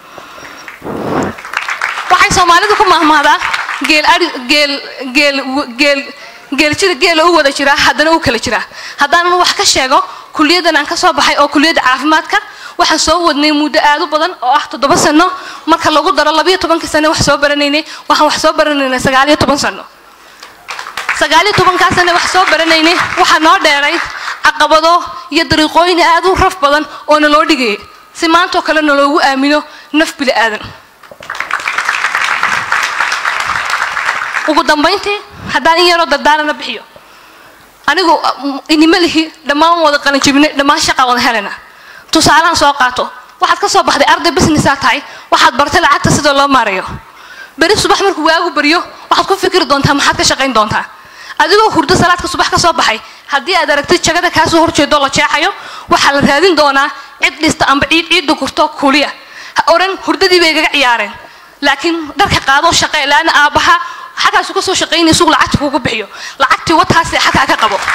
S15: waxay soomaalidu ku mahmahdaan geel ari geel geel geel geeljida geela u wada jiraa haddana u kala jiraa haddaanan wax ka sheego kuliyaddan aan ka soo baxay oo kuliyadda caafimaadka waxaan soo wadnay muddo aad u badan oo ah toddoba sano marka lagu daro labayo tobankii sane wax soo baranaynay waxaan wax soo baranaynay sagaaliyo toban sano sagaaliyo tobankaa sane wax soo baranaynay waxaa noo dheeray caqabado iyo dariiqooyin aad u raf badan oo naloo dhigayay si maantoo kale naloogu aamino naf bili aadan ugu dambayntii haddaan in yaroo dardaarana bixiyo anigu inima lihi dhammaan wada qalinjibinay dhammaan shaqa wada helana tusaalahan soo qaato waxaad ka soo baxday arday businessaa tahay waxaad bartay lacagta sida loo maarayo beri subax markuu waagu baryo waxaad ku fikiri doontaa maxaad ka shaqayn doontaa adigoo hurdo salaadka subax ka soo baxay haddii aad aragtid jagada kaasoo horjeedo la jeexayo waxaa la raadin doonaa cid dhista amba ciid ciidda gurto kuuliya ha oran hurdadii bay igaga ciyaareen laakiin dharka qaadoo shaqee laana aabbaha xagaasu ka soo shaqaynaya sugu lacagta kuugu bixiyo lacagtii wataasi xagaa ka qabo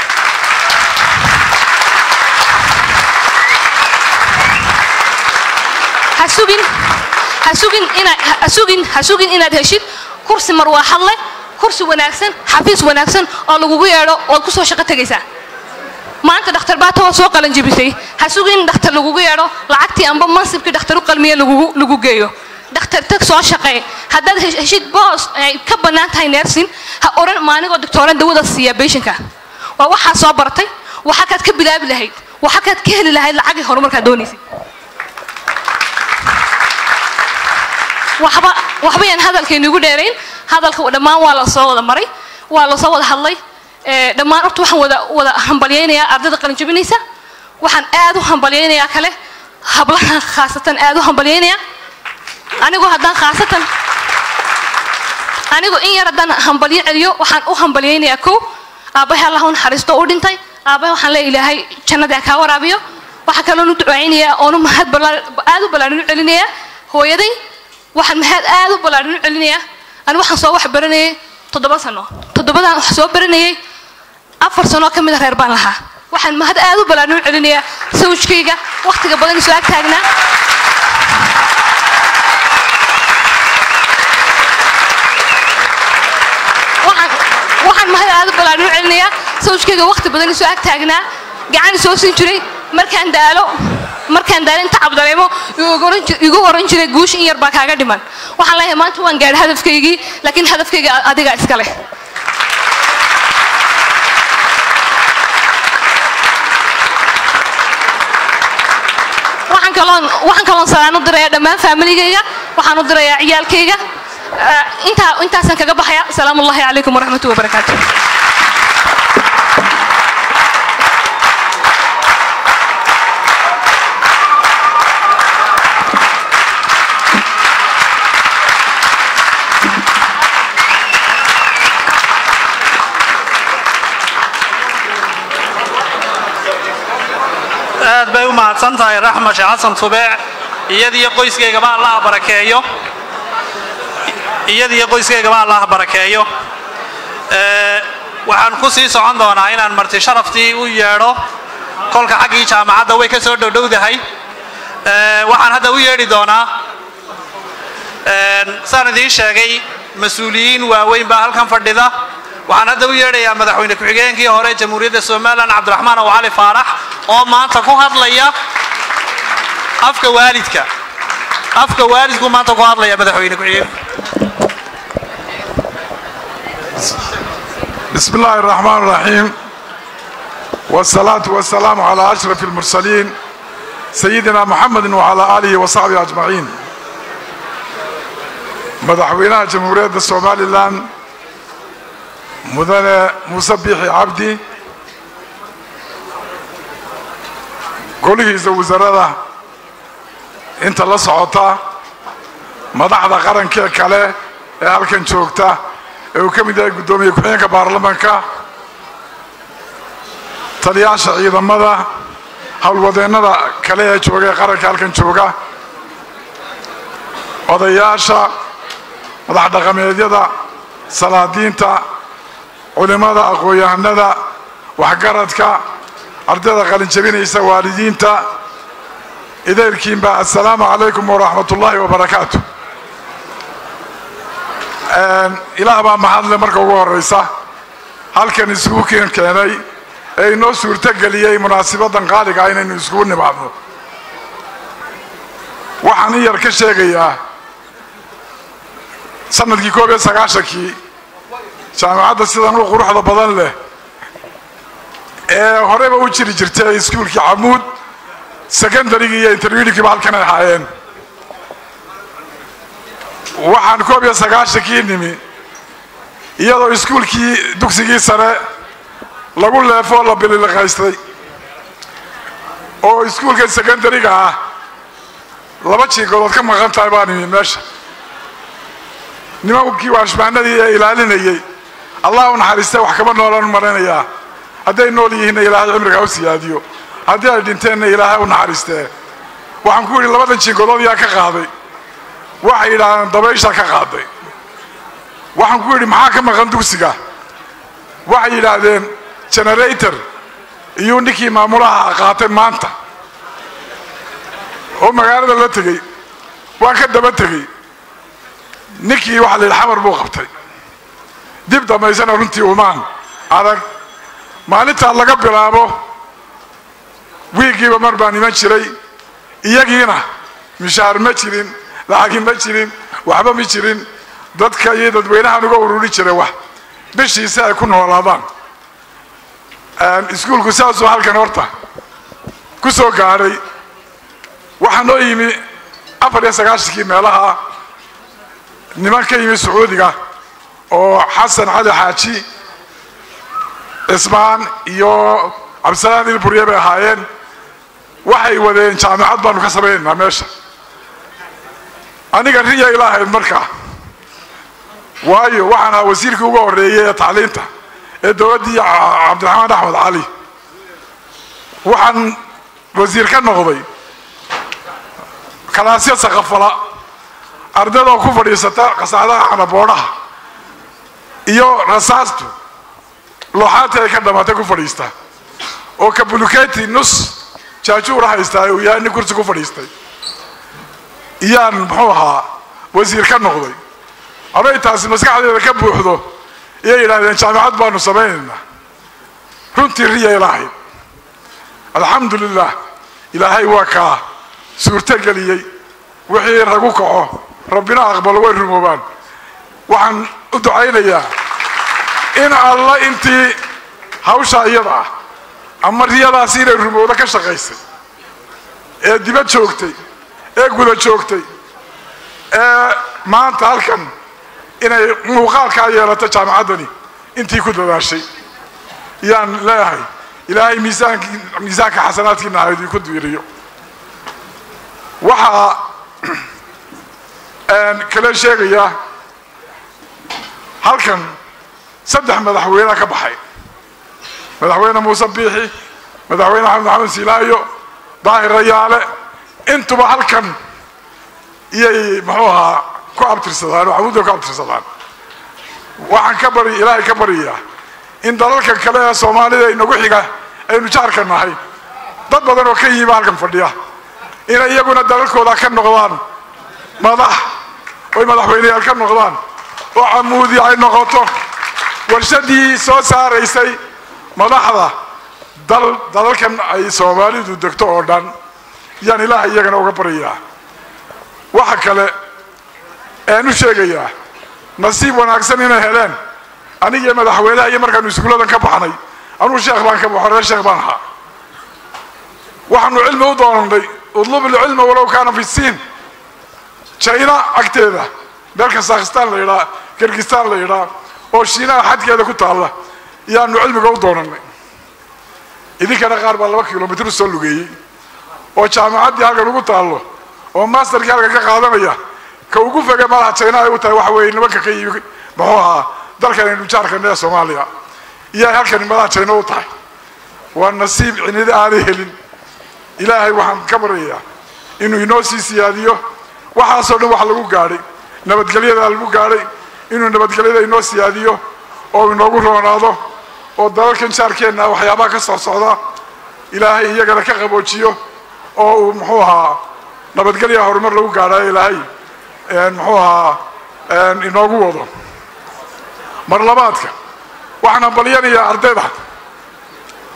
S15: ha sugin ha sugin inaad ha sugin ha sugin inaad heshid kursi marwaaxad leh kursi wanaagsan xafiis wanaagsan oo lagugu yeedho ood ku soo shaqo tegaysaa maanta dhakhtar baata waa soo qalan jebisay ha sugin dhakhtar lagugu yeedho lacagtii amba mansibkii dhakhtar u qalmiye lagugu lagu geeyo dhakhtar tag soo shaqee haddaad heshid boos ay ka bannaan tahay neersin ha oran maanigoo doctooran dawada siiya beeshinka waa waxaad soo bartay waxa kaad ka bilaabi lahayd waxa kaad ka heli lahayd lacagii horumarkaad doonaysay waxba waxba yaan hadalkaynu igu dheerayn hadalka dhammaan waa la soo wada maray waa la soo wada hadlay dhammaan horta waxaan wada wada hambalyaynayaa ardayda qalinjabinaysa waxaan aad u hambalyaynayaa kale hablaha khaasatan aad u hambalyaynayaa anigu haddaan khaasatan anigu in yar haddaan hambalyo celiyo waxaan u hambalyaynayaa kow aabbahay allah u naxariisto u dhintay aabbahay waxaan leeya ilaahay jannada ha kaa waraabiyo waxaa kaloon u ducaynayaa oonu mahad aad u ballaarin u celinayaa hooyaday waxaan mahad aad u ballaarin u celinayaa ani waxaan soo wax baranayay toddoba sano toddobadaan wax soo baranayay afar sanoo ka mid a reer baan lahaa waxaan mahad aad u ballaarin u celinayaa sawjkayga wakhtiga badan isoo ag taagnaa waxaan mahad aad u ballaarin u celinayaa sawjkayga wakhti badan isoo ag taagnaa gacan isoo siin jiray markaan daalo markaan daalo inta cabdareemo igu oran jiray guush in yar baa kaaga dhiman waxaan leeyahay maanta waan gaadhay hadafkaygii laakiin hadafkayga adiga iska leh waxaan kaloon waxaan kaloon salaan u dirayaa dhammaan faamiligayga waxaan u dirayaa ciyaalkayga intaa intaasaan kaga baxaya salaamu ullahi calaykum waraxmatu wabarakaatu
S6: aad bay u mahadsan tahay raxma sheekh xasan tubeec iyadiyo qoyskeygaba allaha barakeeyo iyadiyo qoyskeygaba allaha barakeeyo waxaan ku sii socon doonaa inaan marti sharaftii u yeedho kolka xaggii jaamacadda way ka soo dhowdhowdahay waxaan hadda u yeedhi doonaa saan idiin sheegay mas-uuliyiin waaweyn baa halkan fadhida waxaan hadda u yeedhayaa madaxweyne ku-xigeenkii hore jamhuuriyadda somalilan cabdiraxmaan ow cali faarax oo maanta ku hadlaya afka waalidka afka waalidku maanta ku hadlaya madaxweyne ku-xigeenku
S16: بسم الله الرحمن الرحيم والصلاة والسلام على أشرف المرسلين سيدنا محمد وعلى آله وصحبه أجمعين مدحوينا جمهورية الصومالي الآن مدن مسبح عبدي golihiisa wasaaradda inta la socota madaxda qarankee kale ee halkan joogta ee uu ka mid yahay guddoomiye ku-xigeenka baarlamanka taliyaasha ciidamada howlwadeennada kale ee jooga ee qaranka halkan jooga odayaasha madax dhaqameedyada salaadiinta culimmada aqoon-yahanada waxgaradka ardayda qalinjabinaysa waalidiinta ideelkiinba assalaamu calaykum waraxmat ullaahi wabarakaatu ilaah baa mahadle marka ugu horraysa halkan isugu keen keenay ee inoo suurtogeliyey munaasibadan qaaliga ah inaynu iskugu nimaadno waxaan in yar ka sheegayaa sanadkii koob iyo sagaashankii jaamacadda sidan u quruxda badan leh ee horeba u jiri jirtay iskuulkii camuud secondarygii iyo intermediatekiiba halkan ay ahaayeen waxaan koob iyo sagaashankii nimi iyadoo iskuulkii dugsigii sare lagu leefoo la bililiqaystay oo iskuulka secondariga ah laba jiingodood ka maqan tahay baan imi meesha nimankii waashmaanadii ee ilaalinayey allah u naxariistay wax kama noolan maranayaa hadday nool yihiinna ilaahay cimriga ha u siyaadiyo haddii ay dhinteenna ilaahay u naxariistee waxaan ku yidhi labadan jiingodood yaa ka qaaday waxay yidhaahdeen dabayshaa ka qaaday waxaan ku yidhi maxaa ka maqan dugsiga waxay yidhaahdeen generator iyuu ninkii maamulaha qaatay maanta oo magaalada la tegey waan ka daba tegey ninkii waxaa la yidhi xamar buu qabtay dib dambaysana runtii umaan adag maalintaa laga bilaabo wiigiiba mar baan iman jiray iyagiina mishaar ma jirin lacagi ma jirin waxba ma jirin dadka iyo dadweynahan uga ururi jiray wax bishii si ay ku noolaadaan iskuulku saasuu halkan horta ku soo gaadhay waxaa noo yimi afar iyo sagaashankii meelaha niman ka yimi sacuudiga oo xasan cali xaaji cismaan iyo cabdisalaan ilburye bay ahaayeen waxay wadeen jaamacad baanu ka samaynaynaa meesha aniga riya ilaahayd markaa waayo waxaan ahaa wasiirkii uga horreeyey ee tacliinta ee dowladdii cabdiraxmaan axmed cali waxaan wasiir ka noqday kalaasya sakafala ardayda oo ku fadhiisata qasaacadaha canaboodhaha iyo rasaastu looxaantii ay ka dhammaatay ku fadhiista oo kabuluketi nus jaajuura haystaa uu yahay nin kursi ku fadhiistay iyaan muxuu ahaa wasiir ka noqday aday taasi maskaxdeeda ka buuxdo iyay yidhahdeen jaamacad baanu samaynaynaa runtii riya ilaahay alxamdu lilah ilaahay waa kaa suurtogeliyey wixii ragu kaco rabbina aqbalo way rumoobaan waxaan u ducaynayaa in alla intii hawshaa iyada ah ama riyadaasi inay rumowdo ka shaqaysay ee dibad joogtay ee guda joogtay ee maanta halkan inay muuqaalkaa yeelato jaamacaddani intii ku dadaashay yaan leeyahay ilaahay miisaan miisaanka xasanaadkiina ha idinku diiriyo waxaa kale sheegayaa halkan saddex madaxweynea ka baxay madaxweyne muuse biixi madaxweyne axmed maxamed silaayo daahir rayaale intuba halkan iyay muxuu ahaa ku abtirsadaan oo xamuudda ku abtirsadaan waxaan ka bari ilaahay ka baryayaa in dalalkan kale ee soomaalida inagu xiga aynu jaarka nahay dad badan oo ka yima halkan fadhiya inay iyaguna dalalkooda ka noqdaan madax oy madaxweyneyaal ka noqdaan oo camuudi ay noqoto warshadii soo saaraysay madaxda dal dalalkan ay soomaalidu degto oo dhan yaan ilaahay iyagana uga baryayaa waxa kale ean u sheegayaa nasiib wanaagsan inay heleen anigiyo madaxweynaha iyo markaanu iskuuladan ka baxnay anuu sheekh baan ka baxo reer sheekh baan ahaa waxaanu cilmi u doonanay udlub ilcilma walow kaana fi siin china agteeda meel kazakhstan la yidhaa kirgistan la yidhaa oo shiinaha xadkeeda ku taalla yaanu cilmiga u doonanay idinkana qaar baa laba kilomitr u soo lugeeyey oo jaamacaddii halkan ugu taallo oo masterkii halkan ka qaadanaya ka ugu foge malaha china ay u tahay waxa weeye nimanka ka yimi muxuu ahaa dalkan aynu jaarkana ee soomaaliya iyaay halkani malaha china u tahay waa nasiib cinida aanay helin ilaahay waxaan ka baryayaa inuu inoo sii siyaadiyo waxaasoo dhan wax lagu gaadhay nabadgelyadaa lagu gaadhay inuu nabadgelyada inoo siyaadiyo oo inoogu roonaado oo dalalkan jaarkeenna waxyaabaha ka soo socda ilaahay iyagana ka qaboojiyo oo uu muxuu ahaa nabadgelya horumar lagu gaadhayo ilaahay muxuu ahaa inoogu wado mar labaadka waxaan ambalyanayaa ardayda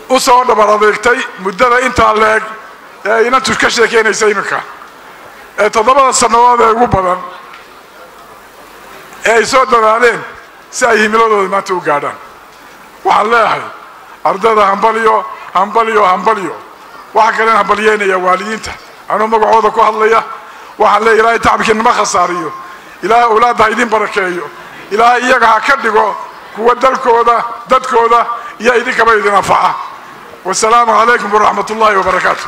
S16: u soo dhabar adeegtay muddada intaa leeg ee ay inantu ka sheekeynaysa iminka ee toddobada sannadood ee ugu badan ee ay soo dadaaleen si ay himiladooda maanta u gaadhaan waxaan leeyahay ardayda hambalyo hambalyo hambalyo waxaa kalen hambalyeynaya waalidiinta anuu magacooda ku hadlaya waxaan leeyahay ilaahay tacabkiinama khasaariyo ilaahay awlaadda ha idin barakeeyo ilaahay iyaga ha ka dhigo kuwa dalkooda dadkooda iyo idinkaba idin anfaca wasalaamu calaykum waraxmat ullaahi wabarakaatu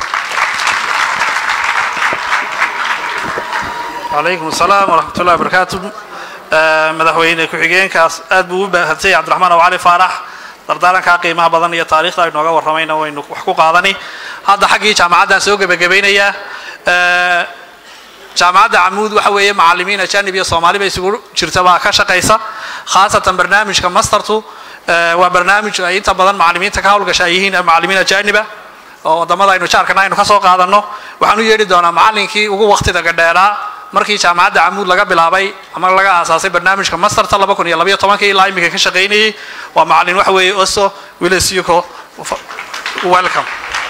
S6: calaykum asalaam waraxmat ullahi wabarakaatu madaxweyne ku-xigeenkaas aad buu u baahantay cabdiraxmaan aw cali faarax dardaarankaa qiimaha badan iyo taariikhda ay nooga warramayna waynu wax ku qaadani hadda xaggii jaamacaddaan soo gebagabaynayaa jaamacadda camuud waxa weeye macallimiin ajanib iyo soomaaliba isugu jirta baa ka shaqaysa khaasatan barnaamijka mastertu waa barnaamij ay inta badan macallimiinta ka hawlgasha ay yihiin macallimiin ajaniba oo waddamada aynu jaarkana aynu ka soo qaadanno waxaan u yeedhi doonaa macallinkii ugu waqtida gadheeraa markii jaamacadda camuud laga bilaabay ama laga aasaasay barnaamijka masterta laba kun iyo labaiyo tobankii ilaa iminka ka shaqaynayay waa macallin waxa weeye oso willis yuko welcome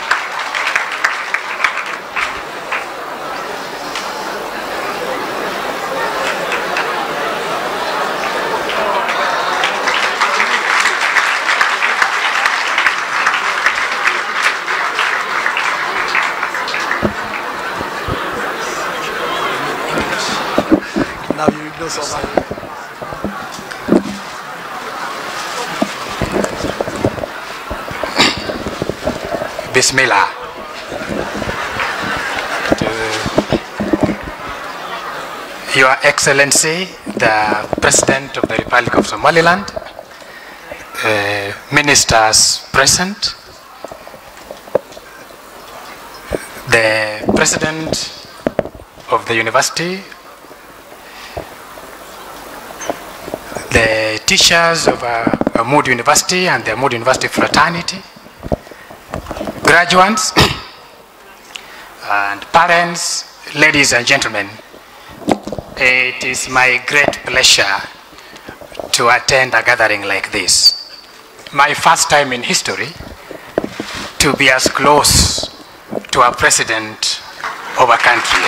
S16: Now you know Somali.
S17: Bismillah. To Your Excellency, the President of the Republic of Somaliland, uh, ministers present, the President of the University, the teachers of uh, Mood University and the Mood University fraternity, graduates, and parents, ladies and gentlemen, it is my great pleasure to attend a gathering like this. My first time in history to be as close to a president of a country.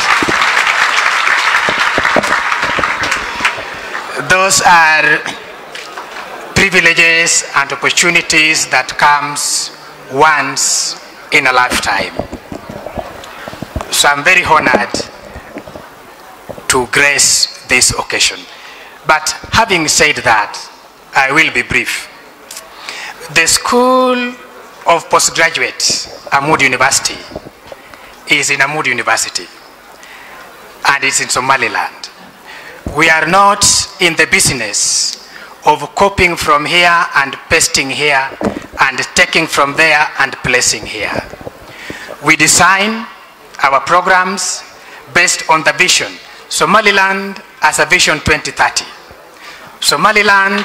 S17: Those are privileges and opportunities that comes once in a lifetime. So I'm very honored to grace this occasion. But having said that, I will be brief. The School of Postgraduate, Amud University, is in Amud University, and it's in Somaliland. We are not in the business of copying from here and pasting here and taking from there and placing here. We design our programs based on the vision Somaliland as a vision 2030. Somaliland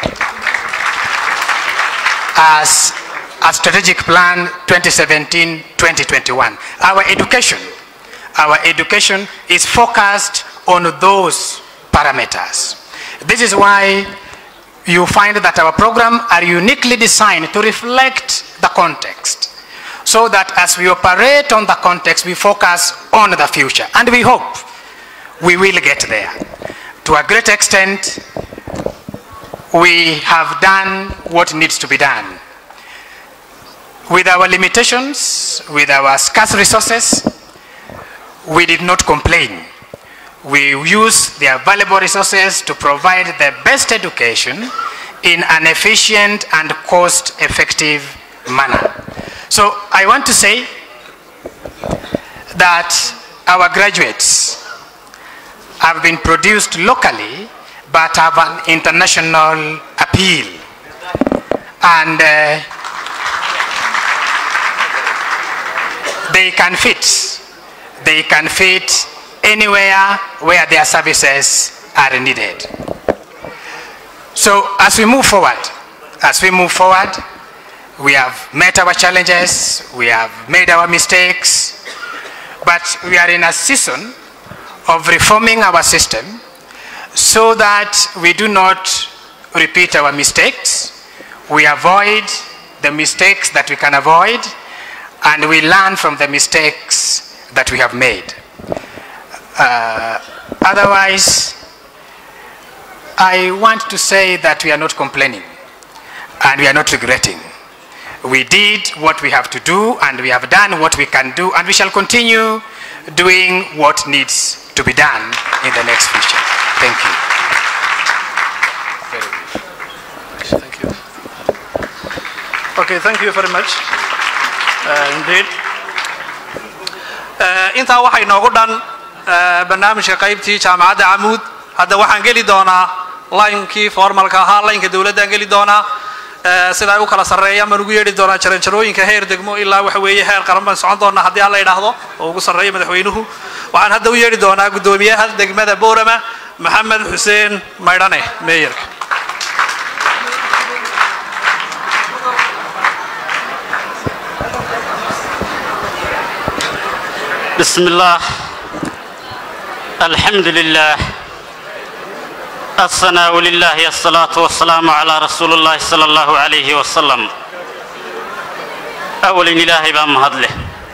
S17: as a strategic plan 2017-2021. Our education, our education is focused on those parameters. This is why you find that our program are uniquely designed to reflect the context so that as we operate on the context, we focus on the future. And we hope we will get there. To a great extent, we have done what needs to be done. With our limitations, with our scarce resources, we did not complain. We use their valuable resources to provide the best education in an efficient and cost-effective manner. So I want to say that our graduates have been produced locally but have an international appeal. And uh, they can fit. They can fit anywhere where their services are needed. So as we move forward, as we move forward, we have met our challenges, we have made our mistakes, but we are in a season of reforming our system so that we do not repeat our mistakes, we avoid the mistakes that we can avoid, and we learn from the mistakes that we have made. Uh, otherwise, I want to say that we are not complaining and we are not regretting. We did what we have to do and we have done what we can do and we shall continue doing what needs to be done in the next future. Thank you.
S6: Okay, thank you very much. Uh, indeed. Uh, intaa waxaa inoogu dhan uh, barnaamijka qaybtii jaamacadda camuud hadda waxaan geli doonaa laynkii formalka ahaa laynka dowladdaan geli doonaa uh, sida ay u kala sarreeyaan baan ugu yeedhi doonaa jaranjarooyinka heer degmo ilaa waxa weeye heer qaran baan socon doonaa haddii alla idhaahdo oo ugu sarreeya madaxweynuhu waxaan hadda u yeedhi doonaa guddoomiyaha degmada boorama maxamed xuseen maydhane meeyarka
S18: بسم الله الحمد لله الثناء لله الصلاة والسلام على رسول الله صلى الله عليه وسلم أول إلهي بام هدله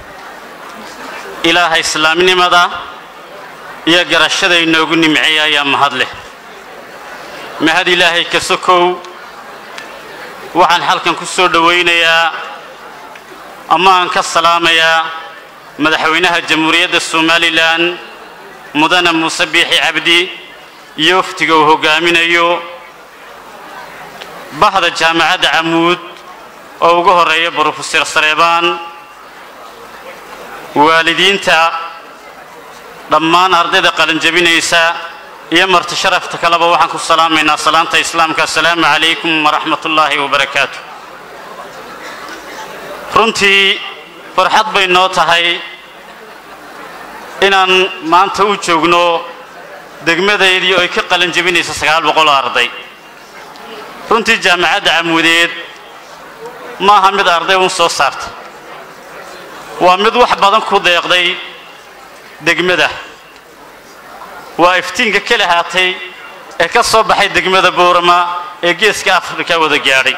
S18: إله إسلام نمدا يا قرشد إنه نمعيا يا مهدله مهد إلهي كسكو وعن حلقا كسور دوين يا أمان كالسلام يا madaxweynaha jamhuuriyadda somalilan mudane muuse biixi cabdi iyo waftiga uu hogaaminayo bahda jaamacadda camuud oo ugu horeeya brofeser sareebaan waalidiinta dhammaan ardayda qalinjabinaysa iyo marti sharafta kaleba waxaan ku salaamaynaa salaanta islaamka assalaamu calaykum waraxmat ullaahi wabarakaatu runtii farxad bay noo tahay inaan maanta u joogno degmadaydii oo ay ka qalin jebinaysa sagaal boqol arday runtii jaamacadda camuudeed ma aha mid arday un soo saarta waa mid wax badan ku deeqday degmada waa iftiinka ka lahaatay ee ka soo baxay degmada boorama ee geeska afrika wada gaadhay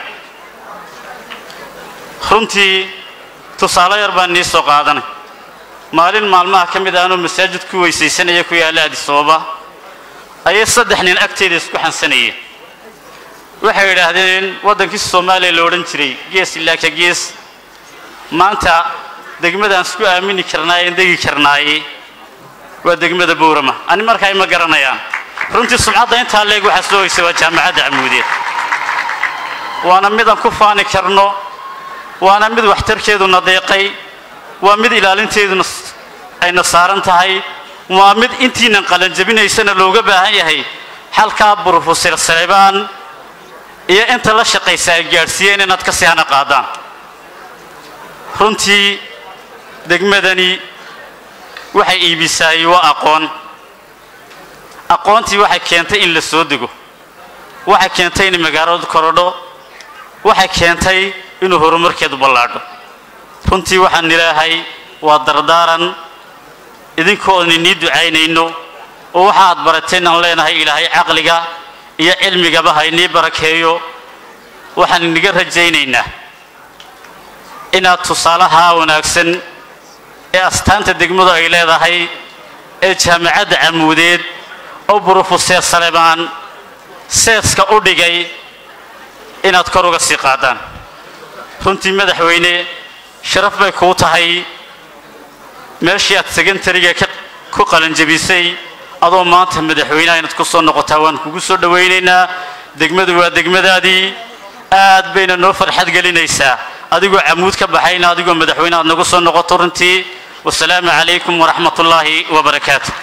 S18: runtii tusaale yar baan nii soo qaadanay maalin maalmaha ka mid aanoo masaajid ku weysaysanaya ku yaalla adisababa ayay saddex nin agteeda isku xansanayeen waxay yidhaahdeen waddankii soomaaliya la odhan jiray gees ilaa ka gees maanta degmadaan isku aamini karnaaye en degi karnaaye waa degmada boorama ani markaa ima garanayaan runtii sumcadda intaa leeg waxaa soo hoysay waa jaamacadda camuudeed waana midaan ku faani karno waana mid waxtarkeeduna deeqay waa mid ilaalinteeduna ayna saaran tahay waa mid intiinan qalanjabinaysana looga baahan yahay xalkaa brofeser saleebaan iyo inta la shaqaysa ay gaadhsiiyeen inaad ka sii hana qaadaan runtii degmadani waxay iibisaayey waa aqoon aqoontii waxay keentay in la soo dego waxay keentay in magaaladu korodho waxay keentay inuu horumarkeedu ballaadho runtii waxaan ilaahay waa dardaaran idinkoon inii ducaynayno oo waxa aad barateen aan leenahay ilaahay caqliga iyo cilmigaba ha inii barakeeyo waxaan iniga rajaynaynaa inaad tusaalaha wanaagsan ee astaanta degmadu ay leedahay ee jaamacadda camuudeed oo brofeser saleebaan seeska u dhigay inaad kor uga sii qaadaan runtii madaxweyne sharaf bay kuu tahay meeshii aad secondariga ku qalanjabisay adoo maanta madaxweynaha inaad ku soo noqotaa waan kugu soo dhowaynaynaa degmadu waa degmadaadii aad bayna noo farxad gelinaysaa adigoo camuud ka baxayna adigoo madaxweyne aad nagu soo noqoto runtii wasalaamu calaykum waraxmat ullaahi wabarakaatu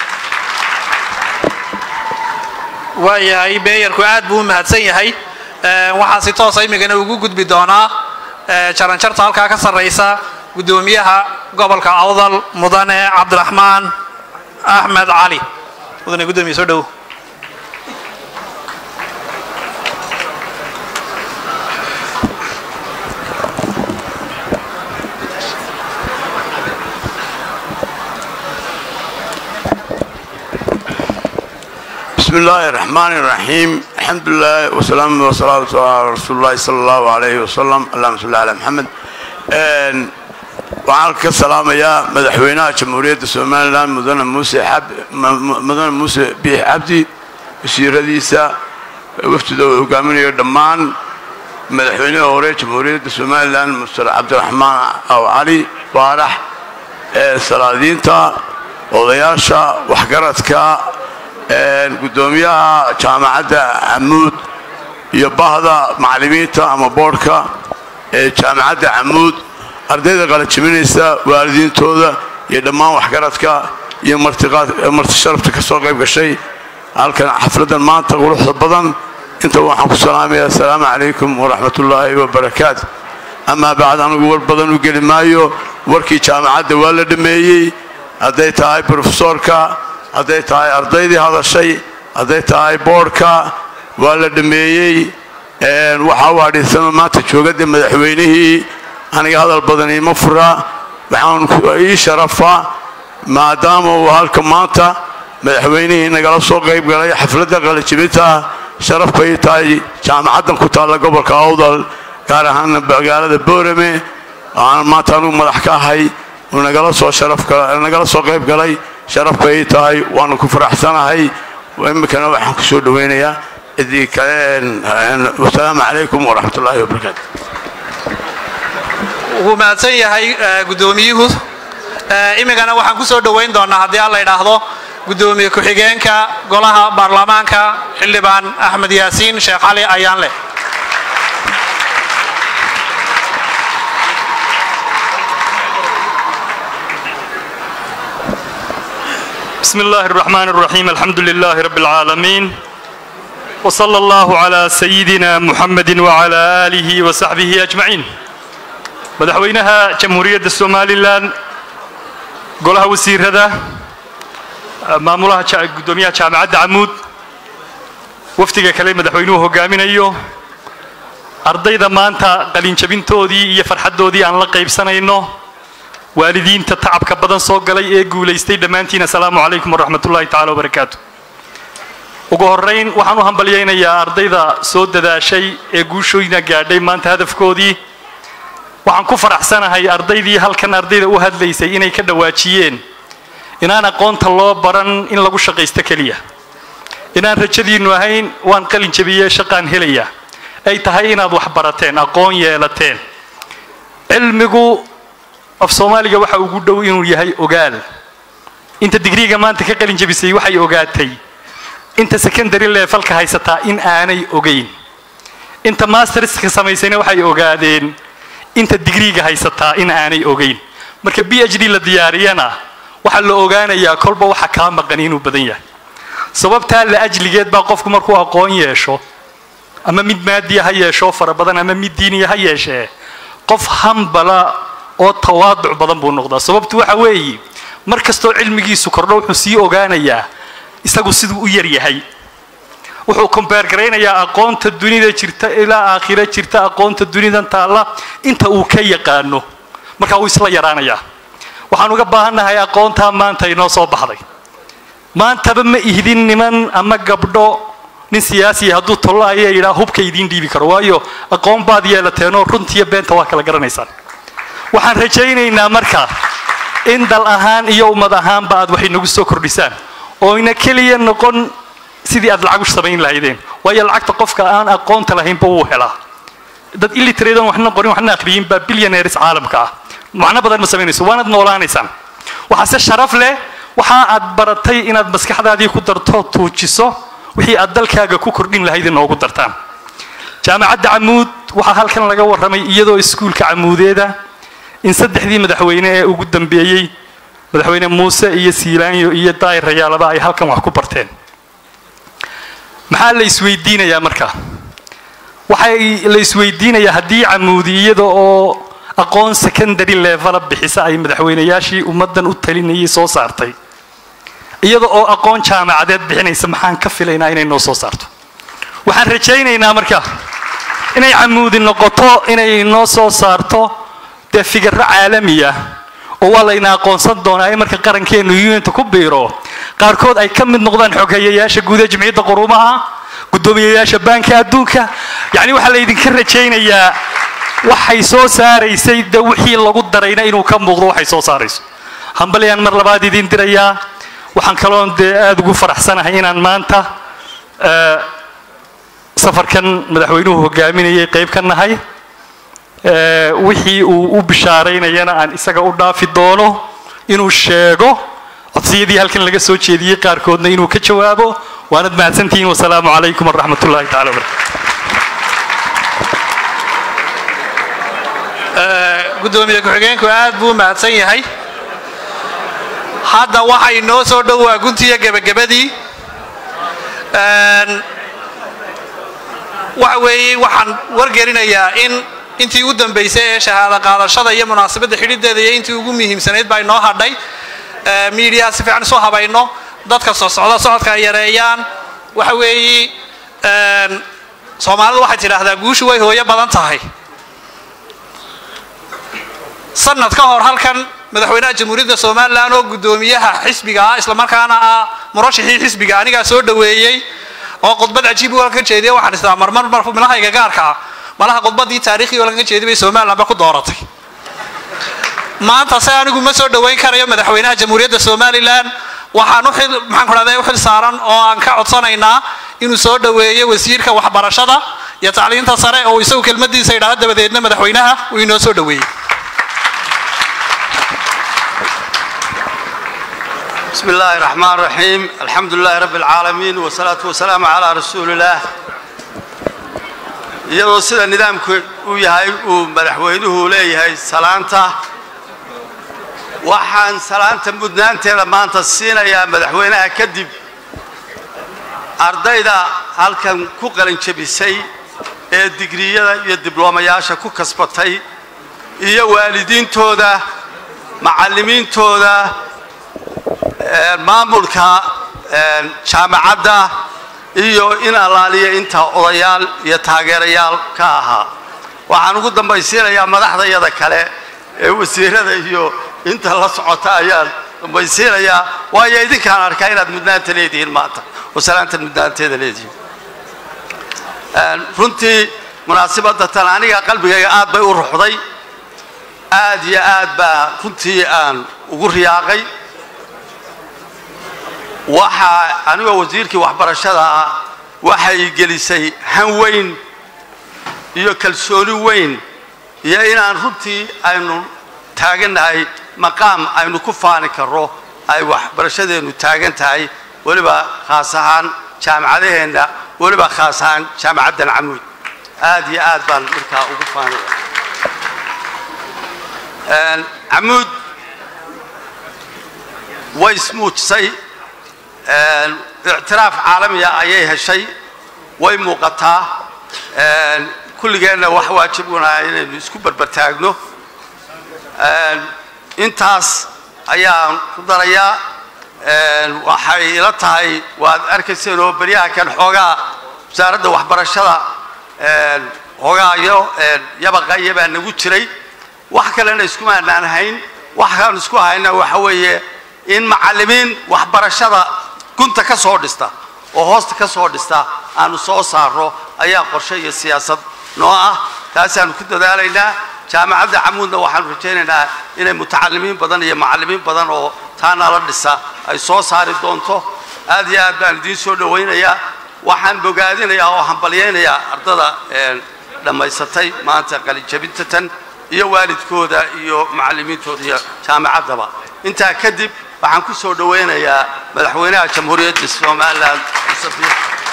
S6: waayahay beeyarku aad buu u mahadsan yahay waxaan si toosa imigana ugu gudbi doonaa jaranjarta halkaa ka sarraysa guddoomiyaha gobolka awdal mudane cabdiraxmaan axmed cali mudane guddoomiye soo dhow
S16: بسم
S19: بسم الله الرحمن الرحيم الحمد لله والسلام والصلاة على رسول الله صلى الله عليه وسلم اللهم صل على محمد Een, waxaan ka salaamayaa madaxweynaha jamhuuriyadda somalilan mudane muuse xab- mu- mu- mudane muuse biix cabdi wasiiradiisa wafdida uu hogaaminayo dhammaan madaxweynihii hore jamhuuriyadda somalilan muster cabdiraxmaan aw cali baarax ee salaadiinta odayaasha waxgaradka een, guddoomiyaha jaamacadda camuud iyo bahda macallimiinta ama boodhka ee jaamacadda camuud ardayda qalajiminaysa waalidiintooda iyo dhammaan waxgaradka iyo martiqaad marti sharafta ka soo qayb gashay halkan xafladdan maanta quruxda badan inta waxaan ku salaamayaa asalaamu calaykum waraxmatullaahi wabarakaatu amaa bacd anigu war badan u geli maayo warkii jaamacadda waa la dhammeeyey hadday tahay brofesoorka hadday tahay ardaydii hadashay hadday tahay boodhka waa la dhammeeyey Een, waxaa u hadhiisanoo maanta joogadda madaxweynihii aniga hadal badan iima fura waxaan ku- ii sharafa maadaama uu halka maanta madaxweynihii nagala soo qayb galay xafladda qalajibinta sharaf bay tahay jaamacaddan ku taalla gobolka awdal gaar ahaan magaalada boorame aan maanta anigu madax ka ahay uu nagala soo sharaf gala- nagala soo qayb galay sharaf bay tahay waanu ku faraxsanahay iminkana waxaan ku soo dhoweynayaa idii kale een- een, wasalaamu calaykum waraxmatullaahi wabarakaatu
S6: wuu mahadsan yahay eh, guddoomiyuhu Eh, imikana waxaan ku soo dhoweyn doonaa haddii aan la idhaahdo guddoomiye ku-xigeenka golaha baarlamaanka xildhibaan axmed yaasiin sheekh cali ayaanleh
S20: بسم الله الرحمن الرحيم الحمد لله رب العالمين وصلى الله على سيدنا محمد وعلى آله وصحبه أجمعين مدحوينها جمهورية الصومالي لان قولها وسير هذا مامولها قدوميها جامعة عمود وفتك كلمة مدحوينوه قامين أيوه ardayda maanta qalinjabintoodii iyo farxaddoodii aan la qaybsanayno waalidiinta tacabka badan soo galay ee guulaystay dhammaantiin assalaamu calaykum waraxmatullaahi tacaala wabarakaatu ugu horrayn waxaan u hambalyaynayaa ardayda soo dadaashay ee guushooyna gaadhay maanta hadafkoodii waxaan ku faraxsanahay ardaydii halkan ardayda u hadlaysay inay ka dhawaajiyeen inaan aqoonta loo baran in lagu shaqaysto keliya inaan rajadiinnu ahayn waan qalin jabiyey shaqaan helaya ay tahay inaad wax barateen aqoon yeelateen cilmigu af soomaaliga waxa ugu dhow inuu yahay ogaal inta digriiga maanta ka qalin jabisay waxay ogaatay inta secondary levelka haysataa in aanay ogeyn inta masterska samaysayna waxay ogaadeen inta digriiga haysataa in aanay ogeyn marka b h d la diyaariyana waxaa la ogaanayaa kolba waxa kaa maqan inuu badan yahay sababtaa la ajligeed baa qofku markuu aqoon yeesho ama mid maadiya ha yeesho fara badan ama mid diiniya ha yeeshee qof hambala oo tawaaduc badan buu noqdaa sababtu waxa weeye mar kastoo cilmigiisu kordho wuxuu sii ogaanayaa isagu siduu u yar yahay wuxuu kombeer garaynayaa aqoonta dunida jirta ilaa aakhira jirta aqoonta dunidan taalla inta uu ka yaqaano markaa wuu isla yaraanayaa waxaan uga baahannahay aqoontaa maanta inoo soo baxday maantaba ma ihdin niman ama gabdho nin siyaasiya hadduu tollo ayaa yidhaa hubka idiin dhiibi karo waayo aqoon baad yeelateenoo runtiiyo beenta waa kala garanaysaan waxaan rajaynaynaa marka in dal ahaan iyo ummad ahaanba aad wax inagu soo kordhisaan ooyna keliya noqon sidii aad lacag u samayn lahaydeen waayo lacagta qofka aan aqoonta lahaynba wuu helaa dad illiteradan waxna qorin waxna akhriyin baa billionaires caalamka ah macno badan ma samaynayso waanad noolaanaysaan waxaase sharaf leh waxa aad baratay inaad maskaxdaadii ku darto tuujiso wixii aad dalkaaga ku kordhin lahayd inoogu dartaan jaamacadda camuud waxaa halkan laga warramay iyadoo iskuulka camuudeeda in saddexdii madaxweyne ee ugu dambeeyey madaxweyne muuse iyo siilaanyo iyo daayir rayaalaba ay halkan wax ku barteen maxaa la isweydiinayaa marka waxay la isweydiinayaa haddii camuudi iyada oo aqoon secondary levela bixisa ay madaxweynayaashii ummaddan u talinayay soo saartay iyada oo aqoon jaamacadeed bixinaysa maxaan ka filaynaa inay noo soo saarto waxaan rajaynaynaa marka inay camuudi noqoto inay noo soo saarto dee fikirro caalamiya oo waa layna aqoonsan doonaa in marka qarankeenu unita ku biiro qaarkood ay ka mid noqdaan xoghayayaasha guud ee jimciyadda quruumaha guddoomiyayaasha baanka adduunka yacni waxaa laydinka rajaynayaa waxay soo saaraysay de wixii lagu darayna inuu ka muuqdo waxay soo saarayso hambalyaan mar labaad idiin dirayaa waxaan kaloon dee aada ugu faraxsanahay inaan maanta eh, safarkan madaxweynuhu hogaaminayay qayb ka nahay Eh, wixii uu u bishaaraynayana aan isaga u dhaafi doono inuu sheego codsiyadii halkan laga soo jeediyey qaarkoodna inuu ka jawaabo waanad mahadsantihiin wasalaamu calaykum waraxmat ullahi tacala wabarakatu
S6: gudoomiye ku-xigeenku aad buu u mahadsan yahay hadda waxay noo soo dhowaa guntiya gebagabadii Een, waxa weeye waxaan wargelinayaa in intii u dambaysay ee shahaado qaadashada iyo munaasabadda xidhideeda iyo intii ugu muhiimsanayd baa inoo hadhay Ee, miidiyaha si fiican isu habayno dadka soo socda socodka ay yareeyaan waxa weeye een, soomaalidu waxay tidhaahdaa guushu way hooyo badan tahay sanad ka hor halkan madaxweynaha jamhuuriyadda somalilan oo guddoomiyaha xisbiga ah islamarkaana ah murashixii xisbiga anigaa soo dhoweeyey oo khudbad cajiib u halkan jeediya waxaan istaa marmar mar milahayga gaarka ah malaha khudbadii taariikhii halkan jeediyay bay somalilanba ku dooratay maanta se anigu ma soo dhoweyn karayo madaxweynaha jamhuuriyadda somalilan waxaan u xil maxaan ku dhahday u xil saaran oo aan ka codsanaynaa inuu soo dhoweeyo wasiirka waxbarashada iyo tacliinta sare oo isagu kelmadiisa idhaahdo dabadeedna madaxweynaha uu inoo soo dhoweeyey
S21: بسم الله الرحمن الرحيم الحمد لله رب العالمين والصلاة والسلام على رسول الله iyadoo sida nidaamku uu yahay uu madaxweynuhu leeyahay salaanta waxaan salaanta mudnaanteeda maanta siinayaa madaxweynaha kadib ardayda halkan ku qalinjabisay ee digriyada iyo dibloomayaasha ku kasbatay iyo waalidiintooda macallimiintooda ee, maamulka ee, jaamacadda iyo in allaaliya inta odayaal iyo taageerayaal ka ahaa waxaan ugu dambaysiinayaa madaxdayada kale ee wasiirada iyo inta la socota ayaan dambaysiinayaa waayo idinkaan arkaa inaad mudnaanta leedihiin maanta oo salaanta mudnaanteeda leedihiin Een, runtii munaasabadda tan aniga qalbigayga aad bay u ruxday aad iyo aad baa runtii aan ugu riyaaqay waxaa anigoo wasiirkii waxbarashada ah waxay gelisay han weyn iyo kalsooni weyn iyo inaan runtii aynu taagannahay maqaam aynu ku faani karro ay waxbarashadeennu taagan tahay weliba khaas ahaan jaamacadaheenna weliba khaas ahaan jaamacaddan camuud aad iyo aad baan markaa ugu faanaya Een, camuud way ismuujisay Een, ictiraaf caalamiya ayay heshay way muuqataa Een, kulligeenna wax waajibuna inaynu isku barbartaagno Een, intaas ayaan ku darayaa Een, waxay ila tahay waad arkayseen oo beryaha kan xoogaa wasaaradda waxbarashada Een, xoogaa iyo een, yabaqa iyo baa nagu jiray wax kalena iskumaanaan hayn waxaan isku hayna waxa weeye in macallimiin waxbarashada gunta ka soo dhista oo hoosta ka soo dhista aanu soo saarro ayaa qorshe iyo siyaasad noo ah taasaanu ku dadaalaynaa jaamacadda camuudna waxaanu rajaynaynaa inay mutacalimiin badan iyo macallimiin badan oo taanala dhisa ay soo saari doonto aad iyo aad baan idiin soo dhowaynayaa waxaan bogaadinayaa oo hambalyaynayaa ardada een, dhammaysatay maanta qalinjabinta tan iyo waalidkooda iyo macallimiintooda iyo jaamacaddaba intaa kadib waxaan ku soo dhowaynayaa madaxweynaha jamhuuriyadda somalilan Muuse Biixi.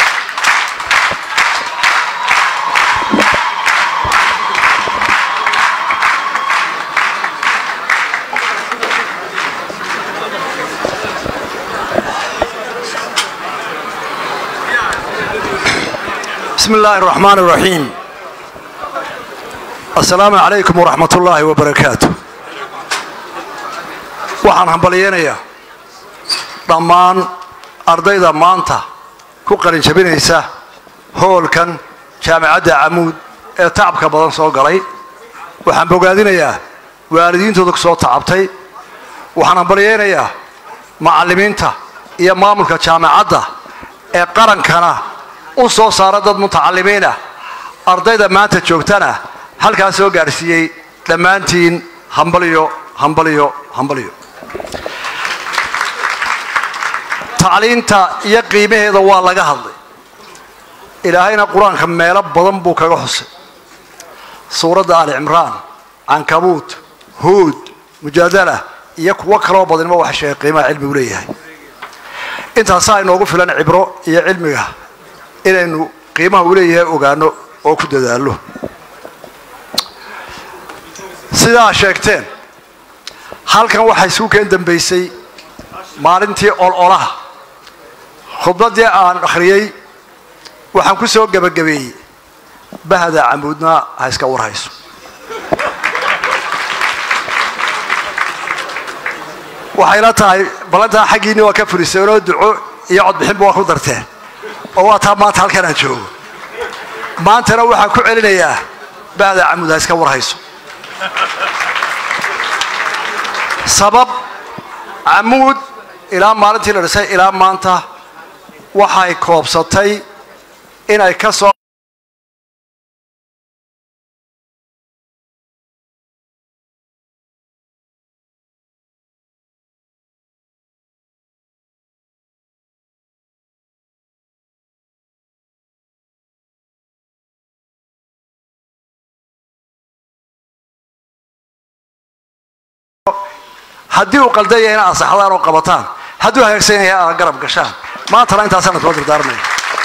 S22: بسم الله الرحمن الرحيم السلام عليكم ورحمة الله وبركاته waxaan hambalyeynayaa dhammaan ardayda maanta ku qalinjabinaysa hoolkan jaamacadda camuud ee tacabka badan soo galay waxaan bogaadinayaa waalidiintooda ku soo tacabtay waxaan hambalyeynayaa macallimiinta iyo maamulka jaamacadda ee qarankana u soo saara dad mutacalimiin ah ardayda maanta joogtana halkaa soo gaadhsiiyey dhammaantiin hambalyo hambalyo hambalyo tacliinta iyo qiimaheeda waa laga hadlay ilaahayna qur-aanka meelo badan buu kaga xusay suuradda ali cimraan cankabuut huud mujaadala iyo kuwo kaloo badanba waxa sheegay qiimaha cilmigu leeyahay intaasaa inoogu filan cibro iyo cilmiga inaynu qiimaha uu leeyahay ogaano oo ku dadaallo sidaa sheegteen halkan waxaa isugu keen dambaysay maalintii ololaha khudbaddii aan akhriyey waxaan ku soo gebagabeeyey bahda camuudna ha iska warhayso waxayla tahay ballantaa xaggiinni waa ka furiseenoo duco iyo codbixinba waa ku darteen oo waa taa maanta halkan aan joogo maantana waxaan ku celinayaa bahda camuud ha iska warhayso sabab camuud ilaa maalintii la dhisay ilaa maanta waxay koobsatay inay ka soo haddii uu qaldan yahay ina ansaxdaan oo qabataan hadduu hagaagsan yahay aad garab gashaan maantana intaasaan kula dardaarmaya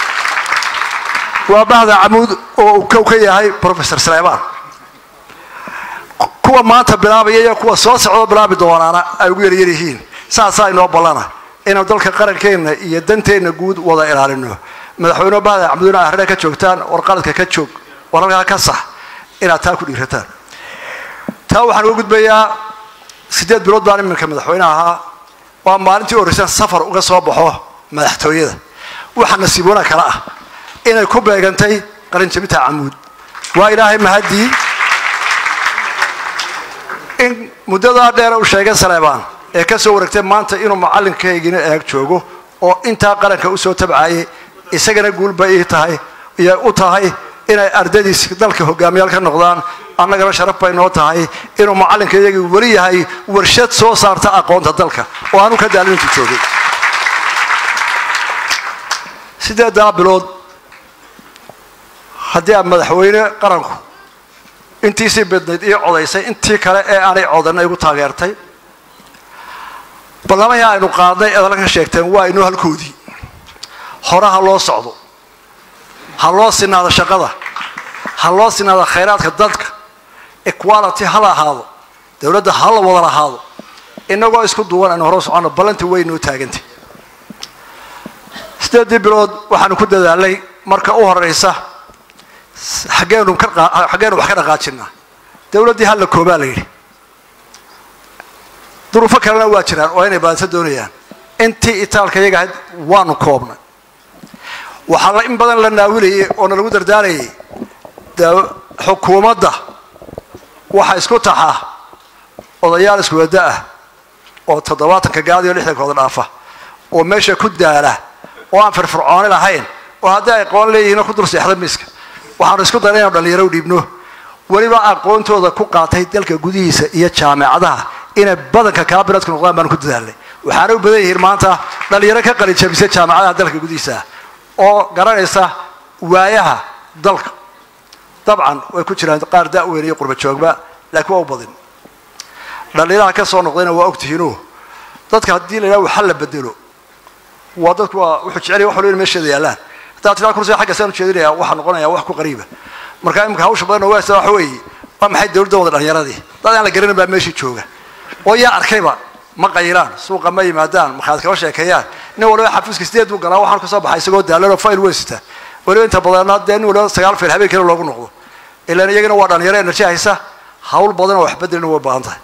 S22: waa bahda camuud oo uu kow ka yahay professor saleemaan kuwa maanta bilaabaya iyo kuwa soo socdoo bilaabi doonaana ay ugu yaryar yihiin saasaa inoo ballana inaynu dalka qarankeenna iyo danteenna guud wada ilaalino madaxweyne bahda camuudna ahrina ka joogtaan war qaladka ka joog war halkaa ka sax inaad taa ku dhiirataan taa waxaan uga gudbayaa siddeed bilood baan iminka madaxweyne ahaa waa maalintii horreysan safar uga soo baxo madaxtooyada waxa nasiiboona kale ah inay ku beegantay qalinjabinta camuud waa ilaahay mahaddii in muddadaa dheer uu sheegay saleebaan ee ka soo wareegtay maanta inuu macallinkaygina eeg joogo oo intaa qaranka u soo tabcayay isagana guulba ii tahay iyo u tahay inay ardadiis dalka hogaamiyaal ka noqdaan annagana sharaf bay noo tahay inuu macallinka iyagii weli yahay warshad soo saarta aqoonta dalka oo aanu ka daalin intuu joogay sideedaa bilood haddii aan madaxweyne qaranku intiisii bidnayd ii codaysay intii kale ee aanay codanna igu taageertay ballamahii aynu qaadnay eed halkan sheegteen waa inoo halkoodii hore ha loo socdo ha loo sinaado shaqada ha loo sinaado khayraadka dadka equality ha la ahaado dowladda ha la wada lahaado innagoo isku duwan aynu hore u soconno ballantii way noo taagantay sideedii bilood waxaanu ku dadaalnay marka u horeysa xaggeenu xaggeenu wax ka dhaqaajinaa dowladdii hal la koobaa la yidhi duruufo kalena waa jiraan oo inay baadisa doonayaan intii itaalka iyaga ahayd waanu koobnay waxaa la in badan la naawilayay oo na lagu dardaarayay xukuumadda waxa isku taxaa odayaal iskuwada ah oo toddobaatanka gaad iyo lixdankooda dhaafa oo meesha ku daala oo aan firfircooni lahayn oo haddii ay qoon leeyihiinoo ku dul seexda miiska waxaanu isku dara inanu dhallinyaro u dhiibno weliba aqoontooda ku qaatay dalka gudihiisa iyo jaamicadaha inay badanka kaabiradku noqdaan baanu ku dadaalnay waxaana u badan yihiin maanta dhallinyaro ka qalijabisay jaamicadaha dalka gudihiisa oo garanaysa waayaha dalka dabcan way ku jiraan qaar da-weyn iyo qurba joogba laakiin waa u badin dhallinyaraha ka soo noqdayna waa ogtihiino dadka haddii la yidhaha waxa la bedelo waa dadku waa wuxuu jecel yahay wax walba in meesheeda yaallaan haddaad tiraa kursiga xagga saan ujeedinaya waxaa noqonaya wax ku qariiba marka imika hawsha badan oo waasa waxa weeye waa maxay dowladda wada dhallinyaradii dad aan la garanin baa meeshii jooga oo yaa arkayba ma qayilaan suuqa ma yimaadaan markaad kaba sheekeeyaan nin waliba xafiiska sideed buu galaa waxaan kasoo baxay isagoo daalan oo fayl weyn sita weliba inta badanna dee nin waliba sagaal fayl habeenkiina loogu noqdo ilaan iyagana waa dhalinyaro enerji haysa hawl badan oo waxbedelina way baahan tahay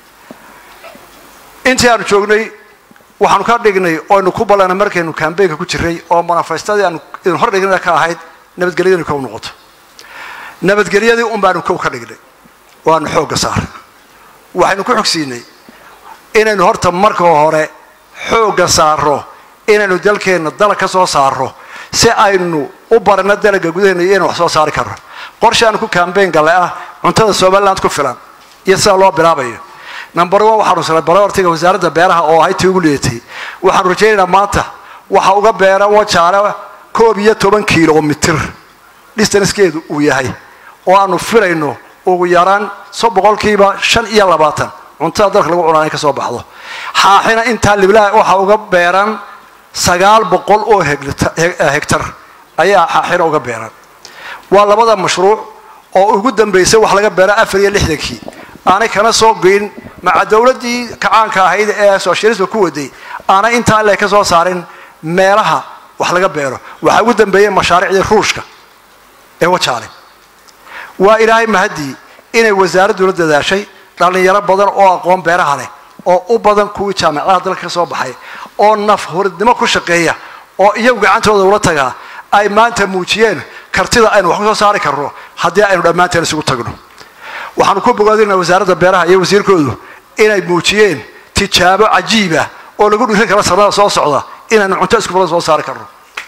S22: intii aanu joognay waxaanu ka dhignay oo aynu ku ballanay markaynu kambeynka ku jiray oo manifestadii aanu idin hor dhignay ka ahayd nabadgelyadii kow noqoto nabadgelyadii un baanu kow ka dhignay oo aanu xoogga saaray waxaynu ku xogsiinay inaynu horta marka hore xoogga saaro inaynu dalkeenna dalag ka soo saarro si aynu u barano dalagga gudaheena iyo inaynu wax soo saari karno qorshe aanu ku kambeyn galle ah cuntada somaliland ku filan iyo sida loo bilaabayo number one waxaanu sanay barortiga wasaaradda beeraha oo ahayd tii ugu lidatay waxaanu rajaynaynaa maanta waxa uga beera wajaale koob iyo toban kilomitir distanskeedu uu yahay oo aanu filayno ugu yaraan so boqolkiiba shan iyo labaatan cuntada dalka lagu cunaa inay ka soo baxdo xaaxina intaa liblaa waxa uga beeran sagaal boqol oo heglita- he- hegtar ayaa xaaxina uga beeran waa labada mashruuc oo ugu dambaysay wax laga beera afar iyo lixdankii aanay kana soo goyn maca dowladdii kacaanka ahayd ee sooshaalisma ku waday aanay intaa le ka soo saarin meelaha wax laga beero waxaa ugu dambeeyey mashaariicdii ruushka ee wajaale waa ilaahay mahadii inay wasaaradduna dadaashay dhallinyaro badan oo aqoon beeraha leh oo u badan kuwii jaamacadaha dalka ka soo baxay oo naf huridnimo ku shaqeeya oo iyagu gacantooda ula tagaa ay maanta muujiyeen kartida aynu wax ku soo saari karno haddii aynu dhammaanteen isugu tagno waxaanu ku bogaadinaa wasaaradda beeraha iyo wasiirkoodu inay muujiyeen tijaabo cajiiba oo lagu dhirin karo sanada soo socda inaynu cunto isku badan soo saari karno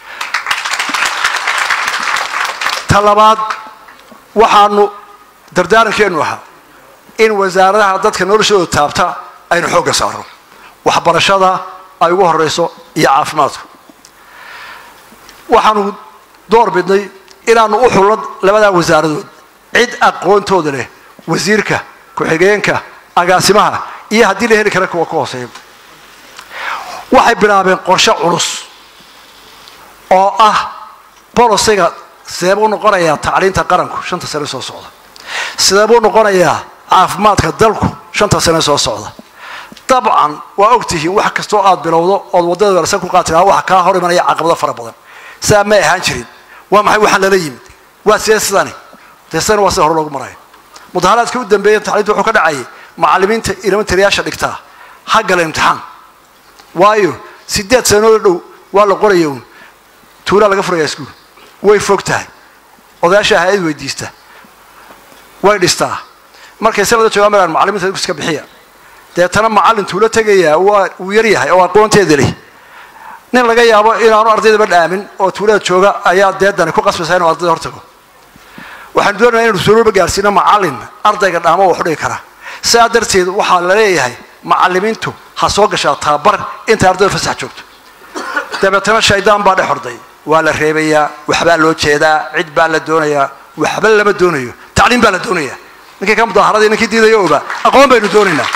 S22: ta labaad waxaanu dardaarankeenu ahaa in wasaaradaha dadka noloshooda taabta aynu xoogga saarno waxbarashada ay ugu horeyso iyo caafimaadku waxaanu door bidnay inaanu u xulno labadaa wasaaradood cid aqoontooda leh wasiirka ku-xigeenka agaasimaha iyo haddii la heli kara kuwa ka hooseeya waxay bilaabeen qorshe culus oo ah bolosiga sidee buu noqonayaa tacliinta qaranku shanta sane soo socda sidee buu noqonayaa caafimaadka dalku shanta sane soo socda dabcan waa ogtihiin wax kastoo aad bilowdo ood waddada wanaagsan ku qaati lahaa waxa kaa hor imanaya caqabado fara badan sidaa may ahaan jirin waa maxay waxaan lala yimid waa sidee sidani dee sidani waa sida hore loogu maraya mudaharaadkii u dambeeya tacliinta wuxuu ka dhacayay macallimiinta elementariyaasha dhigtaa ha gala imtixaan waayo sideed sanoo dhow waa la qoraya uun tuulaa laga furayaa iskuul way fog tahay odayaasha hay-ad weydiista way dhistaa markay sanada joogaan maraan macallimiinta iska bixiya deetana macallin tuulo tegayaa waa uu yar yahay oo aqoonteeda leh nin laga yaabo inaanu ardaydaba dhaamin oo tuulada jooga ayaa deedani ku qasbaysaa inuu ardayda hortago waxaanu doonaya inaynu suuroba gaarsiino macallin ardayga dhaamo wax u dhigi kara sidaa darteed waxaa la leeyahay macallimiintu ha soo gashaa tababar intay ardayda fasax joogto dabeetana shaydaan baa dhex horday waa la reebayaa waxbaa loo jeedaa cid baa la doonayaa waxba lama doonayo tacliim baa la doonayaa ninkii ka mudaaharadii ninkii diidaya oba aqoon baynu doonaynaa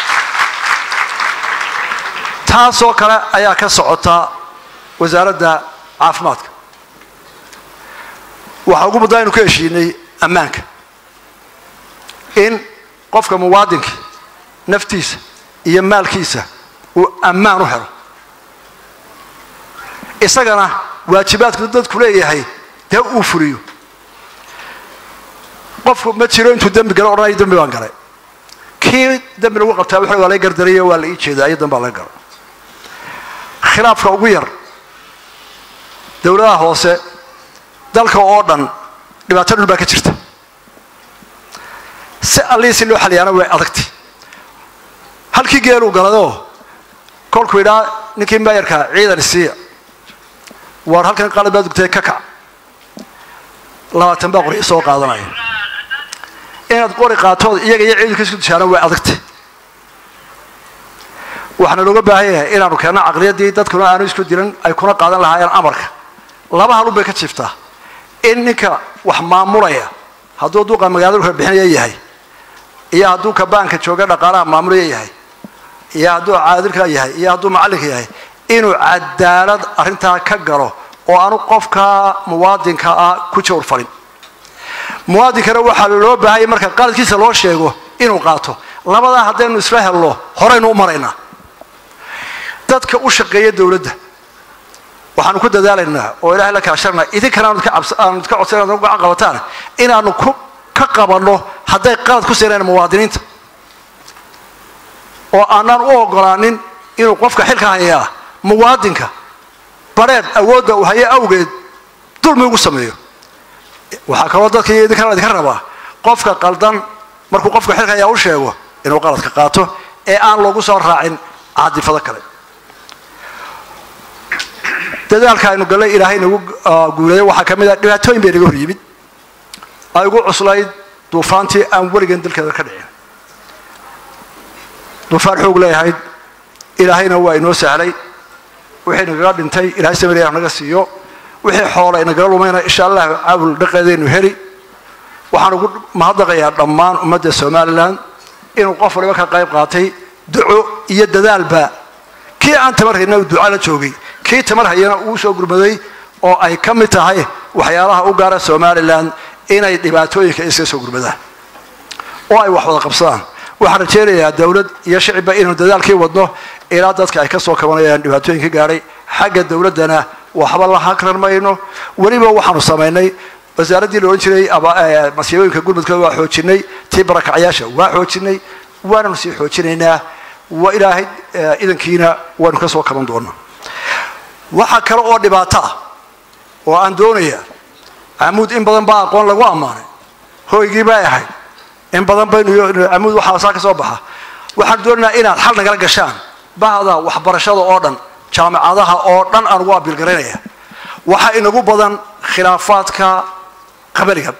S22: taasoo kale ayaa ka socota wasaaradda caafimaadka waxaa ugu muddaa aynu ka heshiinay ammaanka in qofka muwaadinka naftiisa iyo maalkiisa uu ammaan u helo isagana waajibaadku dadku leeyahay dee uu fuliyo qofku ma jiro intuu dembi galo odhanayo dembi baan galay kii dembi lagu qabtaa wuxuu waa laga gardariyo waa la ii jeedaa iyo dambaa laga galo khilaafka ugu yar dowladaha hoose dalka oo dhan dhibaato dhul baa ka jirta si allihii si loo xaliyaana way adagtay halkii geeluu galadoo kolkuu idhaa ninkii maayarka ciidan isiiya waar halkan qalad baa dugtay ka kac labaatan baa qori soo qaadanaya inaad qori qaatood iyaga iyo ciidanka isku dishaana way adagtay waxaana looga baahan yahay inaanu keenno caqliyaddii dadkuna aanu isku dilan ay kuna qaadan lahaayeen amarka laba halun bay ka jiiftaa in ninka wax maamulaya hadduu duuqa magaalada dhulka bixinaya yahay iyo hadduu kabaanka jooga dhaqaalaha maamulaya yahay iyo hadduu caadilka yahay iyo hadduu macallinka yahay inuu cadaalad arrintaa ka galo oo aanu qofka muwaadinka ah ku jawr falin muwaadinkana waxaa loo baahanya marka qaladkiisa loo sheego inuu qaato labadaa haddaynu isla helno horaynu u maraynaa dadka u shaqeeya dowladda waxaanu ku dadaalaynaa oo ilaahay la kaashanaa idinkana aanu ka codsan inaad gacan qabataan inaanu ku ka qabanno hadday qalad ku siinayaan muwaadiniinta oo aanaan u ogolaanin inuu qofka xilka hayaa muwaadinka bareed awoodda uu hayo awgeed dulmi ugu sameeyo waxaa kaloo dadka iyo idinkana idinka rabaa qofka qaldan markuu qofka xilka hayaa u sheego inuu qaladka qaato ee aan loogu soo raacin caadifado kale dadaalka aynu gallay ilaahay nagu ah, guuleeyo waxaa ka mid ah dhibaatooyin bay naga hor yimid ay ugu cuslayd duufaantii aan weligan dalkeeda ka dhicin duufaan xoog leeyahayd ilaahayna waa inoo sahlay wixii nagaga dhintay ilaahay samariya naga siiyo wixii xoola inagaga lumayna insha allah caawil dhaqeedaynu heli waxaan ugu mahadnaqayaa dhammaan ummadda somalilan inuu qof waliba ka qayb qaatay duco iyo dadaalba kii aan tamar hayna uu duca la joogay kii tamar hayana uu soo gurmaday oo ay ka mid tahay waxyaalaha u gaara somalilan inay dhibaatooyinka iska soo gurmadaan oo ay wax wada qabsadaan waxaan rajaynayaa dowlad iyo shicibba inaynu dadaalkii wadno ilaa dadka ay ka soo kabanayaan dhibaatooyinka gaadhay xagga dowladdana waxba la hakran mayno weliba waxaanu samaynay wasaaraddii la odhan jiray aba- eh, masiibooyinka gurmudka waa xoojinay tii barakacyaasha waa xoojinay waananu sii xoojinaynaa wa ilaahay eh, idankiina waanu ka soo kaban doonaa waxaa kale oo dhibaato ah oo aan doonaya camuud in badan baa aqoon lagu ammaanay hoygii bay ahayd in badan baynu camuud waxaa saa ka soo baxa waxaan doonaynaa inaad xal nagala gashaan bahda waxbarashada oo dhan jaamacadaha oo dhan aan ugu abiilgaraynaya waxaa inagu badan khilaafaadka qabaliga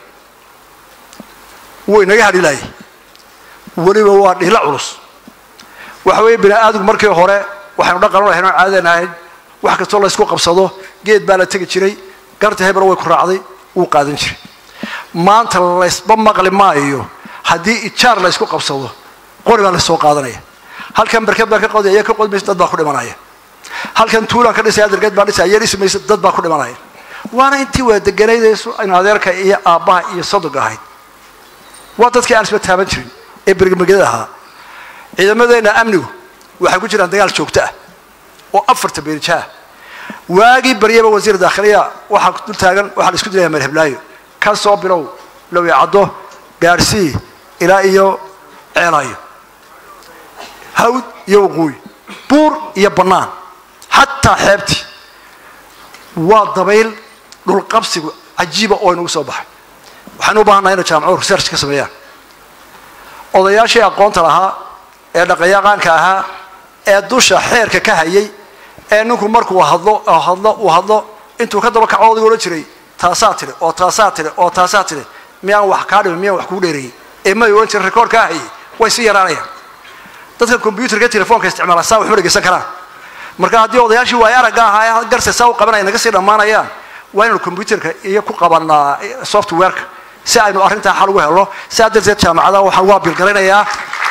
S22: wuu inaga hadhilaayay weliba waa dhihla culus waxa weeye bini aadamku markii hore waxaynu dhaqan u lahayn oo caadadan ahayd wax kastoo laysku qabsado geed baa la tegi jiray garta hebel way ku raacday wuu qaadan jiray maanta laysba maqli maayo haddii ijaar laysku qabsado qori baa laysoo qaadanaya halkan barkad baan ka qodaya iya ka qod maysa dad baa ku dhimanaya halkan tuulaan ka dhisaya dargeed baan dhisaya iya dhisi maysa dad baa ku dhimanaya waana intii waa deganaydayso aynu adeerka iyo aabbaha iyo sadoga ahayd waa dadkii aan isba taaban jirin ee bergmegada ahaa ciidamadeenna amnigu waxay ku jiraan dagaal joogto ah oo afarta beerija ah waagii baryaba wasiir daakhiliya waxaa dul taagan waxaa la isku dilaya marheblaayo ka soo bilow lowi caddo gaarsii ilaa iyo ceelaayo hawd iyo waqooyi buur iyo bannaan xataa xeebtii waa dabayl dhulqabsigu cajiiba oo inagu soo baxay waxaynu u baahannaha inay jaamacuhu research ka sameeyaan odayaashii aqoonta lahaa ee dhaqanyaqaanka ahaa ee dusha xeerka ka hayay ee ninku markuu hadlo oo hadlo uu hadlo intuu ka daba kaco odayga odhan jiray taasaa tidhi oo taasaa tidhi oo taasaa tidhi miyaan wax kaa dhimin miyaan wax kugu dheereeyey ee may odhan jiray rekoord kaa hayay way sii yaraanayaan dadka combyuterka telefoonka isticmaala saa waxma dhegeysan karaan marka haddii odayaashii waay aragga ahaa ee garse saa u qabanaya naga sii dhammaanayaan waa inaynu combyuterka iyo ku qabanaa softwareka si aynu arrintaa xal ugu helno saa darteed jaamacadaha waxaan ugu abiilgaraynayaa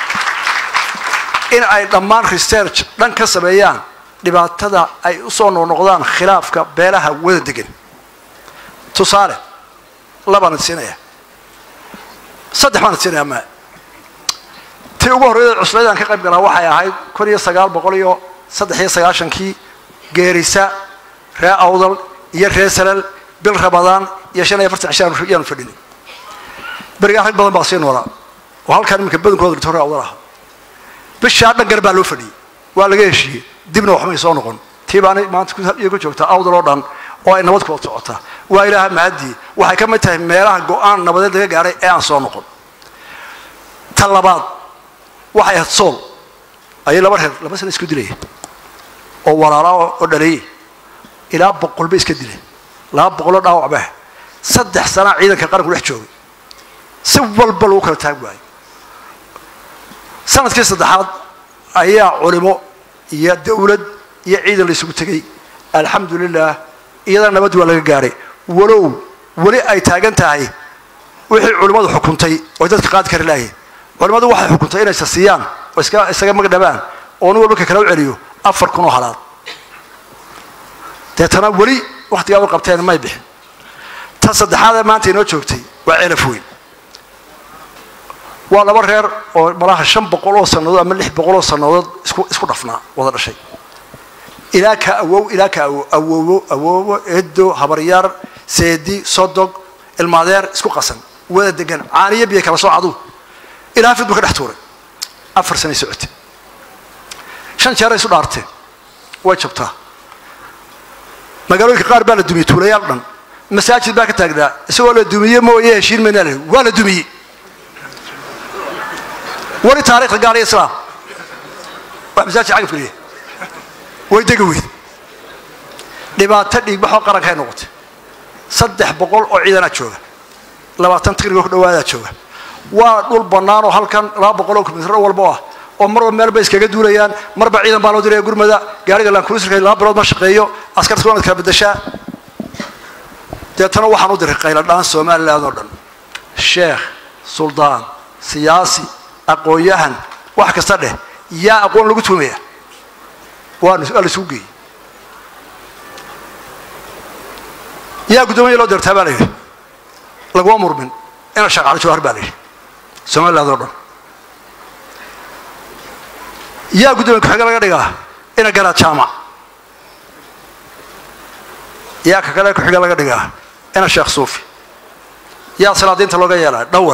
S22: in ay dhammaan research dhan ka sameeyaan dhibaatada ay usoo noqnoqdaan khilaafka beelaha wada degan tusaale labaan siinaya saddex baan siinaya ma tii ugu horreyda cuslaydaan ka qayb galaa waxay ahayd kun iyo sagaal boqol iyo saddex iyo sagaashankii geerisa ree awdal iyo ree salal bil rabadaan iyo shan iyo afartan cishaan yaanu fadhinay berigaa rag badan baa sii noolaa oo halkaan iminka badankooda dhito ree awdal ah bishaa dhan gar baa loo fadhiyey waa laga heshiiyey dibna waxmay soo noqon tii baanay maanta iyo ku joogtaa awdal oo dhan oo ay nabad kuwada socotaa waa ilaaha mahadii waxay ka mid tahay meelaha go-aan nabadeed laga gaadhay ee aan soo noqon ta labaad waxay ahayd sool ayay laba reer laba sana isku dilayeen oo walaalaa oo dhaleeyey ilaa boqol bay iska dileen laba boqoloo dhaawac baa saddex sanaa ciidanka qaranku dhex joogay si walba lagu kala taag waayey sanadkii saddexaad ayaa culimo iyo dawlad iyo ciidan la isugu tegey alxamdulilah iyadana nabad waa laga gaadhay walow weli ay taagan tahay wixii culimmadu xukuntay oy dadka qaadi kari lahayen culimmadu waxay xukuntay inay sasiyaan oo iska isaga magdhabaan oo nin walba ka kala u celiyo afar kun oo halaad deetana weli wakhtigaa u qabteen may bixin ta saddexaadee maanta inoo joogtay waa celaf weyn waa laba reer oo malaha shan boqol oo sannadood ama lix boqol oo sannadood isku isku dhafnaa wada dhashay ilaa ka awow ilaa ka awow awowo awowo edo habaryaar seedi sodog ilmaadeer isku qasan wada degan caaniyo biyo kala soo cadu ilaa fid buu ka dhex tuuray afar sanay socotay shan jeeray isu dhaarteen way jabtaa magaalooyinka qaar baa la dumiyey tuulayaal dhan masaajid baa ka taagnaa isagoo la dumiye mooye heshiin maynaa la waa la dumiyey weli taarikhda gaal iyo islaam wax masaajid cagaf geliya way degi weyd dhibaato dhiigbaxoo qarankay noqotay saddex boqol oo ciidanaa jooga labaatan tigrigo ku dhawaadaa jooga waa dhul bannaan oo halkan laba boqol oo kilomitr walbo ah oo marba meel bay iskaga duulayaan marba ciidan baa loo diraya gurmada gaariga laankulisirka laba bilood ma shaqeeyo askarta waanad kala bedeshaa deetana waxaan u diray qayladhaan somaliland oo dhan sheekh suldaan siyaasi aqoon-yahan wax kasta dheh yaa aqoon lagu tuumaya waa la isugu geeyey yaa guddoomiya loo dirtaa baa la yidhi laguma murmin ina shaqaalo jawhar baa la yidhi somaliland oo dhan yaa guddoomiya ku-xige laga dhigaa ina garaad jaamac yaa ka kale ku-xige laga dhigaa ina sheekh suufi yaa salaadiinta looga yeelaa dhawal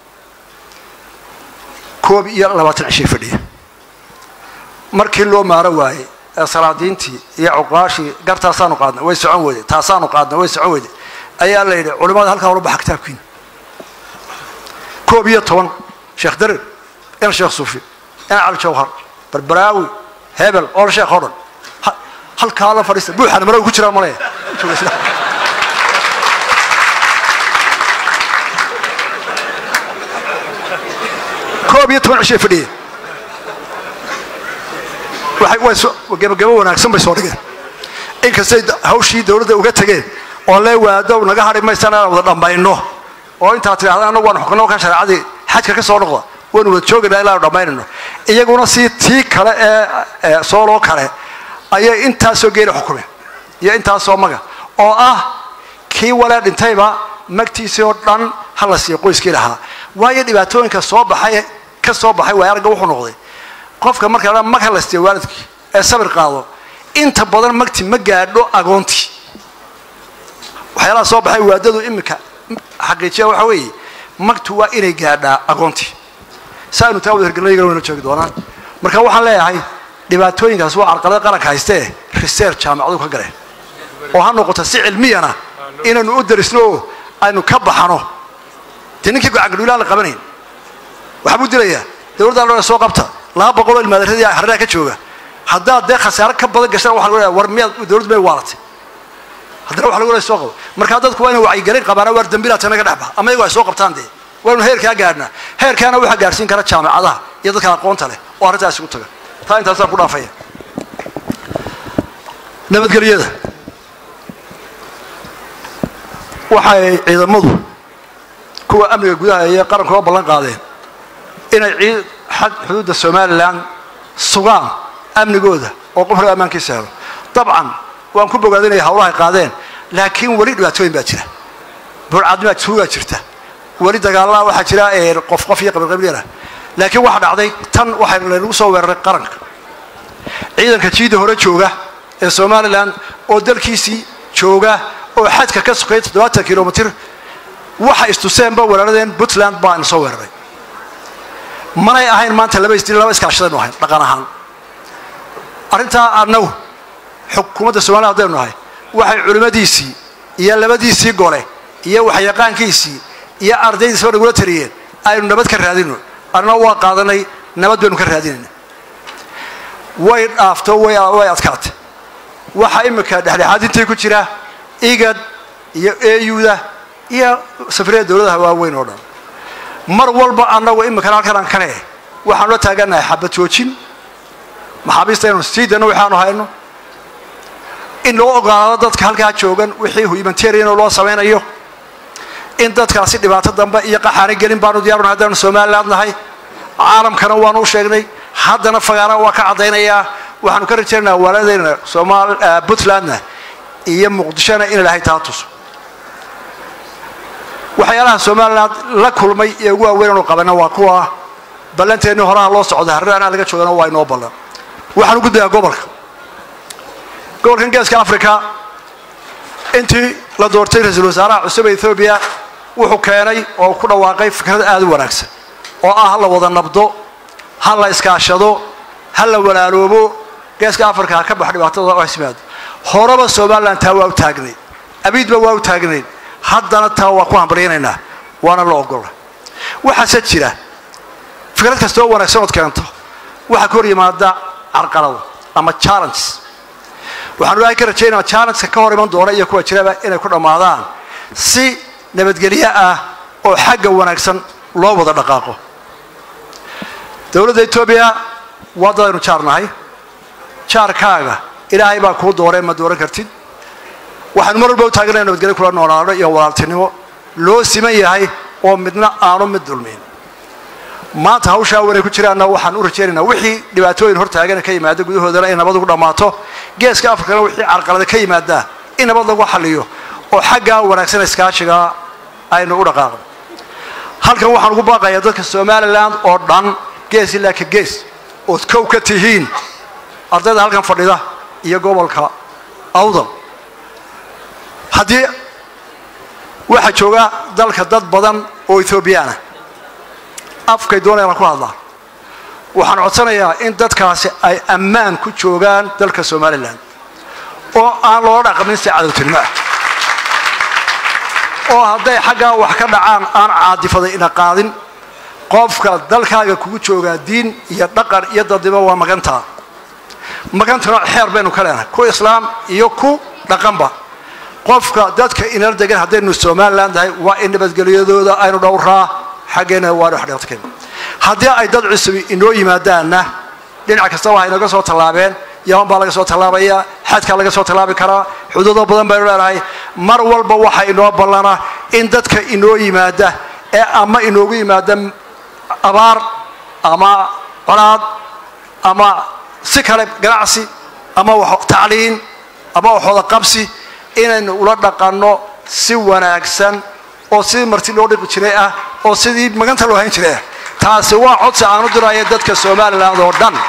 S22: koob iyo labaatan cishay fadhiya markii loo maaro waayey ee salaadiintii iyo cuqaashii gartaasaanu qaadnay way socon weyday taasaanu qaadnay way socon weyday ayaa la yidhi culimmada halkaa ula baxa kitaabkiina koob iyo toban sheekh darir ina sheekh suufi ina cali jawhar barbaraawi hebel ool sheekh oo dhan halkaa la fadhiista buuxana mara ku jiraa male koob iyo toban cishay fadhiyeen waxay way soo gabagabo wanaagsan bay soo dhigeen inkastay hawshii dawladda uga tegeen oo lee waadow naga hadhi maysaan inaan wada dhammayno oo intaad tidhahda annagu waan xukunno kan shareecadii xajka ka soo noqda waynu wada joogaynaa ilaa dhammaynayno iyaguna si tii kale ee sooloo kale ayay intaasoo geela xukumeen iyo intaasoo maga oo ah kii walee dhintayba magtiisii oo dhan ha la siiyo qoyskii lahaa waayo dhibaatooyinka soo baxay ka soo baxay waay aragga wuxuu noqday qofka marka la mag ha la siiyo waalidkii ee sabir qaado inta badan magti ma gaadho agoontii waxyaalaha soo baxay waadadu iminka xaqiijiya waxa weeye magtu waa inay gaadhaa agoontii saanu taa wada hirgelinayga wayna joogi doonaan marka waxaan leeyahay dhibaatooyinkaas waa carqalada qaranka haystee research jaamacadu ka galeen oo ha noqoto si cilmiyana inaynu u darisno oo aynu ka baxano dee ninkii gacangadhuulaha la qabanayn waxbuu dilayaa dowladda loo soo qabta laba boqoloo ilmaadaradii harraha ka jooga haddaad dee khasaare ka badan gashana waxa lagu leeyahay war miyaad dowladdu may waalatay haddana waxa lagu leeyahay soo qabo marka dadku waa inay wacyigelin qabaana waar dembilaad tanaga dhex baxa ama iyagu ay soo qabtaan dee waynu heerkaa gaadhnaa heerkaana waxaa gaadhsiin kara jaamacadaha iyo dadka aqoonta leh oo arrintaas isugu taga taa intaasaan ku dhaafaya nabadgelyada waxay ciidamadu kuwa amniga gudaha iyo qarankuga ballan qaadeen inay ciid xag xuduudda somalilan sugaan amnigooda oo qofka ammaankiisa helo dabcan waan ku bogaadinaya hawlahay qaadeen laakiin weli dhibaatooyin baa jira burcadnimaa tuugaa jirta weli dagaallaa waxaa jira qof qof iyo qabilqabilyana laakiin waxa dhacday tan waxaa laynagu soo weeraray qaranka ciidanka jiida hore jooga ee somalilan oo dalkiisii jooga oo xadka ka sokay toddobaatan kilomitr waxa istuseenba weeraradeen puntland baa ina soo weeraray manay ahayn maanta laba isdil laba iskaashadaynu ahayn dhaqan ahaan arrintaa annagu xukuumadda somaliya haddaynu nahay waxay culimmadiisii iyo labadiisii gole iyo waxyaqaankiisii iyo ardaydiisba nagula taliyeen aynu nabad ka raadino annaa waa qaadanay nabad baynu ka raadinayna way dhaafto way adkaatay waxaa iminka dhexdhexaadintii ku jira igad iyo euda iyo safriyada dowladaha waaweyn oo dhan mar walba annagu iminkana halkan aan kane waxaanu la taaganahay xabad joojin maxaabiista inanu sii dayno waxaanu hayno in loo ogolaado dadka halkaa joogan wixii humanitarian loo samaynayo in dadkaasi dhibaato dambe iyo qaxaani gelin baanu diyaaruna haddaanu somaliland nahay caalamkana waanu u sheegnay haddana fagaana waa ka caddaynayaa waxaanu ka rajaynaynaa waaladayna somal puntlandna iyo muqdishona in ilahay taa tuso waxyaalaha somaliland la kulmay ee ugu waaweyn anu qabana waa kuwa ballanteennii horaha loo socda harraanaa laga joogana waa inoo ballan waxaan u gudbayaa gobolka gobolkan geeska africa intii la doortay ra-iisul wasaaraha cusub ee ethoobiya wuxuu keenay oo ku dhawaaqay fikrad aada u wanaagsan oo ah ha la wada nabdo ha la iskaashado ha la walaaloobo geeska africa ha ka bax dhibaatadooda oo hasimaado horeba somaliland taa waa u taagnayd abiidba waa u taagnayd haddana taa waa ku hambalyanaynaa waana la ogola waxaase jira fikrad kasta oo wanaagsan ood keento waxaa ka hor yimaada carqalado ama challenges waxaan ilaahay ka rajaynaa challengeka ka hor iman doona iyo kuwa jiraba inay ku dhammaadaan si nabadgelyo ah oo xagga wanaagsan loo wada dhaqaaqo dowladda etoobiya waa dad aynu jaar nahay jaarkaaga ilaahay baa kuu dooree ma dooran kartid waxaanu mar walba u taaganaya nabadgelyo kula noolaano iyo walaaltinimo loo siman yahay oo midna aanu mid dulmin maanta hawshaa wanay ku jiraanna waxaan u rajaynaynaa wixii dhibaatooyin hortaagana ka yimaada gudahoodana in nabad ugu dhammaato geeska afrikana wixii carqalada ka yimaada in nabad lagu xaliyo oo xaggaa wanaagsan iskaashiga aynu u dhaqaaqno halkan waxaan ugu baaqayaa dadka somalilan oo dhan gees ilaa ka gees ood kow ka tihiin ardayda halkan fadhida iyo gobolka awdal haddii waxaa jooga dalka dad badan oo ethoobiyaana afkay doonayaan ku hadlaan waxaan codsanayaa in dadkaasi ay ammaan ku joogaan dalka somalilan oo aan loola dhaqmin si cadowtinimo ah oo hadday xaggaa wax ka dhacaan aan caadifaday ina qaadin qofka dalkaaga kugu joogaa diin iyo dhaqan iyo dadnimo waa magantaa magantana xeer baynu ka leenahay ku islaam iyo ku dhaqanba qofka dadka inala degan haddaynu somalilan tahay waa in nabadgelyadooda aynu dhowraa xaggeena waanu xdheertken haddii ay dad cusubi inoo yimaadaanna dhinac kasta waxay naga soo tallaabeen yaman baa laga soo tallaabaya xadkaa laga soo tallaabi karaa xuduudo badan baynu leenahay mar walba waxa inoo ballana in dadka inoo yimaada ee ama inoogu yimaada abaar ama colaad ama si kale ganacsi ama tacliin ama waxooda qabsi inaynu ula dhaqanno si wanaagsan oo sidii marti loo dhiqi jiray ah oo sidii maganta loo hayn jiray ah taasi waa codsi aan u diraya dadka somalilan oo dhan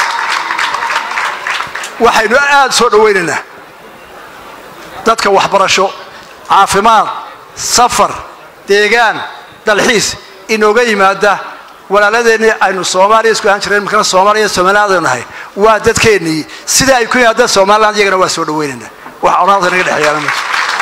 S22: waxaynu aada soo dhawaynaynaa dadka waxbarasho caafimaad safar deegaan dalxiis inooga yimaada walaaladeenii aynu soomaaliya isku ahaan jireen markana soomaaliya somaliland aynu nahay waa dadkeennii sida ay ku yimaadaan somaliland iyagana waa soo dhawaynaynaa wax colaadka naga dhexeeyaana ma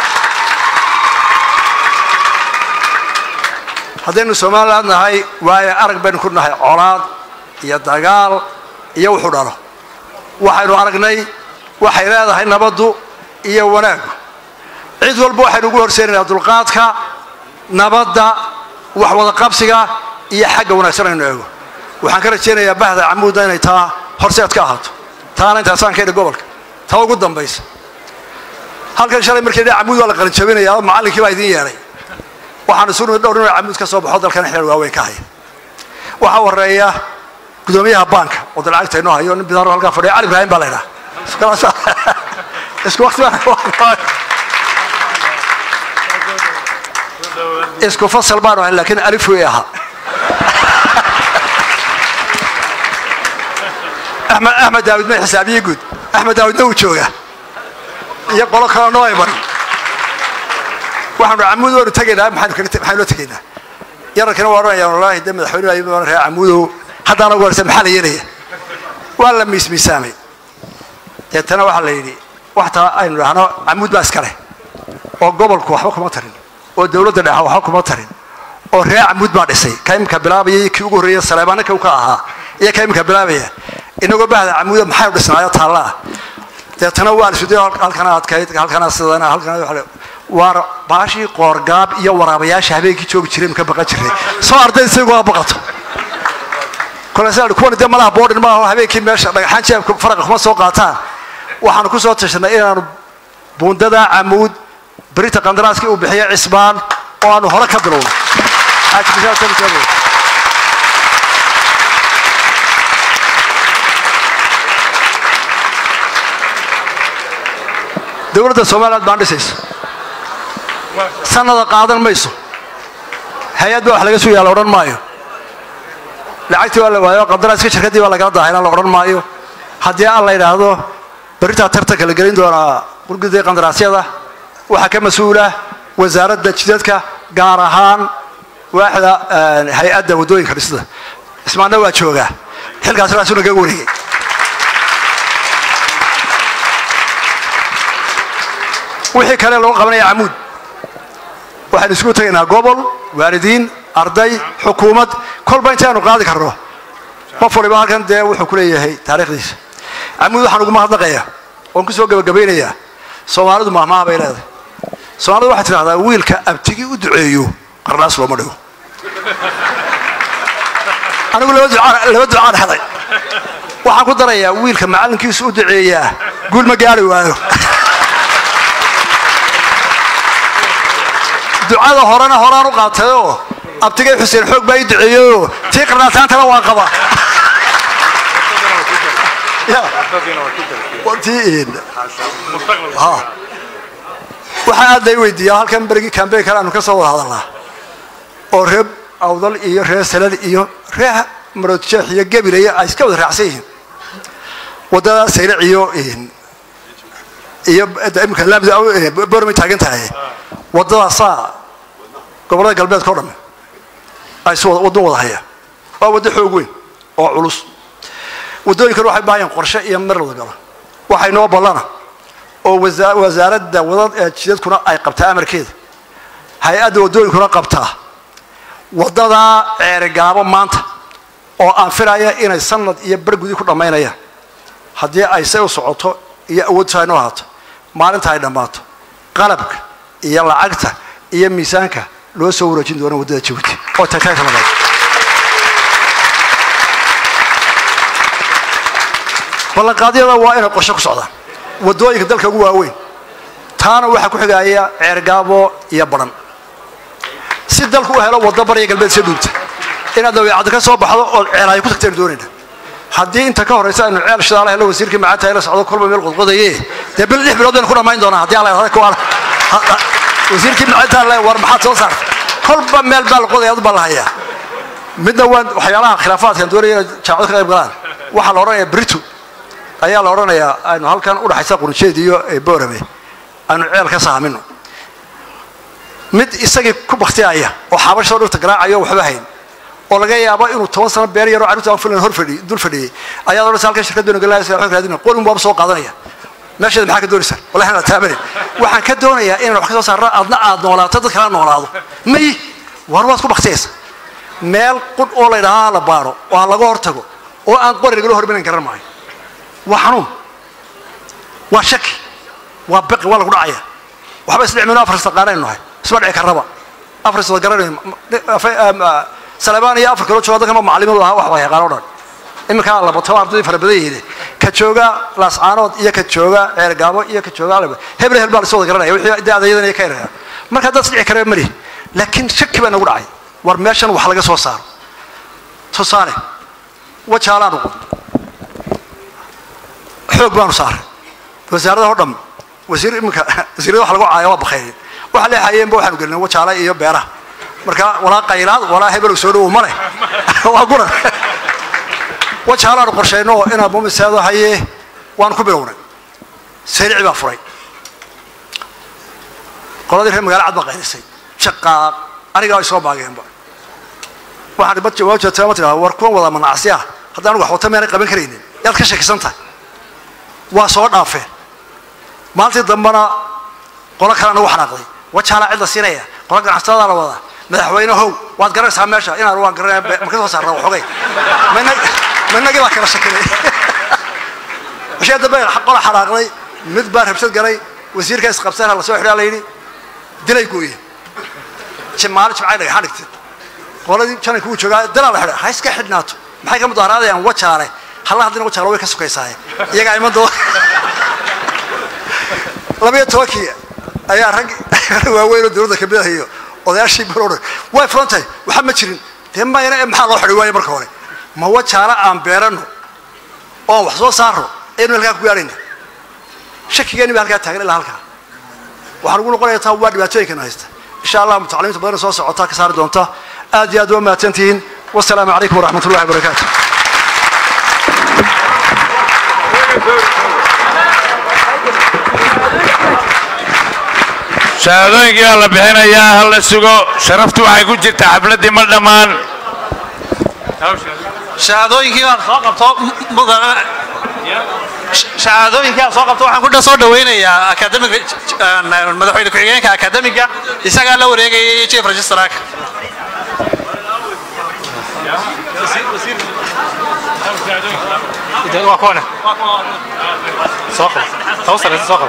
S22: haddaynu somaliland nahay waayo arag baynu ku nahay colaad iyo dagaal iyo wuxuu dhalo waxaynu aragnay waxay leedahay nabaddu iyo wanaaggu cid walba waxaynu ugu horseynayna dulqaadka nabadda wax wada qabsiga iyo xagga wanaagsan aynu eego waxaan ka rajaynayaa bahda camuudda inay taa horseed ka ahaato taana intaasaan ka idhi gobolka taa ugu dambaysa halkan shalay markii dha camuud waa la qalinjabinayaa macallinkii baa idiin yeedhay waxaan isu nimid dhowr inuu camuud ka soo baxo dalkan xeer waaweyn ka haya waxaa horeeya gudoomiyaha baanka oo da lacagta inoo hayo nin bidaaro halkaa fadhiya cali ibraahim baa la ydhaha isku waqti baan isku fasal baanu ahayn laakiin alif wey ahaa axmed axmed daawud ma xisaabiye guud axmed daawudna uu joogaa iyo qolo kaloo noo iman waxaanu camuud waanu tegaynaa maxaanu kaga maxaanu la tegaynaa yararkina waa odhanayaan wallaahi de madaxweynuhu ayuu ohan reer camuudow haddaana ugu horeysa maxaa la yeelaya waa la miismiisaamay deetana waxaa la yidhi waxtaa aynu dhahno camuud baa iska leh oo gobolku waxba kuma tarin oo dowladda dhexa waxba kuma tarin oo reer camuud baa dhisay ka imika bilaabaya iyo kii ugu horreeya saleebaana ka ka ahaa iyo ka imika bilaabaya inagoo bahda camuuda maxaynu dhisnaayo taallaa deetana waa la suday halkana adkayd halkana sidana halkana waar baashii qoorgaab iyo waraabayaasha habeenkii joogi jiray maka baqan jiray soo ardayda saygu baqato kolesa kuwan dee malaha boodhin maaha habeenkii meesha dhagaxaan jeebka faraqa kuma soo qaataan waxaanu ku soo tashanay inaanu buundada camuud berita qandaraaskii uu bixiya cisbaan oo aanu hore ka bilowno dowladda somaliland baan dhisayso sanada qaadan mayso hay-ad baa wax laga sugayaa la odhan maayo lacagtii waa la waayo qandaraaska shirkaddii baa lagala daahayna la odhan maayo haddii aan la yidhaahdo berritaa tartanka la gelin doonaa gurgudii qandaraasyada waxaa ka mas-uula wasaaradda jidadka gaar ahaan waaxda hay-adda waddooyinka dhisida ismaanna waa joogaa xilkaas raasuna kaga wareegay wixii kale loo qabanaya camuud waxaynu isugu tegaynaa gobol waalidiin arday xukuumad kolba intaanu qaadi karno qof waliba halkan dee wuxuu ku leeyahay taariikhdiisa camuud waxaan ugu mahadnaqayaa waan kusoo gabagabaynayaa soomaalidu mahmaha bay leedahay soomaalidu waxay tidhahdaa wiilka abtigii u duceeyo qarnaas looma dhigo anigu laba ducaan laba ducaan haday waxaan ku darayaa wiilka macallinkiisu u duceeyaa guul ma gaari waayo ducada horena horaan u qaatayoo abtigay xuseen xoog baa ii duceeyeyoo tii qarnaataantana waan qabaa waxaa aad lay weydiiyaa halkan berigii kambeynkan aanu ka soo wada hadalnaa oo reer awdal iyo reer salal iyo reer maroodjeex iyo gabilaya ay iska wada raacsan yihiin wadada saylac iyo iyo imika laamida bormay taagan tahay wadadaasaa gobollada galbeedka o dhamme ay si waddan wada hayaan waa waddo xoog weyn oo culus waddooyinkan waxay baahayaan qorshe iyo mar wada galo waxay noo ballana oo wasaaradda wada jidadkuna ay qabtaa amarkeeda hay-adda waddooyinkuna qabtaa waddadaa ceerigaabo maanta oo aan filaya inay sanad iyo bargudi ku dhammaynayaan haddii ay say u socoto iyo awoodta ay noo ahaato maalinta ay dhammaato qalabka iyo lacagta iyo miisaanka loo soo wareejin doona waddada jabuuti oo tagtaagta labaad ballanqaadyada waa inay qorshe ku socdaan waddooyinka dalka ugu waaweyn taana waxaa ku xigaaya ceergaabo iyo badhan si dalku u helo waddo bariya galbeed soo dhuubta inaad dabeecadda ka soo baxdo ood ceelaayo ku tagtaynu doonayna haddii inta ka horraysa aynu ceel shidaala hello wasiirkii macaanta la socdo kolba meel qodqodaye dee bil lix bilood baynu ku dhammayn doonaa haddii alla wasiirkii macaanta le war maxaad soo saarta kolba meel baa la qodaya adu baa la hayaa midna waan waxyaalaha khilaafaadkan doonaya inay jaamacado ka qayb galaan waxaa la odhanayaa britu ayaa la odhanayaa aynu halkan udhaxaysa qurunjeed iyo boorame aynu ceel ka saamino mid isagii ku baktiyaya oo xabashoo dhirta garaacayo waxba hayn oo laga yaabo inuu toban sano beer yaroo carruurta aan filan hor fadhi dul fadhiyey ayaad odhanaysa halkan shirkad doona galaya xog raadina qolin baaba soo qaadanaya meesheeda maxaa ka doonaysaa wallahi aan taabanin waxaan ka doonayaa inaan wax ka soo saarno adna aad noolaato dad kala noolaado may war waad ku baktiyaysa meel qudh oo la yidhahaa la baaro oo ha laga hortago oo aan qori lagala hormarin garan maayo waa xanuun waa shaki waa baqi waa lagu dhacaya waxba isdhicmino afar istaqaanaynu nahay isma dhici karraba afar iswada garanayo salebaan iyo afar kaloo jooga dadkan macallimadu ahaa wax waa yaqaan o dhan iminkaa labato ardaydii fara badan yihiin ka jooga laascaanood iyo ka jooga ceergaabo iyo ka jooga heble hel baa la soo wada garanaya wixii de adayadan ka eraya marka dad isdhici karaba mali laakiin shaki baa nagu dhacay war meeshan wax laga soo saaro tusaale wajaalaan uqun xoog baanu saaray wasaaradaha o dham wasiir iminka wasiirada wax lagu caaya waa bakaynin waxa leexayeenba waxaanu gelinay wajaala iyo beeraha marka walaa qaylaad walaa hebel soo dhowow male waa guran wajaalaanu qorshayno inaan mumiseedo haye waanu ku bilownay sayrici baa furay qoladii reer magaala cad baa qaylisay shaqaaq anigaa ay soo maageenba waxaan bad jawaab jeertaa ma tidhahda war kuwan wada manacsi ah haddaan anigu waxwata meenay qaban karaynin yaad ka shakisan tahay waa soo dhaafeen maalintii dambena qolo kale anagu xanaaqday wajaalaa cid la siinaya qola ganacsatada la wadaa madaxweyne how waad garanaysaa meesha inaan waan garanaya ma ka soo saarnaa waxoogay minagii baa kala shakinay washee dambe qola xanaaqday mid baa rabshad galay wasiirka isqabsana la soo xidhaa la yidhi dilay gooye maalin jimcay dhagaxaan dhigtay qoladii jananka uu joogaa dilaa la xidhay ha iska xidhnaato maxay ka mudaaraadayaan wajaale halla haddina wajaale way ka sukaysaaye iyagaa iman doona labayo tobankii ayaa rag waaweyn oo dowladda kamid ah iyo odayaashii balodhan way furan tahay waxa ma jirin dee mayna maxaa loo xidhay waaye marka hore ma wajaale aan beerano oon wax soo saarno ayaynu halkaa ku gaadhayna shakigeeni baa halkaa taagan ilaa halkaa waxaan ugu noqonaya taa waa dhibaatooyinkana haysta insha allah mutacalimiinta badan soo socotaa ka saari doonta aad iyo aad waa mahadsantihiin wasalaamu calaykum waraxmat ullahi wabarakaatu
S12: shahaadooyinkii baa la bixinayaa hal la sugo sharaftu waxay ku jirtaa xafladdii ma dhammaan
S6: shahaadooyinkii baan soo qabto mudana shahaadooyinkii aan soo qabto waxaan ku soo dhawaynayaa academic madaxweyne ku-xigeenka academiga isagaa la wareegayay chief registrarka waa kuwane soo qabo
S17: taw sareysa soo qabo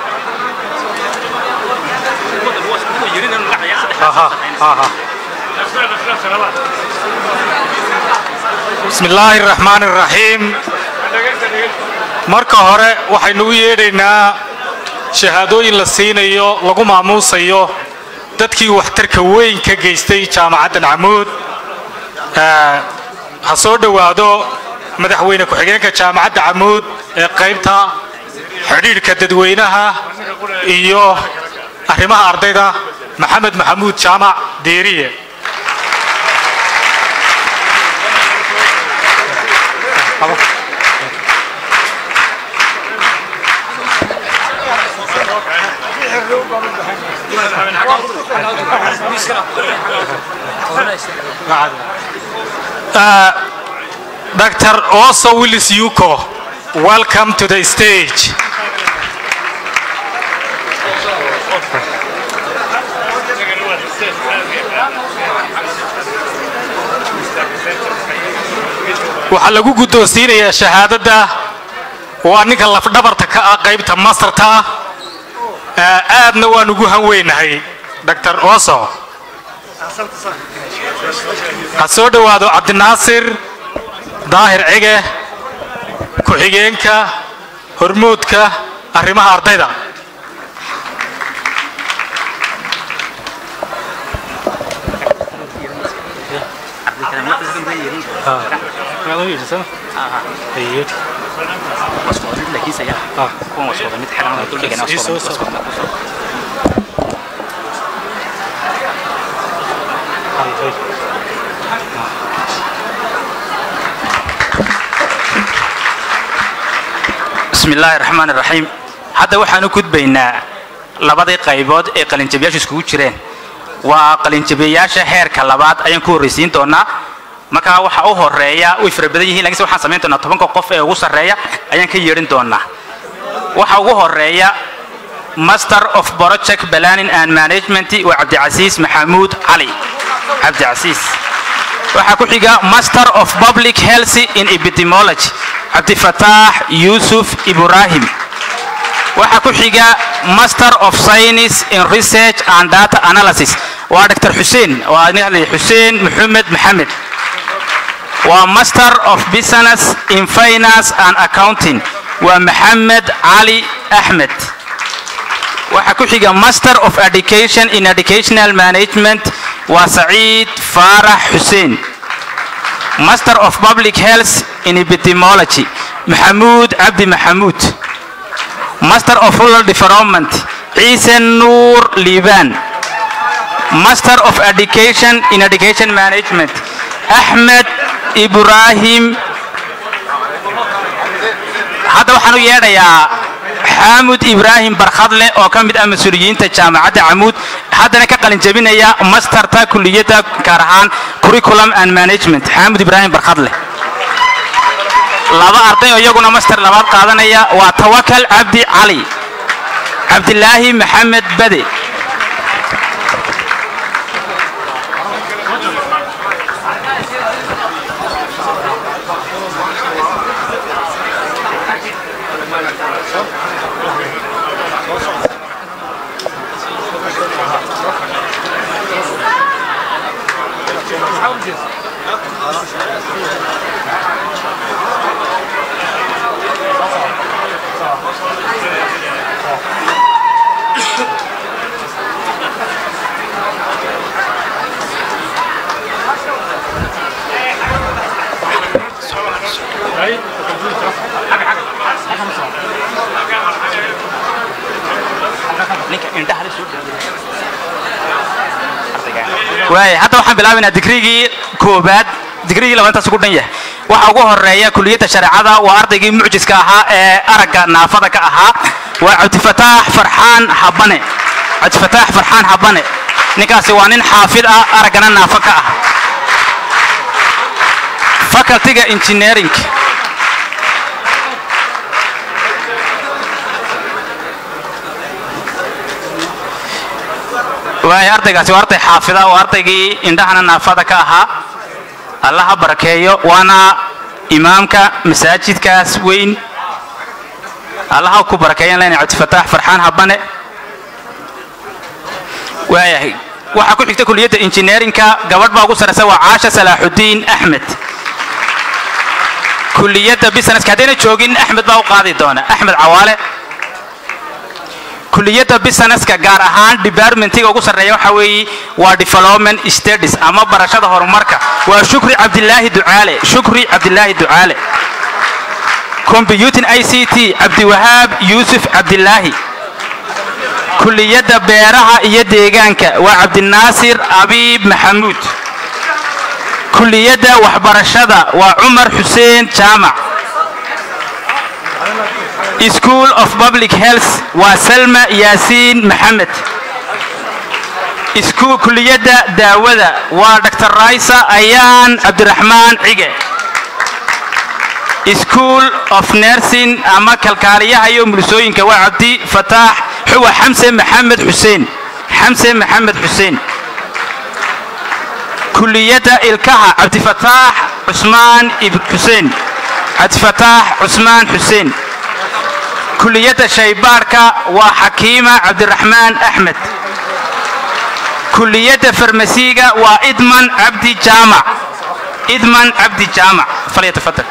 S17: aha aha بسم الله الرحمن الرحيم marka hore waxaynu u yeedhaynaa shahaadooyin la siinayo lagu maamuusayo dadkii waxtarka weyn ka geystay jaamacaddan camuud Eh, ha soo dhowaado madaxweyne ku-xigeenka jaamacadda camuud ee qaybta xidhiidhka dadweynaha iyo arrimaha ardayda maxamed maxamuud jaamac deeriye Uh, Dr. Oso Willis Yuko, welcome to the stage. waxaa lagu guddoonsiinayaa shahaadadda waa ninka lafdhabarta ka ah qaybta mastarta ah Eh, aadna waan ugu hanweynahay dr oso ha soo dhowaado cabdinaasir daahir cige ku-xigeenka hormoodka arrimaha ardayda
S1: بسم الله الرحمن الرحيم hadda waxaan u gudbaynaa labadii qaybood ee qalinjabiyaashu iskugu jireen waa qalinjabiyayaasha heerka labaad ayaan ku horreysiin doonaa markaa waxa u horeeya way fara badan yihiin lakiinse waxaan samayn doonaa tobanka qof ee ugu sarreeya ayaan ka yeedhin doonaa waxa ugu horeeya master of project planning and management waa cabdicasiis maxamuud cali cabdicasiis waxaa ku xiga master of public health in epidemiology cabdifataax yuusuf ibrahim waxaa ku xiga master of science in research and data analysis waa dr xuseen waa nin hadlaya xuseen maxamed maxamed waa master of business in finance and accounting waa maxamed cali axmed waxaa ku xiga master of education in educational management waa saciid faarax xuseen master of public health in epidemiology maxamuud cabdi maxamuud master of rural development ciise nuur liibaan master of education in education management axmed ibraahim hadda waxaan u yeedhayaa xaamud ibraahim barkhadle oo ka mid ah mas-uuliyiinta jaamacadda camuud haddana ka qalin jebinaya masterta kuliyadda gaar ahaan curriculum and management xaamud ibraahim barkhadle laba arday oo iyaguna master labaad qaadanaya waa tawakal cabdi cali cabdilaahi maxamed bade waay hadda waxaan bilaabaynaa digrigii koobaad digrigii labaantaas ugu dhan yahay waxa ugu horeeya kuliyadda shareecada waa ardaygii mucjiska ahaa ee aragga naafada ka ahaa waa cabdifataax farxaan habane cabdifataax farxaan habane ninkaasi waa nin xaafid ah araggana naafo ka ah facultyga engineering waay ardaygaasi waa arday xaafida waa ardaygii indhahana naafada ka ahaa allaha barakeeyo waana imaamka masaajidkaas weyn allaha ku barakeeyan lena cabdifataax farxaan habane waayahay waxaa ku xigta kuliyadda injineerinka gabadh baa ugu sarraysa waa caasha salaaxudiin axmed kuliyadda businesska haddayna joogin axmed baa u qaadi doona axmed cawaale kuliyadda businesska gaar ahaan departmentiga ugu sarreeya waxa weeye waa development studies ama barashada horumarka waa shukri cabdilaahi ducaale shukri cabdilaahi ducaale computing i c t cabdiwahaab yuusuf cabdilaahi kuliyadda beeraha iyo deegaanka waa cabdinaasir abiib maxamuud kuliyadda waxbarashada waa cumar xuseen jaamac school of public health waa salma yaasiin maxamed isku kuliyadda daawada waa dr raisa ayaan cabdiraxmaan cige school of nursing ama kalkaaliyaha iyo mulisooyinka waa cabdi fataax xuwa xamse maxamed xuseen xamse maxamed xuseen kuliyadda ilkaha cabdifataax cusmaan ibn xuseen cabdifataax cusmaan xuseen kuliyadda shaybaadhka waa xakiima cabdiraxmaan axmed kuliyadda farmasiga waa idman cabdi jaamac idman cabdi jaamac falyatafadal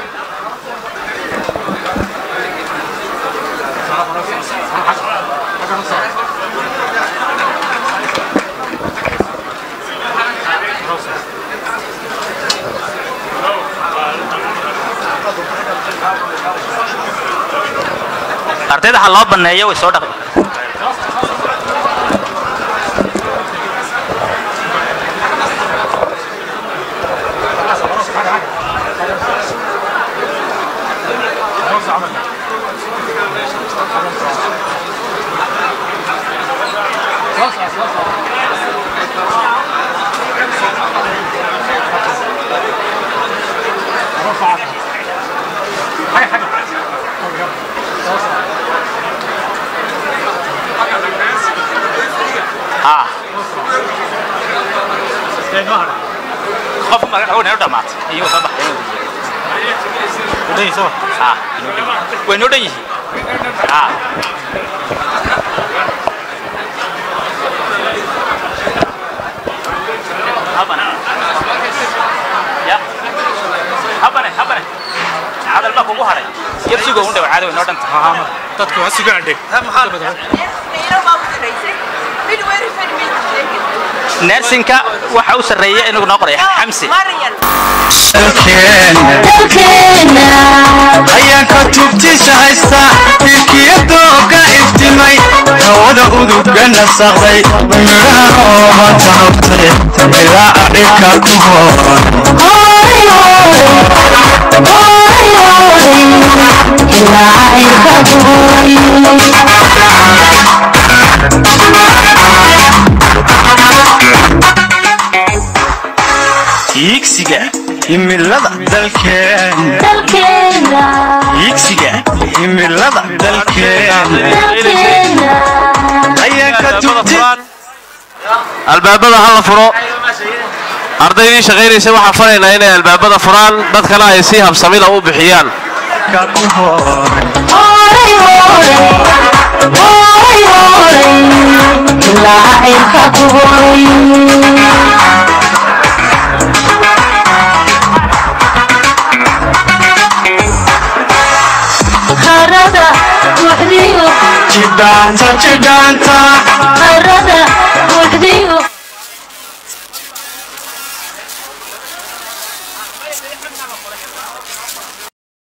S1: ardayda ha loo banneeyo way soo dhaqi qof magaca noo dhamaatay iyagoo soo baxay way noo dhan yihiin habane habane cadal baa kugu haray yar sugo un dhawa caado way noo dhan tahay dadku ha sugaan dheg nersinka waxa u sarreeya inuu noo qoraya xamsi
S7: ayaanka tubtiisa haysta ilkiyadooga iftimay hawada uduga nasaqday midhaha rooba taabtay ilaa dhirka ku iigsiga himilada dalkeena iigsiga himilada dalkeena ayaanka tubti
S2: albaabada ha la furo ardaydii shaqaynaysa waxaa faraynaa inay albaabada furaan dadkana ay si habsamida u bixiyaan
S7: jidhaanta jidhaanta
S8: Harada buuxdiyo